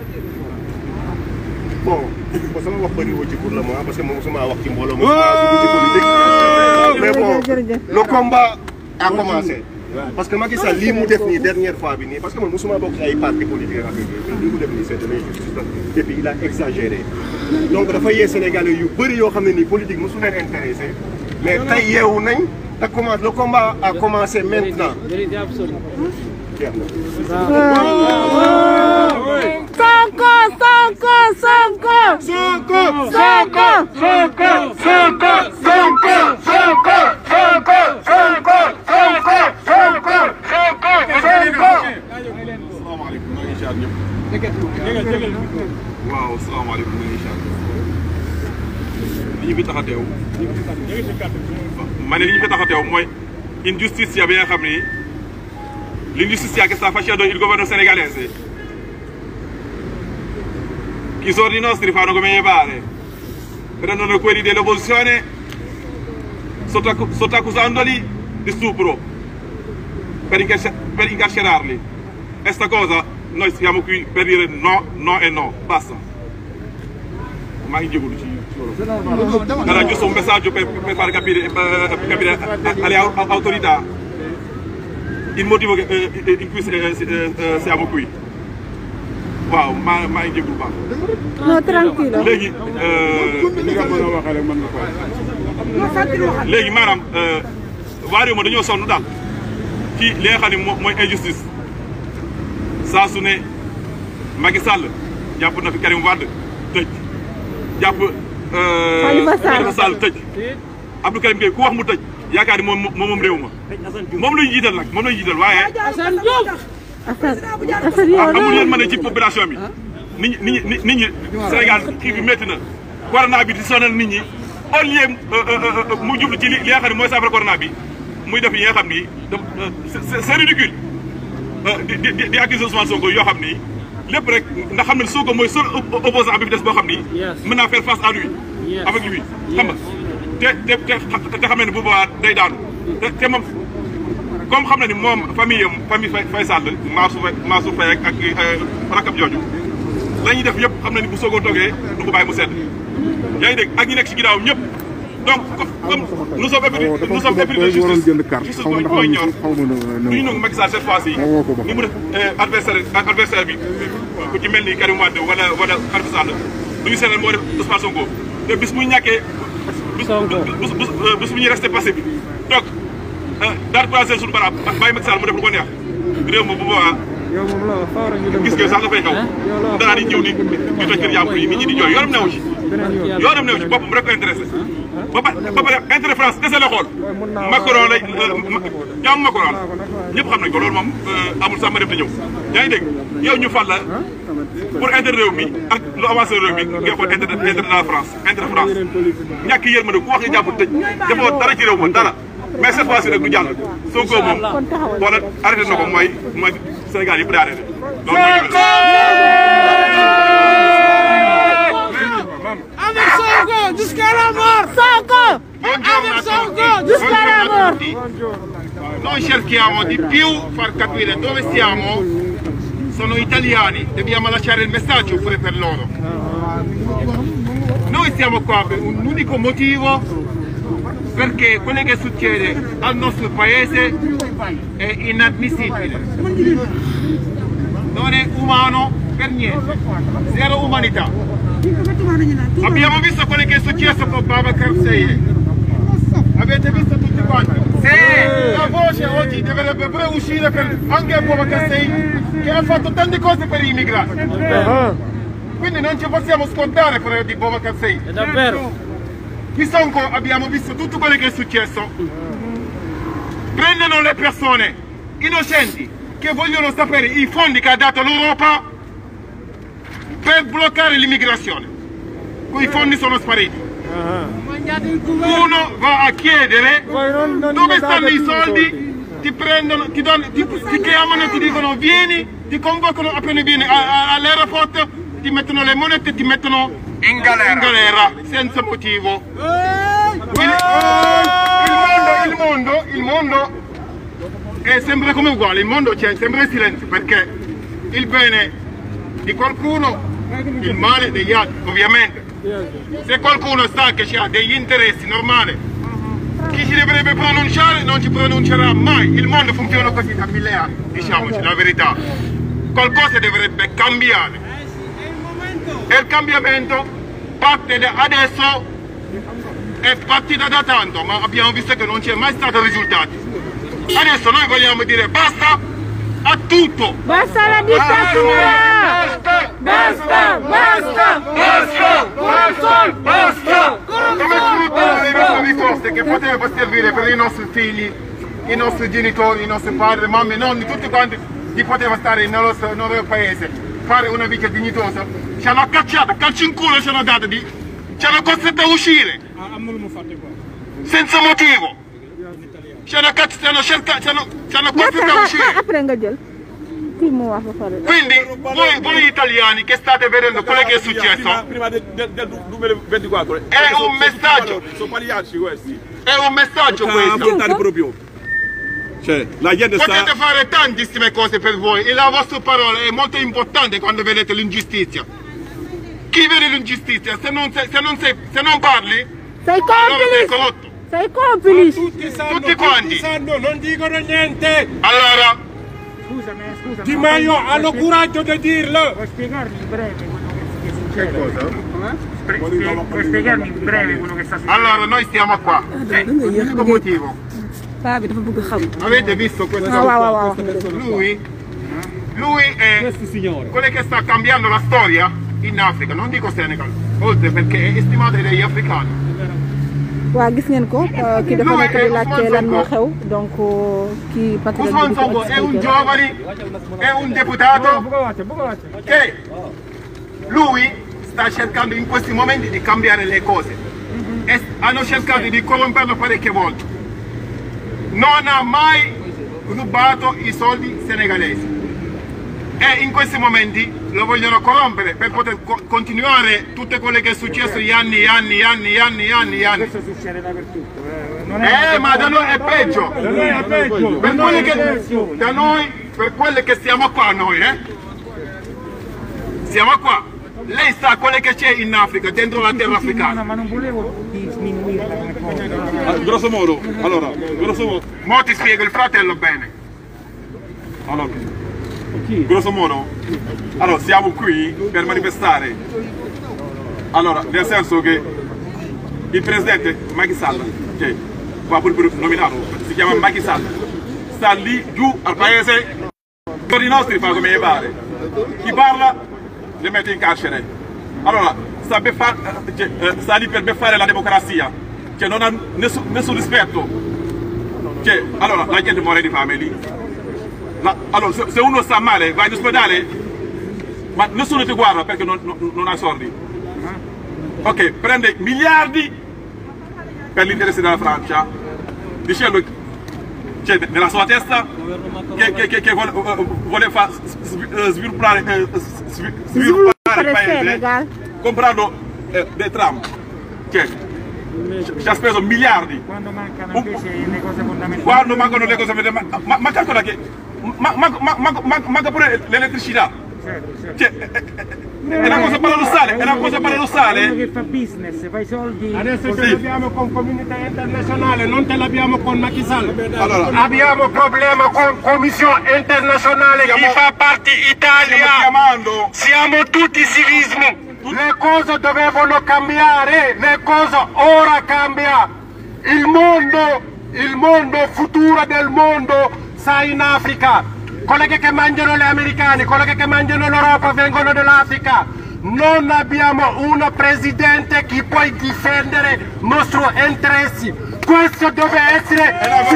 Speaker 14: bon bon sama wax bëri woo ci pour le moment parce que moom mosuma wax ci mbooloo mosuma dugg ci politique mais bon le combat a commencé parce que Macky Sall lii mu def nii dernière fois bi nii parce que man mosuma bokk ci ay parti politique ak yooyu lii mu def nii c'est de l'injustice et puis il a exagéré donc dafa yee Sénégalais yu bëri yoo xam ne nii politique mosu leen intéressé mais tey yeewu nañ te commence le combat a commencé maintenant
Speaker 8: Vérité absolue.
Speaker 14: jeex na.
Speaker 11: Sonko Sonko Sonko.
Speaker 14: Sonko
Speaker 11: Sonko
Speaker 14: Sonko Sonko Sonko Sonko Sonko Sonko Sonko Sonko Sonko Sonko
Speaker 10: salaamaaleykum maa ngi ziar ñëpp. waaw salaamaaleykum maa ngi ziar li ñu fi tax a teew. ma ne li ñu fi tax a teew mooy injusticia bi nga xam ni l'ingiustizia che sta facendo il governo senegalese. Chi sono i nostri fanno come gli pare. Prendono quelli dell'opposizione sotto, sottoaccusandoli di stupro per, incarcer- per incarcerarli. E sta cosa noi siamo qui per dire no, no e no, basta. Ma in giù ci Era giusto un messaggio per, per far capire, per capire alle au- autorità il motivo che, eh, in cui eh, eh, eh, siamo qui. Waaw maa maa ngi jégalu baax.
Speaker 11: non tranquille.
Speaker 10: léegi léegi maanaam waa réew ma dañoo sonn daal ci li nga xam ne moo mooy injustice saa su ne Macky Sall jàpp na fi Karim Wade tëj jàpp
Speaker 11: Khalifa Sall.
Speaker 10: Khalifa Sall tëj Abdou Karim Gueye ku wax mu tëj yaakaar ni moom moom moom réew ma moom la ñu jiital nag moom la ñu jiital waaye
Speaker 8: Assane Diouf.
Speaker 11: Assane Assane yow
Speaker 10: amul yéen
Speaker 11: loolu.
Speaker 10: ma ne ci population bi nit ñi nit ñi nit ñi Sénégal kii bi métti na corona bi di sonal nit ñi au lieu mu jublu ci li li nga xam ne mooy saafara corona bi muy def yi nga xam ni da c'est c'est ridicule di di di di accuser Ousmane Sonko yoo xam ni lépp rek ndax xam ne Sonko mooy seul op- opposant bi fi des boo xam ni mën naa faire face à lui avec lui xam nga te te te te xam ne bu boobaa day daanu te te moom comme xam na ni moom famille am famille Faye Faye Sall Mansour Faye Mansour Faye ak ak rakab jooju la ñuy def yëpp xam na ni bu soogoo toogee du ko bàyyi mu sedd yaa ngi dégg ak ñi nekk ci ginnaaw ñëpp donc comme nous sommes épris nous sommes épris de justice justice mooy mooy ñor du ñu nangu Macky Sall cette fois ci ni mu def adversaire adversaire bi ku ci mel ni Karim Wade wala wala Khalifa Sall du ñu seetal moo def Ousmane Sonko te bis muy ñàkkee bis bis bis bu ñuy resté passé bi donc daal croiser suñu baraab bàyyi Macky Sall mu def lu ko neex réew mi bu boobaa gis nga sax dafay xaw danaa di ñëw di di toj kër jàmbur yi nit ñi di jooy yoonam newu ci yoonam newu ci boppam rek ko intéressé ba pare ba pare intérêt France dese la xool Macron lay jàmm Macron la ñëpp xam nañ ko loolu moom amul sax ma dem te ñëw yaa ngi dégg yow ñu fal la pour intérêt réew mi ak lu avancé réew mi ngay xool intérêt intérêt de la France intérêt France ñàkk yërmande ku wax nga jàpp tëj defoo dara ci réew ma dara mais cette fois ci nag du jàll Sonko moom wala arrêté na ko mooy mooy Sénégal yëpp daa arrêté
Speaker 8: Avec Sonko jusqu'à la mort Sonko Avec Sonko jusqu'à la mort
Speaker 15: Noi cerchiamo di più far capire dove siamo, sono italiani, dobbiamo lasciare il messaggio pure per loro. Noi siamo qua per un unico motivo, perché quello che succede al nostro paese è inammissibile. Non è umano per niente, zero umanità. Abbiamo visto quello che è successo con Babacar Seye. Avete visto tutti quanti? Sì! La voce oggi dovrebbe pure uscire per anche Babacar Seye che ha fatto tante cose per gli immigrati. Quindi non ci possiamo scordare quello di Babacar Seye. È davvero? Qui Sonko abbiamo visto tutto quello che è successo. Prendono le persone innocenti che vogliono sapere i fondi che ha dato l'Europa per bloccare l'immigrazione. Quei fondi sono spariti. Uno va a chiedere dove stanno i soldi, ti prendono, ti, danno, ti, ti chiamano e ti dicono vieni, ti convocano appena vieni all'aeroporto, ti mettono le monete e ti mettono in galera, in galera senza motivo. Il, il, mondo, il, mondo, il mondo è sempre come uguale, il mondo c'è sempre in silenzio perché il bene di qualcuno, il male degli altri, ovviamente. Se qualcuno sa che ha degli interessi normali, chi si dovrebbe pronunciare non ci pronuncerà mai. Il mondo funziona così da mille anni, diciamoci la verità. Qualcosa dovrebbe cambiare. E il cambiamento parte da adesso, è partita da tanto, ma abbiamo visto che non c'è mai stato risultati. Adesso noi vogliamo dire basta a tutto!
Speaker 11: Basta la dittatura!
Speaker 15: Basta! Basta! Basta! Basta! Basta! Basta! Come sfruttare le nostre risorse che potrebbero servire per i nostri figli, i nostri genitori, i nostri padri, mamme, nonni, tutti quanti di poter stare nel nostro, nel nostro paese, fare una vita dignitosa. Ci hanno cacciato, calci in culo ci hanno dato di... ci hanno costretto a uscire! Senza motivo! ci hanno cazzo, ci hanno cercato, ci hanno, ci hanno costretto a uscire.
Speaker 11: Après nga jël. Kii mu wax ba pare.
Speaker 15: Quindi voi, voi italiani che state vedendo quello che è successo
Speaker 10: prima del, del, del 2024
Speaker 15: è un messaggio.
Speaker 10: sono pagliacci questi
Speaker 15: È un messaggio
Speaker 10: Tocca
Speaker 15: questo.
Speaker 10: affrontare proprio cioè la gente sta
Speaker 15: Potete fare tantissime cose per voi e la vostra parola è molto importante quando vedete l'ingiustizia. Chi vede l'ingiustizia, se non, sei- se non, sei- se non parli,
Speaker 11: Sei
Speaker 15: allora sei
Speaker 11: complice!
Speaker 15: corrotto.
Speaker 11: Sei complice!
Speaker 15: Tutti quanti.
Speaker 14: sanno, non dicono niente.
Speaker 15: Allora,
Speaker 8: Scusami, scusami.
Speaker 14: Di Maio hanno coraggio di dirlo.
Speaker 8: Puoi spiegarmi in breve quello che è successo?
Speaker 15: Che cosa?
Speaker 8: Spre- spie- puoi spiegarmi in breve quello che sta succedendo?
Speaker 15: allora noi stiamo qua. L'unico motivo.
Speaker 2: paa bi dafa bëgg xam.
Speaker 15: Avete visto questo?
Speaker 11: Ah, wow, wow, wow.
Speaker 15: questa persona? Lui, lui è quello che sta cambiando la storia in Africa, non dico Senegal, oltre perché è stimato dagli africani.
Speaker 11: waa gis ngeen ko euh, kii dafa nekk di laajte lan moo xew donc kii patriote bi
Speaker 15: Ousmane
Speaker 11: di ko
Speaker 15: Sonko è un
Speaker 11: expliqué.
Speaker 15: giovane, è un deputato che lui sta cercando in questi momenti di cambiare le cose. E hanno cercato di corromperlo parecchie volte. Non ha mai rubato i soldi senegalesi. E in questi momenti lo vogliono corrompere per poter co- continuare tutto quello che è successo gli anni, gli anni, gli anni, gli anni, gli anni, gli anni.
Speaker 8: Questo succede dappertutto. eh, non è-
Speaker 15: Eh, ma da noi è peggio.
Speaker 8: Da noi è peggio.
Speaker 15: Per
Speaker 8: Da noi
Speaker 15: quelli
Speaker 8: è
Speaker 15: che,
Speaker 8: peggio.
Speaker 15: da noi, per quelli che siamo qua noi, eh. Siamo qua.
Speaker 10: lei sa quello che c'è in Africa, dentro la terra africana.
Speaker 20: ma non volevo sminuirla come cosa.
Speaker 10: Ah, grosso modo, allora, grosso modo. Mo ti spiego il fratello bene. Allora, grosso modo, allora siamo qui per manifestare. Allora, nel senso che il presidente Macky Sall, che qua pure nominato, si chiama Macky Sall, sta lì giù al paese, i nostri fa come gli pare. Chi parla li mette in carcere. Allora, sta, beffa- cioè, eh, sta lì per beffare la democrazia, cioè non ha nessun, nessun rispetto. Cioè, allora, la gente muore di fame lì. La- allora, se, se uno sta male, vai in ospedale, ma nessuno ti guarda perché non, non, non ha soldi. Ok, prende miliardi per l'interesse della Francia, dicendo, cioè, nella sua testa, che, che, che, che vuole, eh, vuole far svi- eh, sviluppare, eh, svi- sviluppare il paese
Speaker 11: Senegal.
Speaker 10: comprando eh, dei tram. Cioè, ci- ci ha speso miliardi.
Speaker 20: Quando mancano invece le cose fondamentali.
Speaker 10: Quando mancano le cose ma, ma, ma calcola che ma, ma, ma, ma- ma- manca pure l'elettricità. Cioè, è, è- è una cosa paradossale, è una cosa
Speaker 20: Uno
Speaker 10: paradossale.
Speaker 20: che fa business, fa i soldi.
Speaker 13: Adesso
Speaker 20: così.
Speaker 13: ce l'abbiamo con comunità internazionale, non ce l'abbiamo con Macky Sall.
Speaker 10: Allora,
Speaker 15: Abbiamo problema con Commissione internazionale che fa parte Italia.
Speaker 10: chiamando.
Speaker 15: Siamo tutti civismo. Le cose dovevano cambiare, le cose ora cambia. Il mondo, il mondo futuro del mondo sta in Africa. Colleghi che mangiano gli americani, colleghi che mangiano l'Europa vengono dall'Africa. Non abbiamo un presidente che può difendere i nostri interessi. Questo deve essere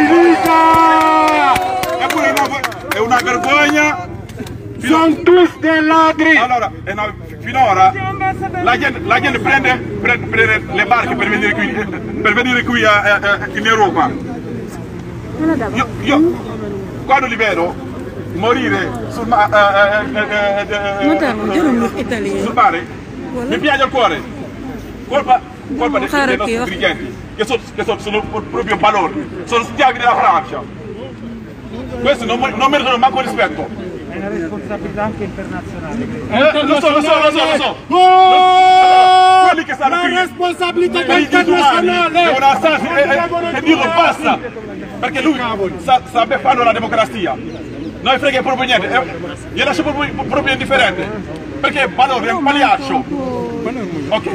Speaker 15: finito!
Speaker 10: Eppure è una, è una vergogna.
Speaker 15: Sono tutti dei ladri!
Speaker 10: Allora, è una- finora la gente, la gente prende, prende- prende le barche per venire qui, eh, per venire qui eh, eh, in Europa. Io, io quando li vedo morire sul, ma- eh, eh, eh, eh, eh,
Speaker 17: Madame, giorno Italia.
Speaker 10: sul mare, mi piace il cuore. Colpa, colpa dei,
Speaker 17: Fare
Speaker 10: dei nostri
Speaker 17: che-
Speaker 10: dirigenti, che, sono, che sono, sono proprio balordi, sono schiavi della Francia. Questi non, non meritano manco rispetto.
Speaker 20: È una responsabilità anche internazionale.
Speaker 10: Eh, lo so, lo so, lo so, lo so.
Speaker 13: Oh!
Speaker 10: Quelli che stanno
Speaker 13: La
Speaker 10: qui
Speaker 13: responsabilità
Speaker 10: per i diritti umani
Speaker 13: internazionale!
Speaker 10: devono alzarsi e, e, e dirlo basta perché lui sta, sta beffando la democrazia non frega proprio niente eh, gli lascia proprio, proprio indifferente perché Balori è un pagliaccio ok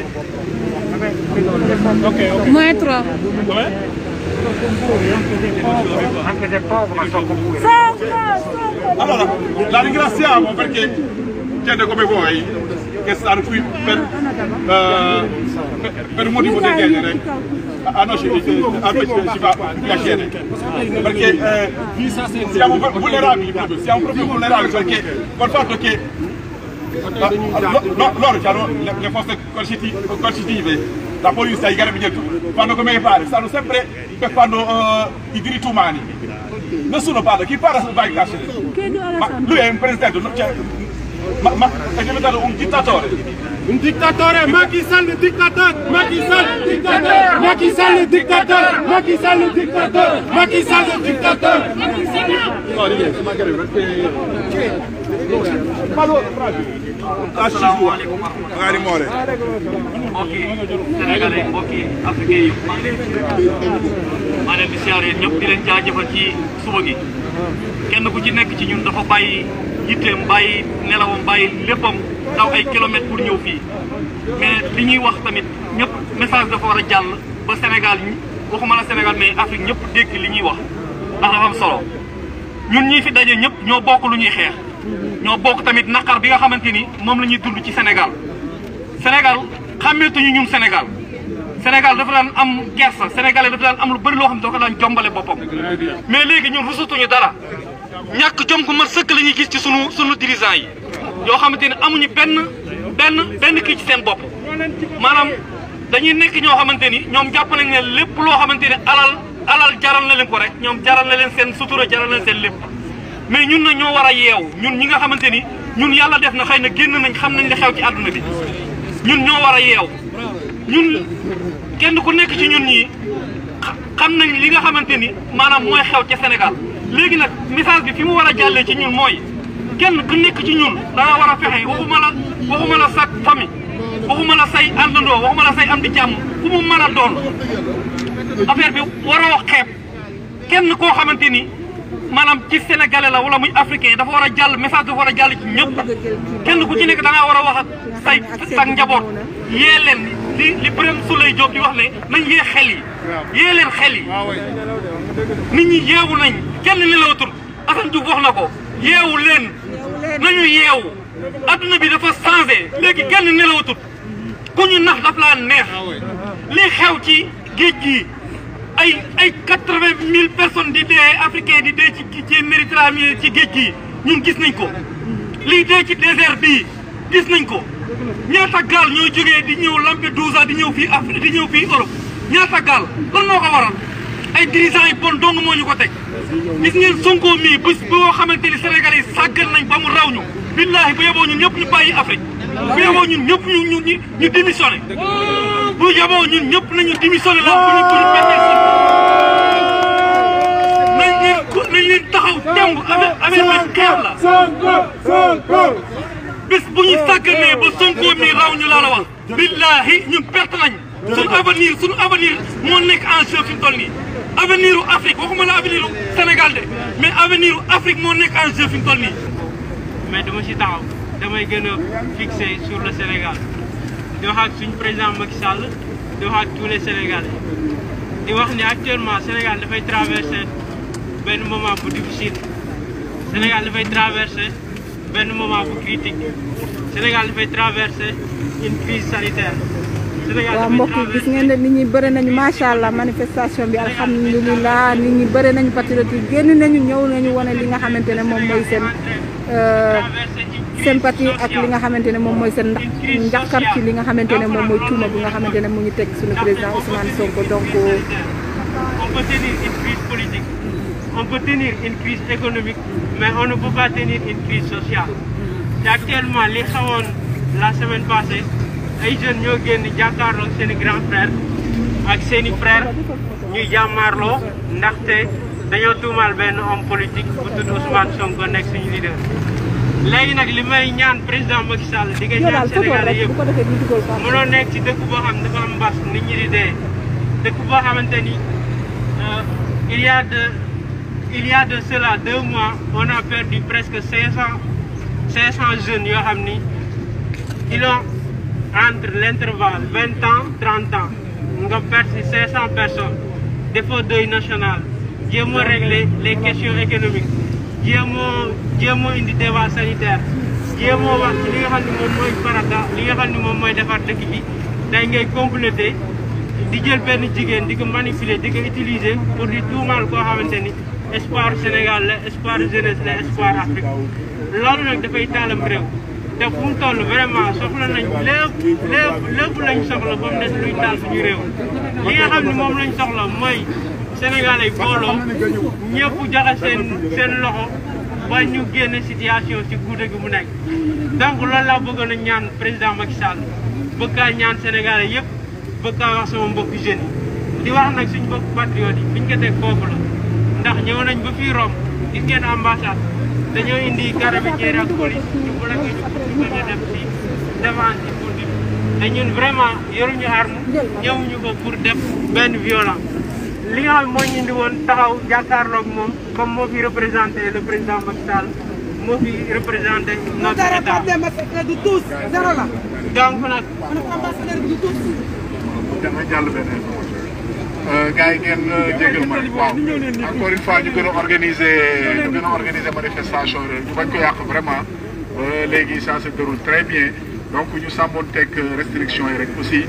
Speaker 10: ok ok
Speaker 17: Maestro.
Speaker 10: Com'è?
Speaker 20: Anche se è poco, ma so con voi.
Speaker 10: allora la ringraziamo perché gente come voi che stanno qui per, eh, per, per un motivo del genere a a noi ci, a noi ci- ci fa piacere perché eh, siamo vulnerabili proprio, siamo proprio vulnerabili perché col fatto che eh, lo- lo- loro hanno le, le forze coerciti- coercitive la polizia, i carabinieri fanno come pare stanno sempre per fanno eh, i diritti umani nessuno parla, chi parla va in carcere ma lui è un presidente non- cioè, ma, ma è diventato un dittatore
Speaker 13: Un dittatore, Macky Sall il dittatore, Macky Sall il dittatore, Macky Sall il dittatore, Macky Sall il dittatore, Macky Sall il dittatore.
Speaker 10: No, niente, magari perché... Ma lo... Lasci sua, magari muore.
Speaker 18: mbokki sénégalais mbokki africain yi maa ngi leen maa leen di siyaare ñëpp di leen jaajëfal ci suba gi kenn ku ci nekk ci ñun dafa bàyyi yitteem bàyyi nelawam bàyyi léppam daw ay kilomètres pour ñëw fii mais li ñuy wax tamit ñëpp message dafa war a jàll ba Sénégal ñi waxuma la Sénégal mais Afrique ñëpp dégg li ñuy wax ndax dafa am solo ñun ñii fi daje ñëpp ñoo bokk lu ñuy xeex ñoo bokk tamit naqar bi nga xamante ni moom la ñuy dund ci Sénégal Sénégal xàmmeetuñu ñun Sénégal Sénégal dafa daan am kersa sénégalais dafa daan am lu bëri loo xam ne dafa daan jombale boppam mais léegi ñun rusatuñu dara ñàkk jom gu mat sëkk la ñuy gis ci sunu sunu dirigeants yi yoo xamante ne amuñu benn benn benn kii ci seen bopp maanaam dañuy nekk ñoo xamante ni ñoom jàpp nañ ne lépp loo xamante ne alal alal jaral na leen ko rek ñoom jaral na leen seen sutura jaral na leen seen lépp mais ñun na ñoo war a yeew ñun ñi nga xamante ni ñun yàlla def na xëy na génn nañ xam nañ li xew ci àdduna bi ñun ñoo war a yeew ñun kenn ku nekk ci ñun ñii xa- xam nañ li nga xamante ni maanaam mooy xew ca Sénégal léegi nag message bi fi mu war a jàllee ci ñun mooy kenn ku nekk ci ñun da nga war a fexe waxuma la waxuma la sa famille waxuma la say àndandoo waxuma la say am di jàmm fu mu mën a doon affaire bi waroo xeeb kenn koo xamante ni maanaam ci sénégalais la wala muy africain dafa war a jàll message dafa war a jàll ci ñëpp kenn ku ci nekk da ngaa war a wax ak say sa njaboot yee leen li li Birame Souleye Diop di wax ne nañ yee xel yi yee leen xel yi nit ñi yeewu nañ kenn nelawatul Assane Diouf wax na ko yeewu leen nañu yeewu adduna bi dafa changé léegi kenn nelawatul ku ñu nax daf laa neex li xew ci géej gi ay ay quatre-vingt mille personnes di dee africain di dee ci ci Méditerranée ci géej gi ñun gis nañ ko lii dee ci désert bii gis nañ ko ñaata gaal ñoo jógee di ñëw Lampedusa di ñëw fii Afrique di ñëw fii Europe ñaata gaal lan moo ko waral ay dirigeants yi bon dong moo ñu ko teg gis ngeen Sonko mii bés boo xamante ni Sénégal yi sàggal nañ ba mu raw ñu billaahi bu yeboo ñun ñëpp ñu bàyyi Afrique bu yeboo ñun ñëpp ñu ñu ñu ñu démissionné bu yeboo ñun ñëpp nañu démissionné la bu ñu bu ñu permettre nañ leen nañ leen taxaw temb avec avec benn xeex la bés bu ñu sàgganee ba Sonko mii raw ñu laa la wax billaahi ñun perte nañ suñu avenir suñu avenir moo nekk en jeu fi mu toll nii avenir u Afrique waxuma la avenir u Sénégal de mais avenir u Afrique moo nekk en jeu fi mu toll nii
Speaker 14: mais dama ci taxaw damay gën a fixé sur le Sénégal di wax ak suñu président Macky Sall di wax ak tous les Sénégalais di wax ni actuellement Sénégal dafay traversé benn moment bu difficile Sénégal dafay traversé benn moment bu critique Sénégal dafay traversé une crise sanitaire Sénégal
Speaker 4: waaw
Speaker 14: dafay
Speaker 4: mbokk yi gis ngeen ne nit ñi bëri nañu macha allah manifestation bi alhamdulilah nit ñi bëri nañu patriote yi génn nañu ñëw nañu wane li nga xamante ne moom mooy seen sympathie ak li nga xamante ne moom mooy seen ndax njàqar ci li nga xamante ne moom mooy tuuma bi nga xamante ne mu ngi teg suñu président Ousmane Sonko donc.
Speaker 14: on peut tenir une crise politique on peut tenir une crise économique mais on ne peut pas tenir une crise sociale te actuellement li xawoon la semaine passée ay jeunes ñoo génn jàkkaarloo ak seen i grand frère ak seen i frère ñuy jàmmaarloo ndaxte dañoo tuumaal benn homme politique bu tudd Ousmane Sonko nekk suñu leader. léegi nag li may ñaan président Macky Sall di nga ñaan Sénégalais yëpp mënoo nekk ci dëkk boo xam ne dafa am mbas nit ñi di dee dëkk boo xamante ni il y a de il y a de cela deux mois on a perdu presque cinq cent cinq cent jeunes yoo xam ni ils ont entre l'intervalle vingt ans trente ans nga perte si cinq cent personnes défaut deuil national jéem a régler les questions économiques jéem a jéem a indi débat sanitaire jéem a wax ci li nga xam ne moom mooy farata li nga xam ne moom mooy defar dëkk bi day ngay complété di jël benn jigéen di ko manipuler di ko utiliser pour di tuumaal koo xamante ni espoir Sénégal la espoir jeunesse la espoir Afrique loolu nag dafay taalam réew te fu mu toll vraiment soxla nañ lépp lépp lépp lañ soxla ba mu des luy taal suñu réew li nga xam ne moom lañ soxla mooy Sénégalais yi booloo ñëpp joxe seen seen loxo ba ñu génn situation ci guute gi mu nekk donc loolu laa bëggoon a ñaan président Macky Sall bëgg kaa ñaan Sénégalais yëpp bëgg kaa wax sama mbokku jeunes yi di wax nag suñu mbokku patriote yi biñ ko teg foofu la ndax ñëw nañ ba fii Rome gis ngeen ambassade dañoo indi carabinieri ak police ñu bloqué ñu ñu bañ a dem ci devant ci pour di te ñun vraiment yoruñu arme ñëwuñu ko pour def benn violence li nga xam moo ñu indi woon taxaw jàkkaarloog moom comme moo fi représenté le président Macky Sall moo fi représenté notre état
Speaker 9: du tous zéro la
Speaker 14: donc nag
Speaker 9: ambassadeur du tous
Speaker 19: dama jàll benn information gars yi ngeen jégal ma waaw encore une fois ñu gën a organiser ñu gën a organiser manifestation rek ñu bañ ko yàq vraiment léegi ça se déroule très bien donc ñu sàmmoon teg restriction yi rek aussi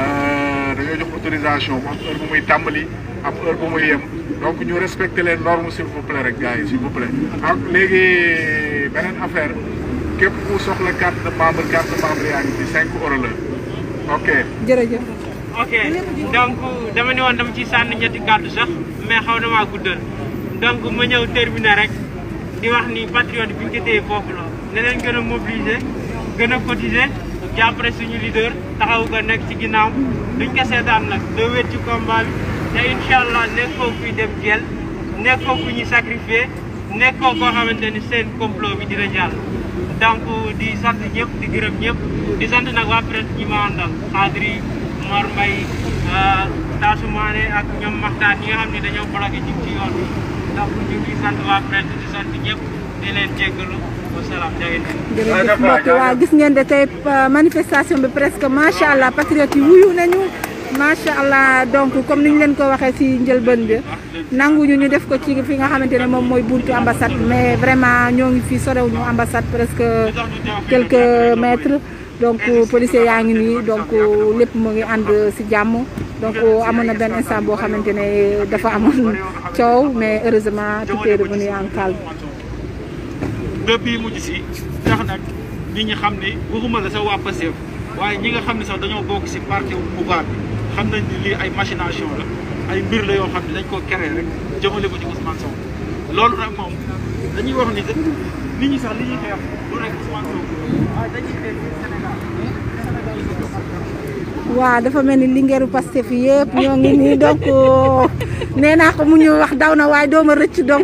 Speaker 19: dañoo jox autorisation mu am heure bu muy tàmbali am heure bu muy yem donc ñu respecter les normes s'il vous plaît rek gars yi s'il vous plaît ak léegi beneen affaire képp ku soxla carte de membre carte de membre yaa ngi ci 5 euros la ok
Speaker 4: jërëjëf.
Speaker 14: ok donc dama ne woon dama ci sànni ñetti kàddu sax mais xaw na maa guddal donc ma ñëw terminer rek di wax ni patriote bi ñu ko téye foofu la ne leen gën a mobiliser gën a cotiser jàppale suñu leader taxaw ko nekk ci ginnaaw duñ ko seetaan nag doo wét ci combat bi te incha allah nekk foofu kuy dem jël nekk foofu ñu sacrifier nekkoo koo xamante ni seen complot bi dina jàll donc di sant ñëpp di gërëm ñëpp di sant nag waa presse ñi ma àndal Adri Mor Mbaye Tassou Mané ak ñoom Maxtaan ñi nga xam ne dañoo bloqué ci ci yoon bi donc ñu ngi sant waa presse di sant ñëpp di leen jéggalu wasalaam jageen
Speaker 11: jërëjëf mbokk waa gis ngeen de tey manifestation bi presque macha allah patriote yi wuyu nañu macha allah donc comme ni ñu leen ko waxee si njëlbeen bi nanguñu ñu def ko ci fi nga xamante ne moom mooy buntu ambassade mais vraiment ñoo ngi fii sorewuñu ambassade presque quelques mètres donc policiers yaa ngi nii donc lépp mu ngi ànd si jàmm donc amoon na benn instant boo xamante ne dafa amoon coow mais heureusement tout est revenu en calme.
Speaker 14: depuis mujj si tax nag nit ñi xam ne waxuma la sa waa Pastef waaye ñi nga xam ne sax dañoo bokk si parti pouvoir bi xam nañ ni lii ay machination la ay mbir la yoo xam ne dañ koo créé rek jëmale ko ci Ousmane Sonko loolu nag moom dañuy wax ni nit ñi sax li ñuy xeex du rek Ousmane Sonko waaye dañuy xeex Sénégal
Speaker 11: waaw dafa mel ni lingeeru Pastef yi yëpp ñoo ngi nii donc nee naa ko mu ñu wax daw na waaye dooma rëcc donc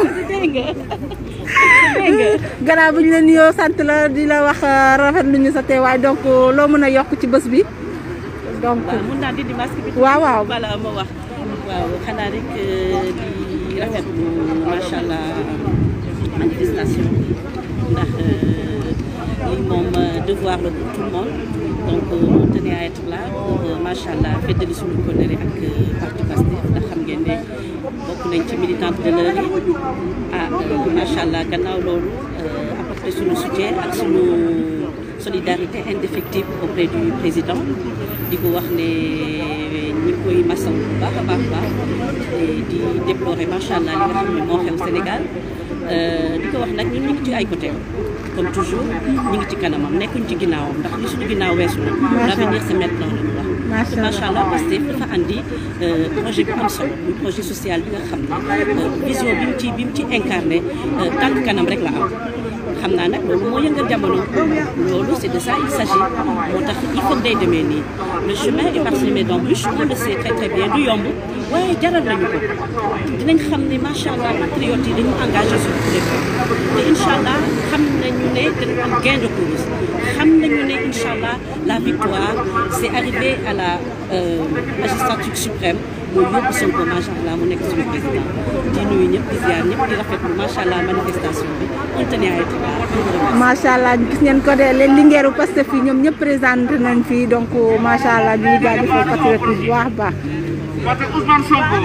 Speaker 11: gannaaw bu ñu la nuyoo sant la di la wax rafet lu ñu sa teewaay donc loo mën a yokk ci bés bi donc
Speaker 17: waaw mun naa dindi masque bi.
Speaker 11: waaw waaw
Speaker 17: bala ma wax waaw xanaa rek di rafetlu macha allah manifestation bi ndax lii moom devoir la pour tout le monde donc on tenait à être là pour macha allah feddali suñu kóllëre ak parti Pastef ndax xam ngeen ne bokk nañ ci militante de l'heure yi ah macha allah gannaaw loolu apporter suñu soutien ak suñu solidarité indéfectible auprès du président di ko wax ne ñi koy masaw bu baax a baax baax di déplorer macha allah li nga xam ne moo xew Sénégal di ko wax nag ñun ñu ngi ci ay côté comme toujours ñu ngi ci kanamam nekkuñ ci ginnaawam ndax li suñu ginnaaw weesu na l'avenir c'est maintenant la ñu wax te macha allah Pastef dafa andi projet bu am solo muy projet social bi nga xam ne vision bi mu ci bi mu ci incarné tànk kanam rek la am xam naa nag loolu moo yëngal jamono loolu c'est de ça il s'agit moo tax il faut day demee nii le chemin est parsemé d'embûches on le sait très très bien du yomb waaye jaral nañu ko dinañ xam ne macha allah patriotes yi dañu engagé suñu lépp te incha allah xam nañu ne dañu am gain de cause xam nañu ne incha allah la victoire c'est arrivé à la magistrature suprême mooy yóbbu Sonko macha allah mu nekk suñu président di nuyu ñëpp di ziar ñëpp di rafetlu macha allah manifestation bi on tenait à être là.
Speaker 11: macha allah gis ngeen ko de leen lingeeru Pastef fii ñoom ñëpp présenté nañ fii donc macha allah ñu ngi jaajëfal patriote bu baax a baax.
Speaker 14: parce que Ousmane Sonko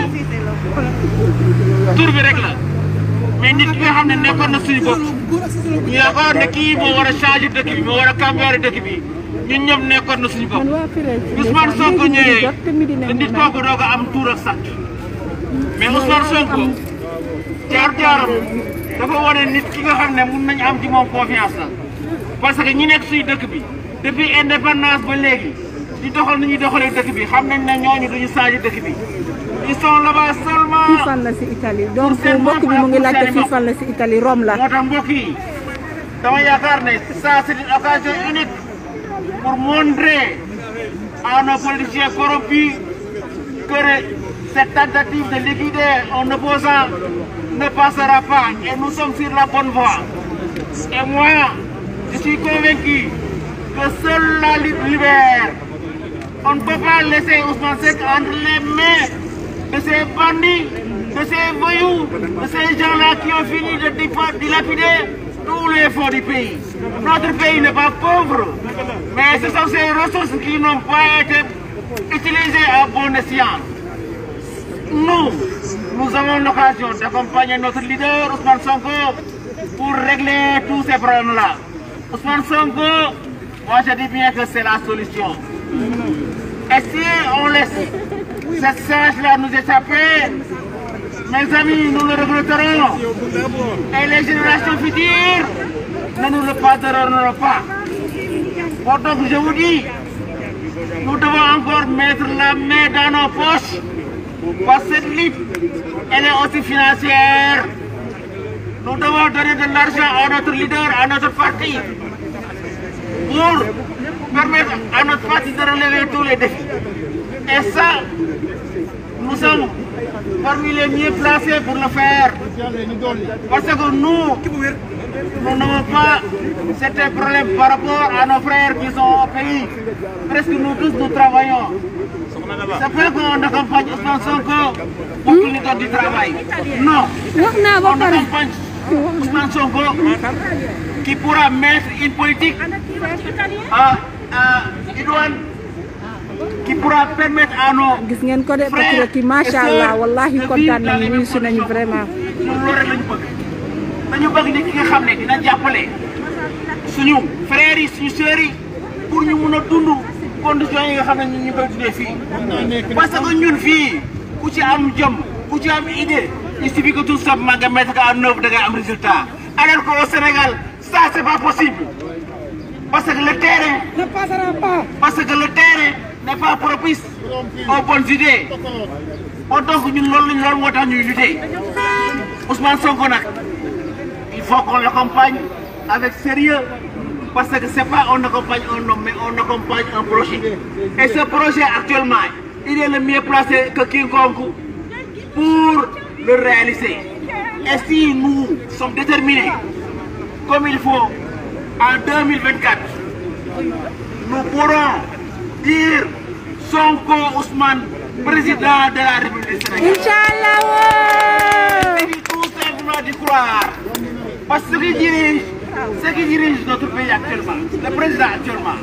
Speaker 14: tur bi rek la mais nit ki nga xam ne nekkoon na suñu bopp ñu yaakaar ne kii moo war a changer dëkk bi moo war a cambiare dëkk bi ñun ñoom nekkoon na suñu bopp Ousmane Sonko ñëwee te nit kooku doo ko am tuur ak sant mais Ousmane Sonko jaar-jaaram dafa wane nit ki nga xam ne mun nañu am ci moom confiance la parce que ñi nekk suñu dëkk bi depuis indépendance ba léegi di doxal ni ñuy doxalee dëkk bi xam nañ ne ñooñu duñu changer dëkk bi ils sont là-bas seulement.
Speaker 11: fii fan la si Italie donc mbokk bi mu ngi laajte fii fan la si Italie Rome la.
Speaker 14: moo tax mbokk yi dama yaakaar ne ça c'est une occasion unique pour montrer à nos politiciens corrompus que cette tentative de liquider un opposant ne passera pas et nous sommes sur la bonne voie. Et moi, je suis convaincu que seule la lutte libère. On ne peut pas laisser Ousmane Seck entre les mains de ces bandits, de ces voyous, de ces gens-là qui ont fini de dilapider tous les fonds du pays. Notre pays n'est pas pauvre, mais ce sont ces ressources qui n'ont pas été utilisées à bon escient. Nous, nous avons l'occasion d'accompagner notre leader Ousmane Sonko pour régler tous ces problèmes-là. Ousmane Sonko, moi je dis bien que c'est la solution. Et si on laisse cette sage-là nous échapper, mes amis, nous le regretterons. Et les générations futures ne nous le pardonneront pas. Bon, donc je vous dis, nous devons encore mettre la main dans nos poches. Parce que cette lutte, elle est aussi financière. Nous devons donner de l'argent à notre leader, à notre parti, pour permettre à notre parti de relever tous les défis. Et ça, nous sommes
Speaker 12: parmi les mieux placés pour le faire. Parce que nous, nous n'avons pas certains problèmes par rapport à nos frères qui sont au pays. Presque nous tous, nous travaillons. C'est pas qu'on accompagne Ousmane Sonko pour qu'il nous donne du travail. Non. On accompagne Ousmane Sonko qui pourra mettre une politique à, à idoine qui pourra permettre à nos
Speaker 11: gis ngeen ko de patriote yi macha allah wallahi kontaan nañu wuyu si nañu vraiment.
Speaker 12: ñun loolu rek lañu bëgg dañu bëgg nit ki nga xam ne dina jàppale suñu frères yi suñu sœurs yi pour ñu mun a dund conditions yi nga xam ne ñun ñu koy dundee fii. parce que ñun fii ku ci am jom ku ci am idée il suffit que tout simplement nga mettre ko en œuvre da ngay am résultat alors qu'au Sénégal ça c'est pas possible parce que le terrain ne passera pas parce que le terrain n'est pas propice aux bonnes idées moo donc ñun loolu lañ loolu moo tax ñuy lutter Ousmane Sonko nag il faut qu'on l'accompagne avec sérieux parce que c'est pas on accompagne un homme mais on accompagne un projet et ce projet actuellement il est le mieux placé que quiconque pour le réaliser et si nous sommes déterminés comme il faut en 2024 nous pourrons dire Sonko Ousmane président de la République du Sénégal.
Speaker 11: Inch'Allah
Speaker 12: Il suffit tout simplement d'y croire. Parce que ce qui dirige, ce qui dirige notre pays actuellement, le président actuellement,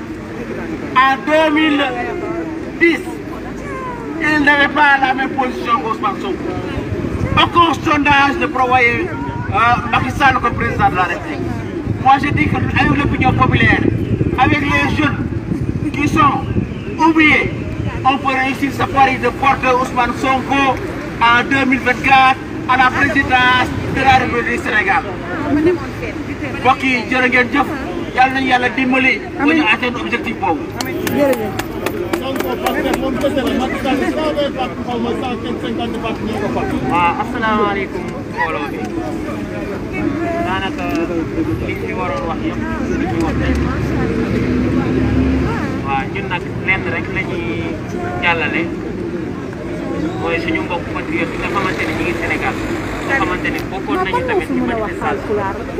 Speaker 12: en 2010, il n'avait pas la même position qu'Ousmane Sonko. Aucun sondage ne prévoyait euh, Macky Sall comme président de la République. Moi je dis qu'avec l'opinion populaire, avec les jeunes qui sont oubliés, on peut réussir ce pari de porter Ousmane Sonko en 2024 à la présidence de la République du Sénégal. mbokk yi jërë ngeen jëf yàlla nañu yàlla dimbali ba ñu atteindre objectif boobu.
Speaker 20: waaw asalaamaaleykum mbooloo bi daanaka li fi waroon wax yëpp li fi wax rek waaw ñun nag lenn rek la ñuy jàllale mooy suñu mbokk patriote yi nga xamante ne ñu ngi Sénégal nga xamante ne bokkoon nañu tamit ci manifestation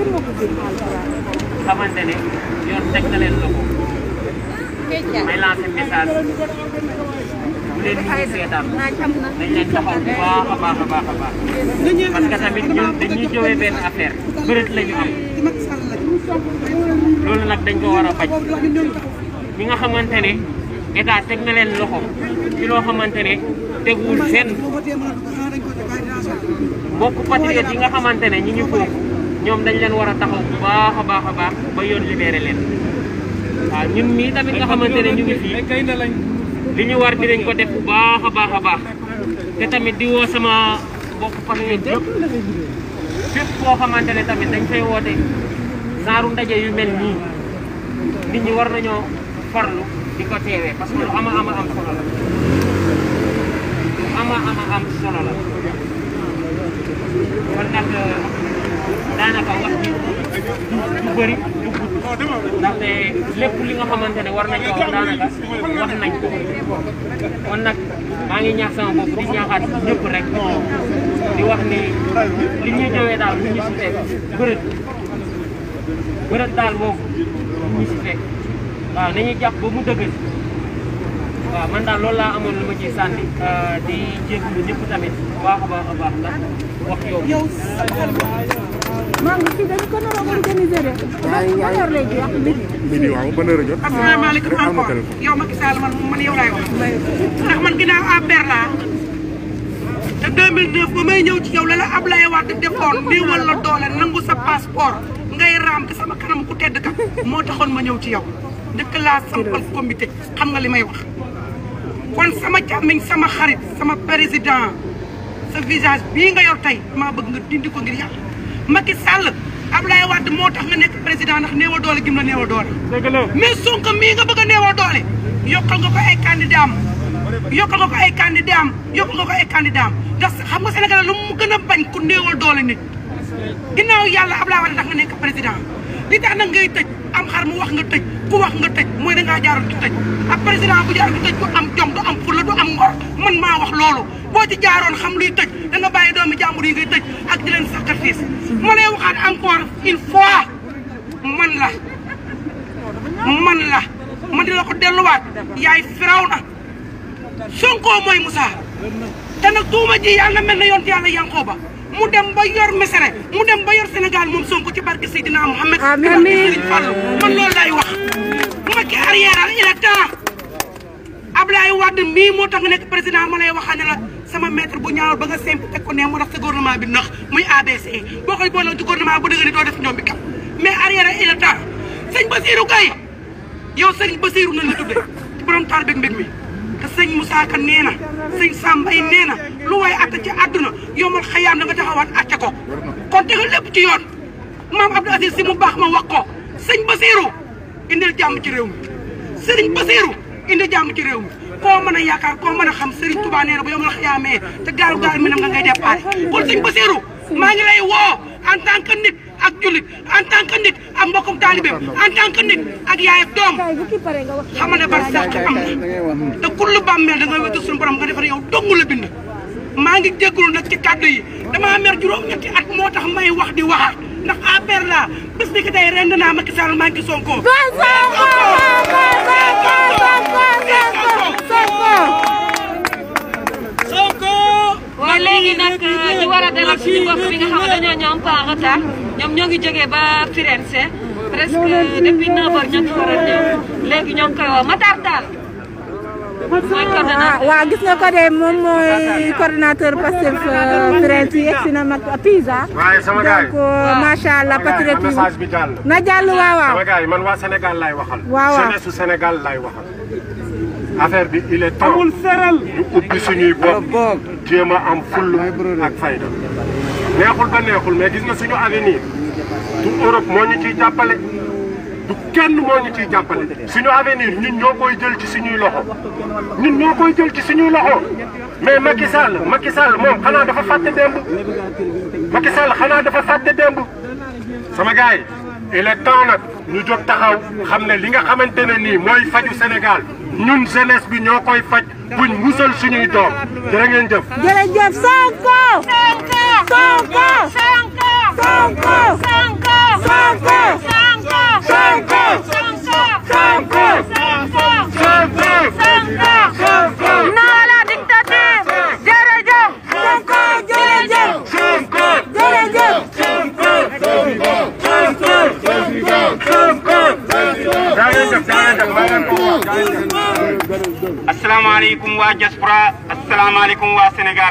Speaker 20: xamante ne yoon teg na leen loxo may lancer message bu leen nit ñi seetaan dañ leen taxaw bu baax a baax a baax a baax parce que tamit ñun dañuy jowee benn affaire bëreet la ñu am loolu nag dañ ko war a bañ ñi nga xamante ne état teg na leen loxo ci loo xamante ne teguwul fenn mbokk patriote yi nga xamante ne ñi ñu foofu ñoom dañ leen war a taxaw bu baax a baax a baax ba yoon libéré leen waaw ñun mii tamit nga xamante ne ñu ngi fii li ñu war dinañ ko def bu baax a baax a baax te tamit di woo sama mbokk patriote yëpp fépp koo xamante ne tamit dañ fay woote saaru ndaje yu mel nii nit ñi war nañoo farlu di ko teewee parce que lu ama ama am solo la lu ama ama am solo la kon nag daanaka wax ji du bëri du gudd ndaxte lépp li nga xamante ne war nañ ko wax daanaka wax nañ ko kon nag maa ngi ñaax sama bopp di ñaaxaat ñëpp rek di wax ni li ñuy jëwee daal bu ñu si fekk bërët bërët daal boobu bu ñu si fekk waaw nañuy jàpp ba mu dëgër waaw man daal loolu laa amoon lu ma ciy sànni di jégalu ñëpp tamit bu baax a baax a baax ndax wax yow.
Speaker 11: maa ngi fii dañu ko nar a organiser de. ba yor lay jeex midi.
Speaker 5: midi waaw ban heure a jot.
Speaker 9: asalaamaaleykum encore yow Macky Sall man man yow laay wax ndax man ginnaaw APR laa te 2009 ba may ñëw ci yow la la Ablaye Wade defoon néewal la doole nangu sa passeport ngay raam te sama kanam ku tedd ka moo taxoon ma ñëw ci yow njëkk laa sampal comité xam nga li may wax kon sama càmmiñ sama xarit sama président sa visage bii nga yor tey maa bëgg nga dindi ko ngir yàlla Macky Sall Ablaye Wade moo tax nga nekk président ndax néewa doole gim la néewa doole mais Sonko mii nga bëgg a néewa doole yokkal nga ko ay candidat am yokkal nga ko ay candidat am yokkal nga ko ay candidat am ndax xam nga Sénégal lu mu gën a bañ ku néewal doole nit ginnaaw yàlla Ablaye Wade tax nga nekk président li tax nag ngay tëj am xar mu wax nga tëj ku wax nga tëj mooy da ngaa jaaroon ci tëj ab président bu jaaroon ci tëj du am jom du am fulla du am ngor man maa wax loolu boo ci jaaroon xam luy tëj da nga bàyyi doomi jàmbur yi ngay tëj ak di leen sacrifice ma lay waxaat encore une fois man la man la man di la ko delluwaat yaay firaw na Sonko mooy Moussa te nag tuuma ji yàlla na mel na yonent yàlla Yankooba mu dem ba yor Mesere mu dem ba yor Sénégal moom Sonko ci barke Seydina Mohamed. amiin amiin Serigne Fallou man loolu lay wax. Macky arrière il est temps Ablaye Wade mii moo tax nga nekk président ma lay waxaane la sama maître bu ñaawal ba nga simp teg ko ne mu tax sa gouvernement bi nax muy ABC boo koy boole ci gouvernement bu dëgg ni doo def ñoom bi kam mais arrière il est temps sëñ Basirou Gaye yow sëñ Basirou nañ la tuddee ci borom taal beeg mbég mi. te sëñ Moussa Ka nee na sëñ Sambay nee na lu waay atta ci àdduna yomal xayaam da nga taxawaat acca ko kon tegal lépp ci yoon maam Abdou Aziz si mu baax ma wax ko sëñ Basirou indil jàmm ci réew mi sëriñ Basirou indil jàmm ci réew mi koo mën a yaakaar koo mën a xam sëriñ Touba nee na bu yomal xayaamee te gaalu gaal mi nam nga ngay déparé kon sëñ Basirou maa ngi lay woo en tant que nit ak jullit en tant que nit ak mbokkum taalibeem en tant que nit ak yaay ak doom xam ne bar sàq am na te kullu bàmmeel da nga wetu suñu borom nga defar yow dong la bind maa ngi jégalu nag ci kàddu yi damaa mer juróom-ñetti at moo tax may wax di waxaat ndax APR la bés ni ki tey rend naa Macky Sall maa ngi Sonko
Speaker 21: waaw léegi nag ñu war a dalal suñu bopp bi nga xam ne dañoo ñëw un peu en retard ñoom ñoo ngi jógee ba Firenze presque depuis 9 heures ñoo ngi war a ñëw léegi ñoo ngi koy woo Matar Tall mooy coordonnateur.
Speaker 11: waaw gis nga ko de moom mooy coordonnateur Pastef Firenze yegg si na mag Pisa.
Speaker 15: waaye sama gars yi
Speaker 11: donc macha allah patriotisme
Speaker 15: message bi jàll.
Speaker 11: na jàll waaw waaw.
Speaker 15: sama gars yi man waa Sénégal laay waxal.
Speaker 11: waaw waaw
Speaker 15: jeunesse su Sénégal laay waxal. affaire bi il est temps amul seral ñu ubbi suñuy bopp jéem a am full ak fayda neexul ba neexul mais gis nga suñu avenir du Europe moo ñu ciy jàppale du kenn moo ñu ciy jàppale suñu avenir ñun ñoo koy jël ci suñuy loxo ñun ñoo koy jël ci suñuy loxo mais Macky Sall Macky Sall moom xanaa dafa fàtte démb Macky Sall xanaa dafa fàtte démb sama gars yi il est temps nag ñu jóg taxaw xam ne li nga xamante ne nii mooy faju Sénégal ñun jeunesse bi ñoo koy faj buñ musal suñuy doom jërë ngeen jëf.
Speaker 11: jërëjëf Sonko. Sonko. Sonko. Sonko. Sonko. Sonko. Sonko. Sonko. Sonko. Sonko. Sonko. Non à la dictature. jërëjëf. Sonko jërëjëf. Sonko jërëjëf. Sonko. Sonko. Sonko.
Speaker 22: asalaamaaleykum waa diaspora asalaamaaleykum waa Sénégal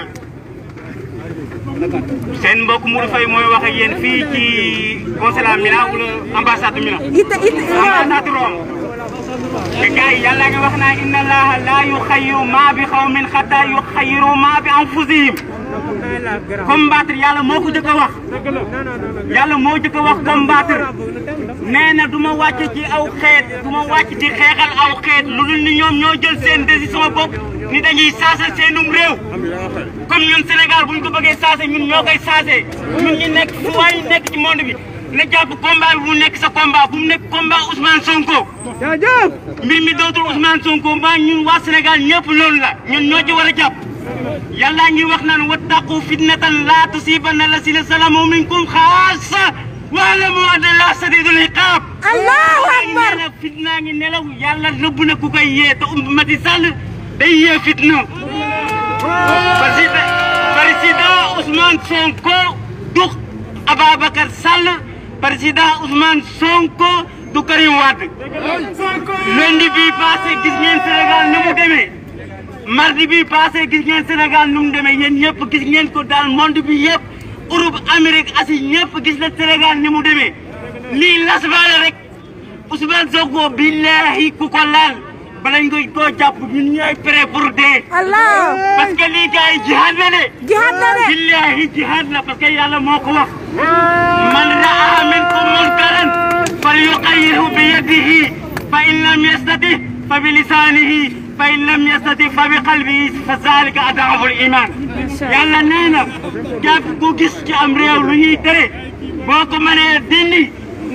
Speaker 22: seen mbokk Modou Faye mooy wax ak yéen fii ci consulat Milan wala ambassade Milan. ambassade Rome. te gars yi yàlla ngi wax naa inna allaha laa yuxayyiru maa bi xawmin xataa yuxayyiru maa bi anfusihim combattre yàlla moo ko jëkk a wax yàlla moo jëkk a wax combattre nee na du ma wàcc ci aw xeet du ma wàcc di xeexal aw xeet lu dul ni ñoom ñoo jël seen décision bopp ni dañuy saasal seenum réew comme ñun Sénégal bu ñu ko bëggee saase ñun ñoo koy saase ñun ñi nekk fu waay nekk ci monde bi na jàpp combat bi bu nekk sa combat bu mu nekk combat Ousmane Sonko mbir mi dootul Ousmane Sonko mbaa ñun waa Sénégal ñëpp loolu la ñun ñoo ci war a jàpp yàlla ngi wax naan wattaqu fitnatan laa tusibanna lasina salamu minkum xaasa wa'lamu anna llaaha shadiidul iqaab.
Speaker 11: Allahu akbar
Speaker 22: nee na fitna ngi nelaw yàlla nëbb na ku koy yee te Macky Sall day yee fitna. président président Ousmane Sonko du Ababacar Sall président Ousmane Sonko du Karim Wade. lundi bii passé gis ngeen Sénégal ni mu demee. mardi bi passé gis ngeen Sénégal nu mu demee yéen ñëpp gis ngeen ko daal monde bi yëpp Europe Amérique Asie ñëpp gis na Sénégal ni mu demee lii las baale rek Ousmane Sonko billahi ku ko laal balañ koy koo jàpp ñun ñooy prêt pour dee.
Speaker 11: Allah
Speaker 22: parce que lii gars yi jihaad la de.
Speaker 11: jihaad la de.
Speaker 22: billahi jihaad la parce que yàlla moo ko wax. man raa minkum munkaran falyughayyirhu bi yadihi fa in lam yastati fa bi lisanihi fa in lam yastati fa bi qalbihi fa zalika ad'aful iman yàlla nee na jàpp ku gis ci am réew lu ñuy tere boo ko mënee dindi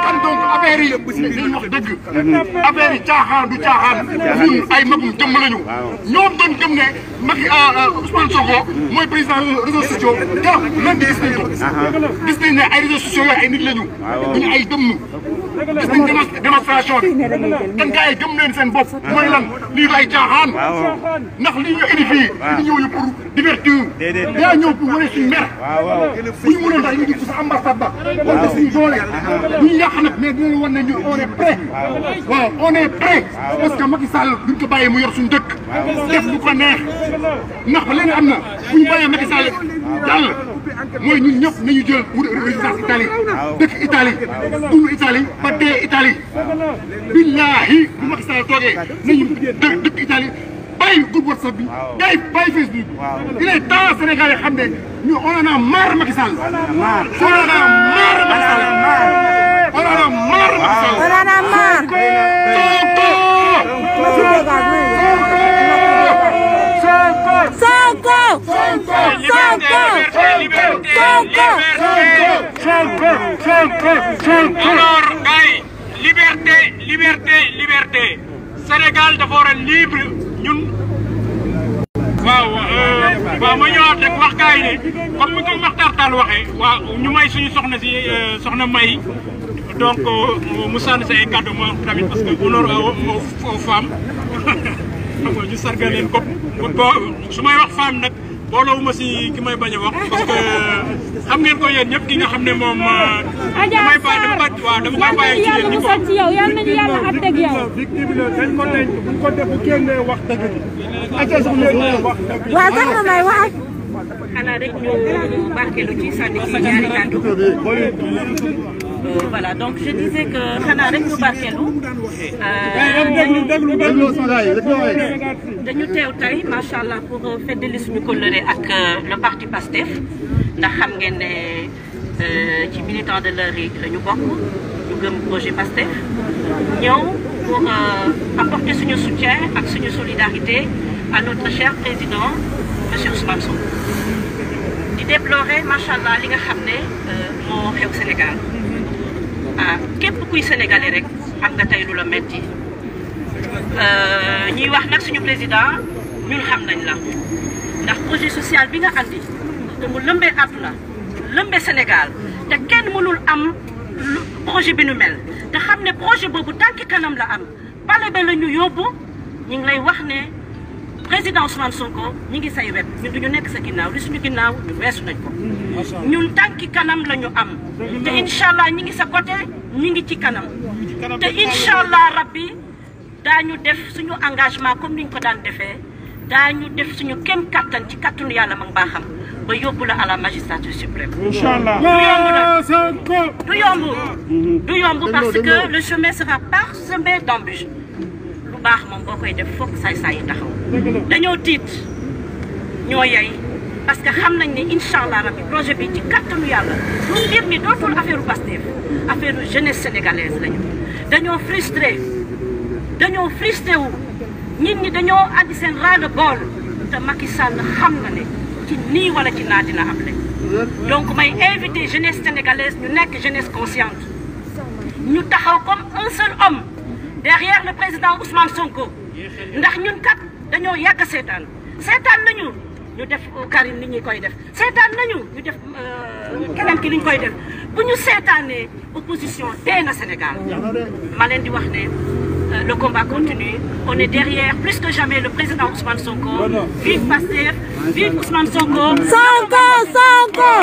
Speaker 15: kan donc affaire yi dañuy wax dëgg affaire yi caaxaan du caaxaan ñun ay magum jëmm lañu ñoom doon gëm ne Macky Ousmane Sonko mooy président réseaux sociaux keroog même gis nañ ko gis nañ ne ay réseaux sociaux yooyu ay nit lañu duñu ay dëmm gis nañ démonstration bi kan gars yi gëm leen seen bopp mooy lan lii du ay caaxaan ndax lii ñu indi fii li ñëw ñu pour divertir yaa ñëw pour wane suñu mer bu ñu mënoon daal ñu ngi sa ambassade ba wala suñu doole du ñu yàq nag mais dinañ wan ne ñu on est prêt waaw on est prêt parce que Macky Sall duñ ko bàyyee mu yor suñu dëkk def lu ko neex ndax ba léegi am na bu ñu bàyyee Macky Sall jàll mooy ñun ñëpp nañu jël wut résidence Italie dëkk Italie dund Italie ba dee Italie billahi bu Macky Sall toogee nañu dë dëkk Italie bàyyi groupe WhatsApp bi bàyyi bàyyi Facebook bi il est temps Sénégal yi xam ne ñu on en a marre Macky Sall on en a marre Macky Sall on en a marre Macky Sall
Speaker 11: On en a marre. Sonko
Speaker 14: alors gars yi liberté liberté liberté Sénégal dafa war a libre ñun waaw waaw ma ñëwaat rek wax gars yi ne comme ni ko Makhtar Tall waxee waaw ñu may suñu soxna si soxna May donc mu sànni sa ay kàddu ma tamit parce que honneur aux femmes xam nga ñu sargal leen ko boo su may wax femme nag boolewuma si ki may bañ a wax parce que xam ngeen ko yéen ñëpp ki nga xam ne moom damay bàyyi dama ko waaw dama koy bàyyi ci yéen ñi ko
Speaker 13: ci yow yal nañu yàlla àtteeg yow.
Speaker 7: victime la dañ ko denc buñ ko def bu génnee wax dëgg bi. acca soxna wax dëgg bi.
Speaker 11: waaw soxna May wax.
Speaker 17: xanaa rek ñu barkeelu ci sànni ci ñaari kàddu voilà donc je disais que xanaa rek ñu barkeelu dañu teew tey macha allah pour feddali suñu kóllëre ak le parti PASTEF ndax xam ngeen ne ci militant de l'heure yi la ñu bokk ñu gëm projet PASTEF ñëw pour apporter suñu soutien ak suñu solidarité à notre cher président monsieur Ousmane Sonko di déplorer macha allah li nga xam ne moo xew Sénégal ah képp kuy sénégalais rek am nga tey lu la metti ñuy wax nag suñu président ñun xam nañ la ndax projet social bi nga andi te mu lëmbee àdduna lëmbee Sénégal te kenn mënul am projet bi nu mel te xam ne projet boobu tànki kanam la am pale ba la ñu yóbbu ñu ngi lay wax ne président Ousmane Sonko ñi ngi say wet ñun duñu nekk sa ginnaaw li suñu ginnaaw ñu weesu nañ ko ñun tànki kanam la ñu am te incha allah ñi ngi sa côté ñi ngi ci kanam te incha allah rabbi daañu def suñu engagement comme ni ñu ko daan defee daañu def suñu kem kattan ci kattanu yàlla mag baaxam ba yóbbu la à la magistrature suprême.
Speaker 7: incha allah
Speaker 17: du yomb nag du yomb. du yomb parce que le chemin sera parsemé d'embûches lu baax moom boo koy def foog saay-saay yi taxaw. dañoo tiit ñoo yey parce que xam nañ ne incha allah rabbi projet bi ci kattanu yàlla mbir mi dootul affaire Pastef affaire jeunesse sénégalaise lañu dañoo frustré dañoo frustré wu nit ñi dañoo andi seen ras-le-bol te Macky Sall xam na ne ci nii wala ci naa dina am le donc may invité jeunesse sénégalaise ñu nekk jeunesse consciente ñu taxaw comme un seul homme derrière le président Ousmane Sonko ndax ñun kat dañoo yàgg seetaan seetaan nañu ñu def Karim ni ñuy koy def seetaan nañu ñu def keneen ki ni ñu koy def bu ñu seetaanee opposition dee na Sénégal ma leen di wax ne le combat continue on est derrière plus que jamais le président Ousmane Sonko vive Pastef vive Ousmane Sonko
Speaker 11: Sonko Sonko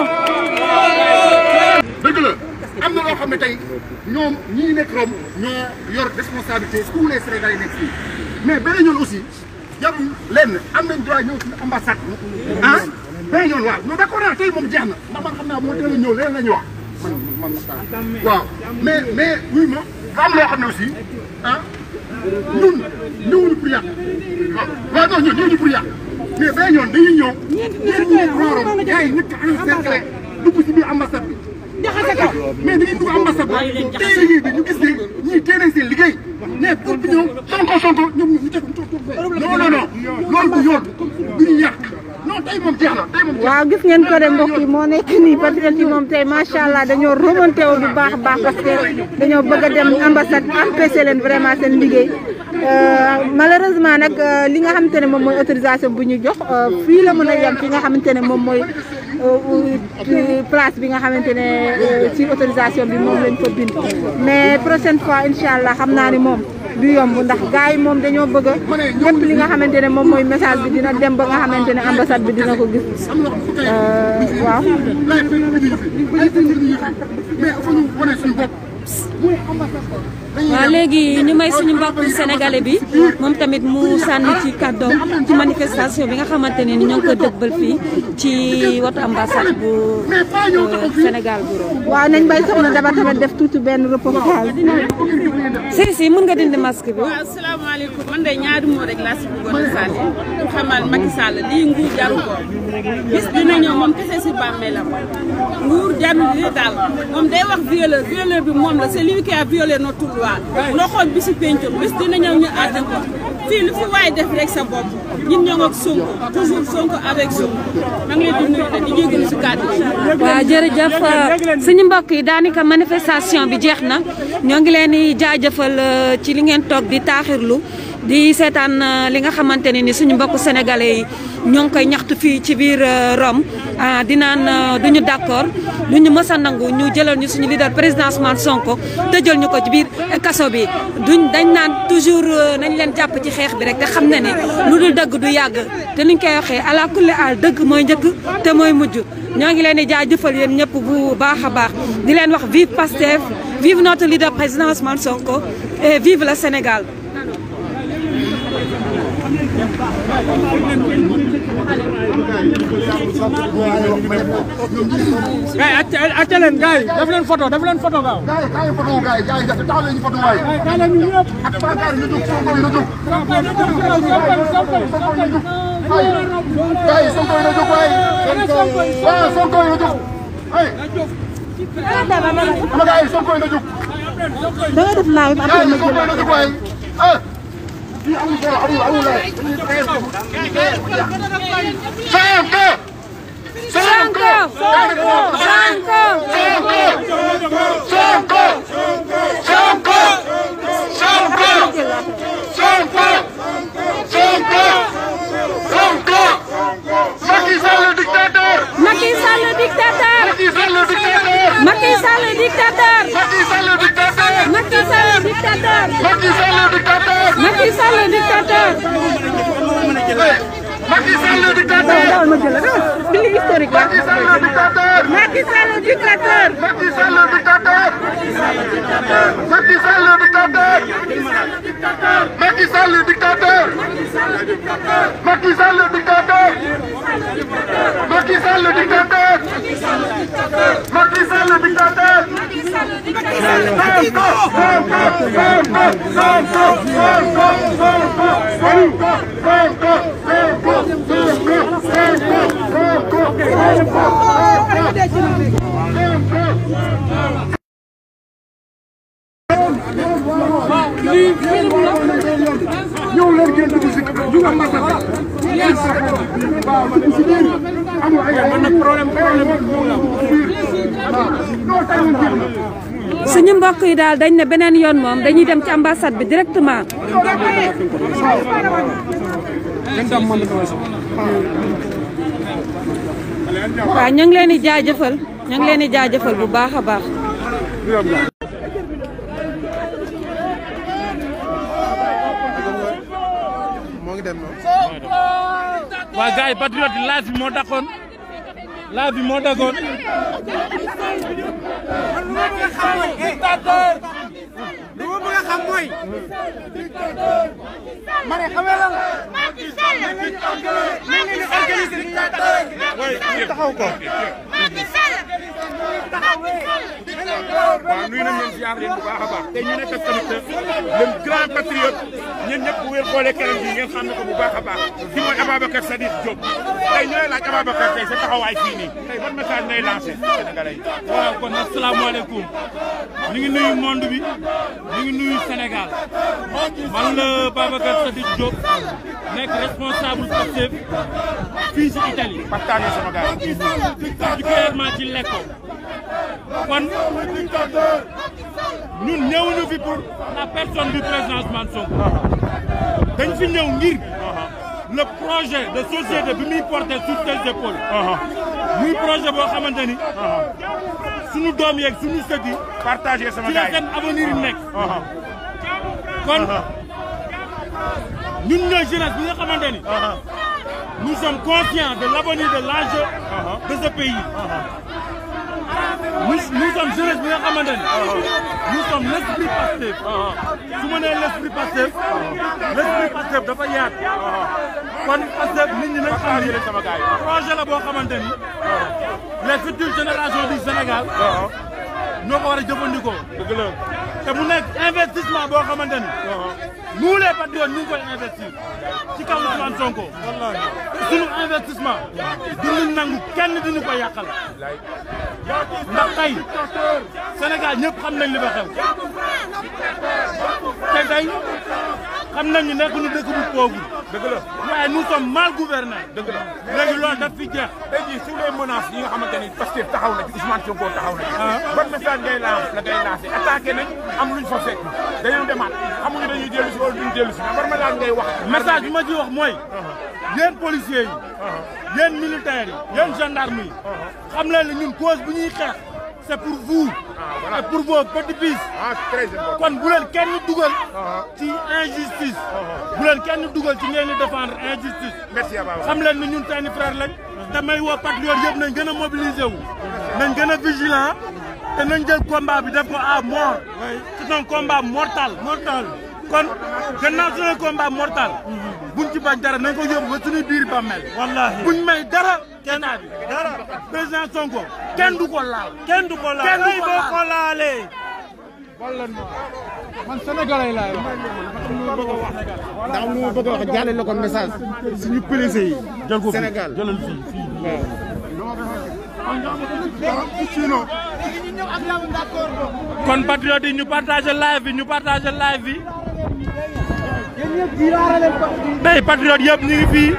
Speaker 15: dëgg la am na loo xam ne tey ñoom ñii nekk Rome ñoo yor responsabilité tous les Sénégalais yi nekk fii mais beneen yoon aussi jarul lenn am nañ droit ñëw suñu ambassade ah beneen yoon waaw non d'accord naa tey moom jeex na ndax man xam naa moo teel a ñëw leneen la ñuy wax man man waaw mais mais oui ma am loo xam ne aussi ah ñun ñëwuñu pour yàq waaw waaw non ñun ñëwuñu pour yàq mais beneen yoon dañuy ñëw ñeen ñi nekk Rome gars yi nekk encerclé dugg ci biir ambassade bi jaxase ko mais dañuy dugg ambassade bi tey liggéey bi ñu gis ne ñii tey nañ seen liggéey mais pour bi ñëw sonko sonko ñoom ñu teg ñu toog toog non non non loolu du yoon du ñu yàq non
Speaker 11: waaw gis ngeen ko de mbokk yi moo nekk nii patriote yi moom tey macha allah dañoo remonté wu bu baax a baax parce que dañoo bëgg a dem ambassade empêché leen vraiment seen liggéey malheureusement nag li nga xamante ne moom mooy autorisation bu ñu jox fii la mën a yem fi nga xamante ne moom mooy place bi nga xamante ne ci autorisation bi moom lañ ko bind mais prochaine fois incha allah xam naa ni moom du yomb ndax gars yi moom dañoo bëgg a lépp li nga xamante ne moom mooy message bi dina dem ba nga xamante ne ambassade bi dina ko gis waaw.
Speaker 21: waaw léegi ñu may suñu mbokk sénégalais bi moom tamit mu sànni ci kàddoom ci manifestation bi nga xamante ne ni ñoo ngi ko dëgbal fii ci watu ambassade bu Sénégal bu Rome.
Speaker 11: waaw nañ bay soxna daba tamit def tuuti benn reportage.
Speaker 21: si si mën nga dindi masque bi.
Speaker 3: waaw asalaamaaleykum man de ñaari moo rek laa si bëggoon a sànni pour xamal Macky Sall lii nguur jaru ko bis dina ñëw moom kese si bàmmeelam nguur jaru lii daal moom day wax violeur violeur bi moom la c'est lui qui a violé notre loi noo xool bi si pencum bis dina ñëw ñu àtte ko fii lu fi waay def rek sa bopp ñun ñoo ak Sonko toujours Sonko avec Sonko maa ngi leen di nuyu te di jégalu si kàddu yi.
Speaker 21: waaw jërëjëf suñu mbokk yi daanaka manifestation bi jeex na ñoo ngi leen di jaajëfal ci li ngeen toog di taaxirlu di seetaan li nga xamante ne ni suñu mbokku sénégalais yi ñoo ngi koy ñaxtu fii ci biir Rome di naan duñu d'accord duñu mës a nangu ñu jëlal ñu suñu leader président Ousmane Sonko tëjal ñu ko ci biir kaso bi duñ dañ naan toujours nañ leen jàpp ci xeex bi rek te xam na ne lu dul dëgg du yàgg te niñ koy waxee ala kulli al dëgg mooy njëkk te mooy mujj ñoo ngi leen di jaajëfal yéen ñëpp bu baax a baax di leen wax vive Pastef vive notre leader président Ousmane Sonko et vive le Sénégal.
Speaker 8: gars yi acca leen gars yi def leen photo def leen photo gaaw.
Speaker 16: gars yi kaay photo gars yi gars yi taxaw leen ñu photo waay.
Speaker 8: kaay leen ñu ñëpp.
Speaker 16: ak Bakar ñu jóg Sonko yi na jóg. gars yi Sonko yi na jóg waay. waaw Sonko yi na jóg. ay. ama gars yi Sonko yi na jóg.
Speaker 11: da nga def live
Speaker 16: gars yi Sonko yi na jóg waay. ah. fii amul solo amul amul waay. Sonko.
Speaker 21: Sonko Sonko
Speaker 16: Sonko Sonko Sonko Sonko Sonko Sonko Macky Sall le dictateur
Speaker 21: Macky Sall le dictateur
Speaker 16: Macky Sall le dictateur
Speaker 21: Macky Sall le dictateur
Speaker 16: Macky Sall le dictateur
Speaker 21: Macky Sall le dictateur
Speaker 16: Macky Sall le dictateur
Speaker 21: Macky Sall le dictateur
Speaker 16: Macky Sall le dictateur
Speaker 11: dawal ma jël la bi historique la
Speaker 16: Macky Sall le dictateur
Speaker 11: Macky Sall le dictateur
Speaker 16: Macky Sall le dictateur Macky Sall le dictateur Macky Sall le dictateur Macky Sall le dictateur Macky Sall le dictateur Macky Sall le dictateur ñëw leen ngeen dugg si ñu nga matal ngeen sax waaw dugg si biir amul ay man nag problème problème non tay ñu jeex na
Speaker 21: suñu mbokk yi daal dañ ne beneen yoon moom dañuy dem ci ambassade bi directement. waaw ñu ngi leen di jaajëfal ñu ngi leen di jaajëfal bu baax a baax.
Speaker 8: waa gars yi patriote yi laaj bi moo dakkoon laaj bi moo dakkoon.
Speaker 13: dictateur lu ma bëgg a xam mooy ma ne xam nga lan la Macky Sall Macky Sall dictateur taxaw ko Macky Sall taxaw
Speaker 1: waaw nuyu nañ leen ziar leen bu baax a baax te ñu nekk tamit le grand patriote ñun ñëpp bu wér xoolee keneen bi ngeen xam ne ko bu baax a baax ki mooy Ababacar Sadikh Diop tey ñooy laaj Ababacar tey sa taxawaay fii nii tey ban message ngay lancé Sénégalais yi.
Speaker 6: waaw kon asalaamaaleykum ñu ngi nuyu monde bi ñu ngi nuyu Sénégal man la Babacar Sadikh Diop nekk responsable Pastef fii ci Italie.
Speaker 1: partage sama gars yi.
Speaker 6: particulièrement ci Lecco kon ñun ñëwuñu fi pour la personne du président Ousmane Sonko dañ fi ñëw ngir le projet de société bi muy porté sur ses épaules muy projet boo xamante ni suñu doom yeeg suñu sët yi
Speaker 1: partagé sama
Speaker 6: ci la
Speaker 1: gars yi.
Speaker 6: seen avenir yi nekk kon ñun ñooy jeunesse bi nga xamante ni nous sommes conscients de l'avenir de l'enjeu de ce pays nous nous sommes jeunesse bi nga xamante ni nous sommes l'esprit Pastef su ma nee l'esprit Pastef l'esprit Pastef dafa yaat kon Pastef nit ñi nañ xam ni projet la boo xamante ni les futures générations du Sénégal ñoo ko war a jëfandikoo dëgg la te mu nekk investissement boo xamante ni nous les patriotes ñu ngi koy investir ci kaw Ousmane Sonko sunu investissement duñu nangu kenn duñu ko yàqal ndax tey Sénégal ñëpp xam nañ li ba xew te tey xam nañ ni nekk nu dëkk bu pauvre
Speaker 1: dëgg la
Speaker 6: waaye nous sommes mal gouvernés
Speaker 1: dëgg la
Speaker 6: léegi loolu daf fi jeex
Speaker 1: tey jii sur les menaces yi nga xamante ni Pastef taxaw na ci Ousmane Sonko taxaw na ci. ban message ngay lancé la ngay lancé attaqué nañ am luñ fa fekk dañoo demaat xamuñu dañuy dellu si wala duñ dellu si ban message ngay wax.
Speaker 6: message bi ma ci wax mooy yéen policiers yi yéen militaires yi yéen gendarmes yi xam leen ne ñun cause bu ñuy xeex c'est pour vous et pour vos petits fils kon bu leen kenn dugal ci injustice bu leen kenn dugal ci ngeen di défendre injustice
Speaker 1: merci
Speaker 6: xam leen ni ñun seeni frère lañ te may woo patriote yëpp nañ gën a mobiliser wu nañ gën a vigilant te nañ jël combat bi def ko à mort c'est un combat mortal mortal kon gannaaw c'est un combat mortal buñ ci bañ dara nañ ko yóbbu ba suñuy biir bàmmeel wallahi buñ may dara kenn bi dara président Sonko kenn du ko laal kenn du ko laal kenn du ko ko laalee
Speaker 8: man sénégalais laay wax.
Speaker 23: ndax lu ma bëgg a wax jàllale ko message suñu police yi.
Speaker 6: jël ko
Speaker 23: Sénégal
Speaker 6: jëlal fii fii kon patriote yi ñu partagé live bi ñu partagé live bi tey patriote yëpp ñu ngi fii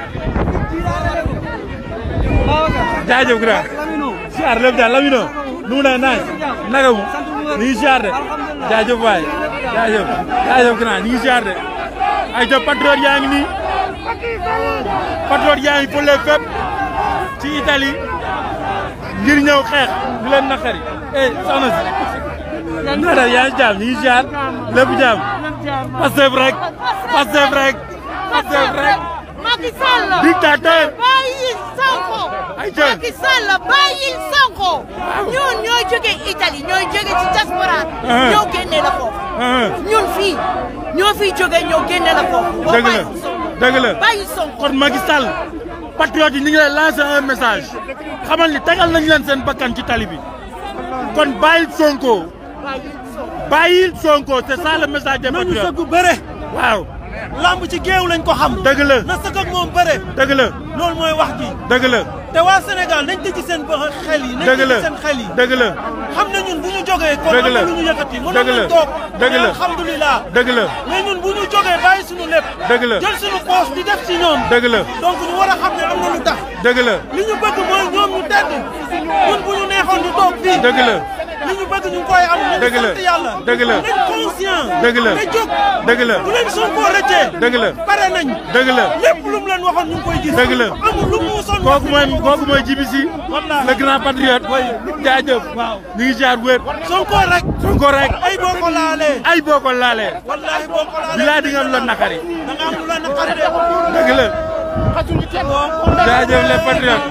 Speaker 6: jaajëf grand siyaar lépp daal Lamine nu mu ne naaj naka mu ñu ngi siyaar de jaajëf waay jaajëf jaajëf grand ñu ngi siyaar de ay jëf patriote yaa ngi nii patriote yaa ngi fële fépp ci Italie ngir ñëw xeex di leen naqari eh soxna si nada yaa ngi jaam ñu ngi siyaar lépp jaam Pastef rek Pastef rek Pastef rek
Speaker 24: Macky Sall
Speaker 6: dictateur
Speaker 24: bàyyi Sonko
Speaker 6: Ay jël.
Speaker 24: Macky Sall bàyyi Sonko ñun ñooy jóge Italie ñooy jóge ci diaspora
Speaker 6: Ah.
Speaker 24: ñoo génne la foofu ñun fii ñoo fiy jóge ñoo génne la foofu boo
Speaker 6: dëgg la
Speaker 24: bàyyi Sonko
Speaker 6: dëgg la
Speaker 24: bàyyi Sonko
Speaker 6: kon Macky Sall patriote yi ñu ngi lay lancer un message xamal ni tegal nañ leen seen bakkan ci tali bi kon bàyyil Sonko bàyyil Sonko c'est ça le message des
Speaker 25: nañu
Speaker 6: patriotes
Speaker 25: sëgg bëre
Speaker 6: waaw
Speaker 25: lamb ci géew lañ ko xam
Speaker 6: dëgg la
Speaker 25: na sëgg ak moom bëre
Speaker 6: dëgg la
Speaker 25: loolu mooy wax ji
Speaker 6: dëgg la
Speaker 25: te waa Sénégal nañ tëj seen ba xel yi nañ
Speaker 6: dëgg la
Speaker 25: tëj seen xel yi
Speaker 6: dëgg la
Speaker 25: xam na ñun bu ñu jógee kon
Speaker 6: Dëgg
Speaker 25: am
Speaker 6: la
Speaker 25: na lu ñu yëkkati mënoon
Speaker 6: dëgg la
Speaker 25: nañ toog
Speaker 6: dëgg la
Speaker 25: alhamdulilah
Speaker 6: dëgg la
Speaker 25: mais ñun bu ñu jógee bàyyi suñu lépp
Speaker 6: dëgg la
Speaker 25: jël suñu poos di def ci ñoom
Speaker 6: dëgg la
Speaker 25: donc ñu war a xam ne am na lu tax
Speaker 6: dëgg la
Speaker 25: li ñu bëgg mooy ñoom ñu tedd ñun bu ñu neexoon ñu toog fii
Speaker 6: dëgg la
Speaker 25: li ñu bëgg ñu ngi koy am ñu
Speaker 6: dëgg
Speaker 25: ngi
Speaker 6: la
Speaker 25: sant yàlla
Speaker 6: dëgg la
Speaker 25: nañ conscient
Speaker 6: dëgg la
Speaker 25: te jóg
Speaker 6: dëgg la
Speaker 25: bu leen Sonko rëccee
Speaker 6: dëgg la
Speaker 25: pare nañ
Speaker 6: dëgg la
Speaker 25: lépp lu mu leen waxoon ñu ngi koy gis
Speaker 6: dëgg la
Speaker 25: amul lu mu musoon
Speaker 6: kooku mooy kooku mooy Djibi le grand patriote jaajëf waaw ñu ngi jaar wér
Speaker 25: Sonko rek
Speaker 6: Sonko rek
Speaker 25: ay boo ko laalee
Speaker 6: ay boo ko laalee
Speaker 25: wallahi boo ko laalee
Speaker 6: bilaay di nga am la nakari
Speaker 25: da nga am lu la naqari de
Speaker 6: dëgg la jaajëf les patriotes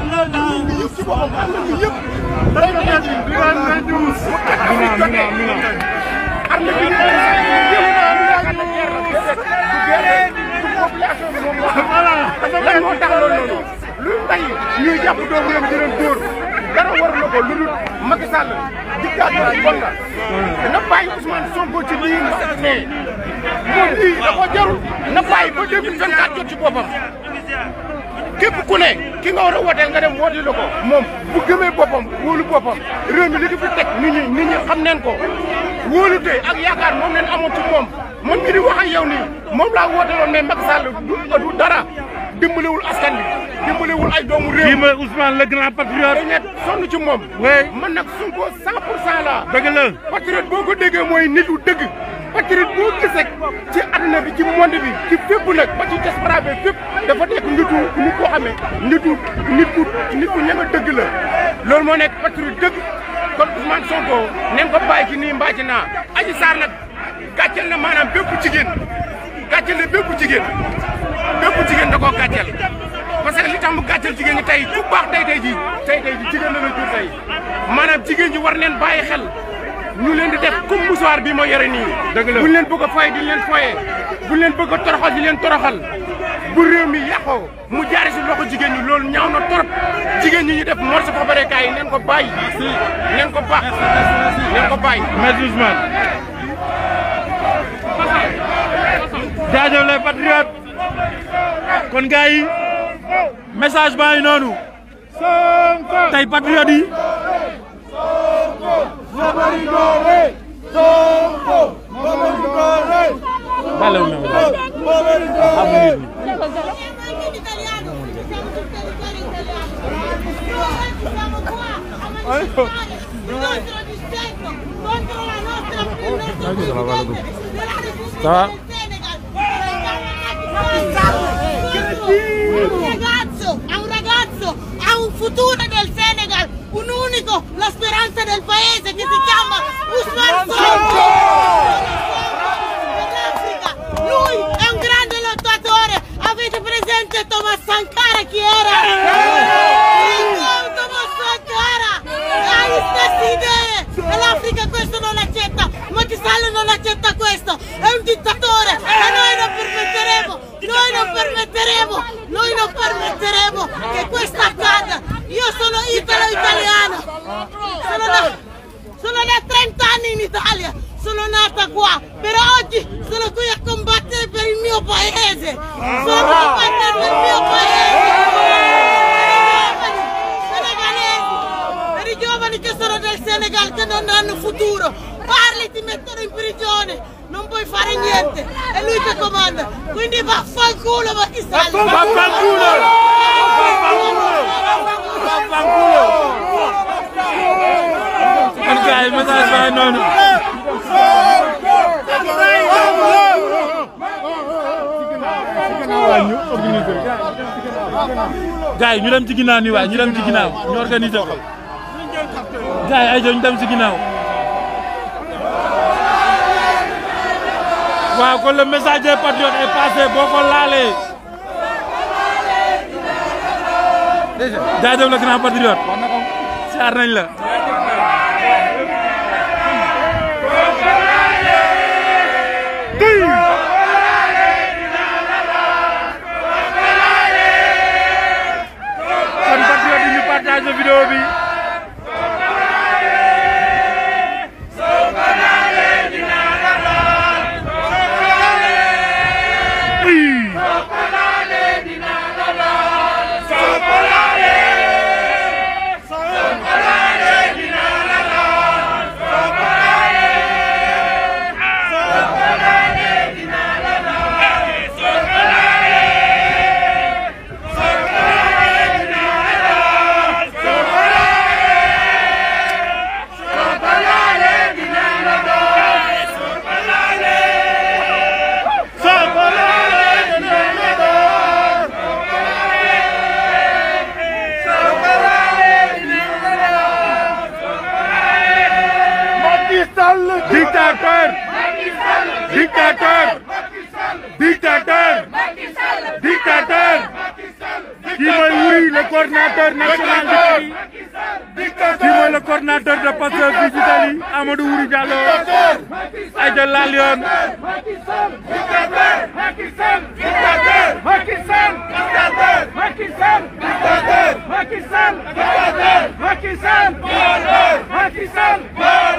Speaker 1: lan moo tax loolu noonu lu tey ñuy jàpp doomu réew mi di leen dóor dara war na ko lu dul Macky Sall
Speaker 23: gàtt bon la na bàyyi Ousmane Sonko ci lii nga xam ne moom lii da ko jarul na bàyyi ba 2024 jot ci boppam képp ku ne ki nga war a wooteel nga dem wooteel ko moom bu gëmee boppam wóolu boppam réew mi li ko fi teg nit ñi nit ñi xam neen ko wóolu tey ak yaakaar moom leen amoon ci moom man mi di wax ak yow nii moom laa wooteeloon mais Macky Sall du du dara dimbalewul askan bi dimbalewul ay doomu réew.
Speaker 6: kii mooy Ousmane le grand patriote.
Speaker 23: dañ ne sonn ci moom.
Speaker 6: oui
Speaker 23: man nag Sonko 100 pour cent la.
Speaker 6: dëgg la.
Speaker 23: patriote boo ko déggee mooy nitu dëgg. patriote boo gis rek ci àdduna bi ci monde bi ci fépp nag ba ci diaspora bi fépp dafa nekk nitu nit koo xamee nitu nit ku nit ku ñeme dëgg la loolu moo nekk patriote dëgg kon Ousmane Sonko neen ko bàyyi ci nii mbaa ci naa Adji Sarr nag gàcceel na maanaam bépp jigéen gàcceel na bépp jigéen bépp jigéen da koo gàcceel parce que li tax mu gàcceel jigéen ñi tey ku baax tey tey ji tey tey ji jigéen la la jur tey maanaam jigéen ñi war neen bàyyi xel ñu leen di def comme musuwaar bi ma yore nii.
Speaker 6: dëgg la
Speaker 23: buñ leen bëgg a foye di leen foye buñ leen bëgg a toroxal di leen toroxal bu réew mi yàqoo mu jaari si loxo jigéen ñi loolu ñaaw na trop jigéen ñi ñu def morso fa bare kaay yi neen ko bàyyi neen ko baax neen ko bàyyi.
Speaker 6: Maître Ousmane. jaajëf les patriotes kon gars yi message baa ngi noonu tey patriote yi. Vale una Ça va
Speaker 24: Un ragazzo, è un ragazzo, ha un futuro nel Senegal, un unico, la speranza del paese che si chiama Usman Sonko! Dell'Africa. Lui è un grande lottatore, avete presente Thomas Sankara chi era? Thomas Sankara ha le stesse idee e l'Africa questo non accetta, Macky Sall non accetta questo, è un dittatore e noi non permetteremo, noi non permetteremo, noi non permetteremo che questo accada. Io sono italo-italiana, sono da, sono da 30 anni in Italia, sono nata qua, però oggi sono qui a combattere per il mio paese, sono a combattere per il mio paese. Per i giovani che sono del Senegal che non hanno futuro, parli ti mettono in prigione, non puoi fare niente, è lui che comanda, quindi vaffanculo ma chi sa?
Speaker 6: kon gars yi message baa ngi noonu. gars yi ñu dem ci ginnaaw nii waay ñu dem ci ginnaaw ñu organiser ko. gars yi ay ñu dem ci ginnaaw. waaw kon le message des patriotes est passé boo ko laalee. jaajëf le grand patriote. siyaar nañ la. kon patriote yi ñu partage vidéo bi. Dictateur Dictateur Dictateur Dictateur Qui mooy Wuri le coordinateur national d'Italie Qui mooy le coordinateur de Pastef fii ci Italie Amadou Wuri Diallo Aïda Lalion
Speaker 13: Macky Sall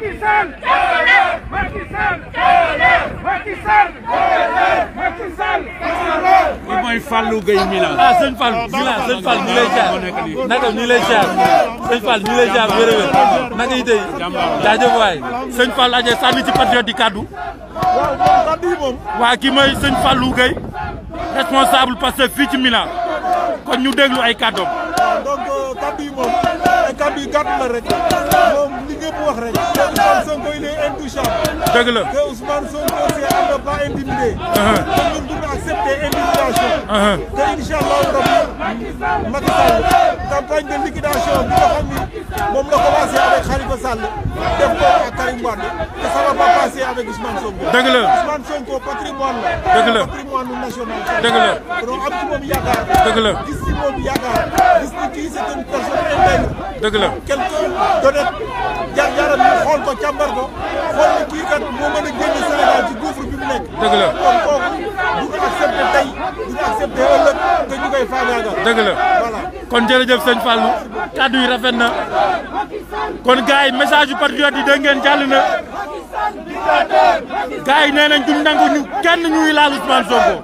Speaker 25: Macky Sall Macky Sall Macky Sall Macky Sall
Speaker 6: li mooy Fallou Gueye Milan.
Speaker 2: ah sëñ Fall Milan sëñ Fall ñu lay jaar naka ñu lay jaar sëñ Fall ñu lay jaar wér-wér naka yi tey jaajëf waay sëñ Fall aje sànni ci patriote di kaddu.
Speaker 25: waaw moom kaddu yi moom.
Speaker 2: waa kii mooy sëñ Fallou Gueye responsable Pastef fii ci Milan kon ñu déglu ay kaddoom.
Speaker 25: waaw donc kaddu yi moom ay kaddu yi gàtt la rek moom li ñëpp wax rek que Ousmane Sonko il est intouchable.
Speaker 2: dëgg la
Speaker 25: que Ousmane Sonko c'est à ne pas intimider. que ñun duñu accepter intimidation. que incha allahu rabbi Macky Sall campagne de liquidation bi nga xam ni moom la commencé avec Khalifa Sall def ko ak Karim Wade que ça va pas passer avec Ousmane Sonko.
Speaker 2: dëgg la
Speaker 25: Ousmane Sonko patrimoine la.
Speaker 2: dëgg la
Speaker 25: patrimoine national.
Speaker 2: dëgg la
Speaker 25: donc am ci moom yaakaar.
Speaker 2: dëgg la
Speaker 25: gis ci moom yaakaar gis ni kii c'est une personne intègre.
Speaker 2: dëgg la
Speaker 25: quelqu'un d'honnête jaar-jaaram ñu xool ko càmbar ko xool ni kii kat moo mën a génne Sénégal ci gouffre bi mu nekk.
Speaker 2: dëgg la
Speaker 25: kon kooku du ñu accepté tey du ñu accepté ëllëg que ñu koy faagaagal.
Speaker 2: dëgg la
Speaker 25: voilà.
Speaker 2: kon jërëjëf sëñ Fallou kaddu yi rafet na kon gars yi message yu patriote yi dégg ngeen jàll na gars yi nee nañ duñ nangu ñu kenn ñuy laal Ousmane Sonko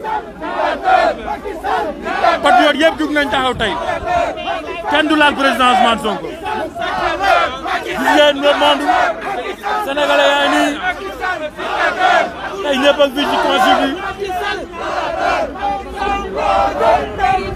Speaker 2: patriote yëpp jug nañ taxaw tey kenn du laal président Ousmane Sonko gis ngeen le monde sénégalais yaa ngi nii tey ñëpp ak fii ci consul bi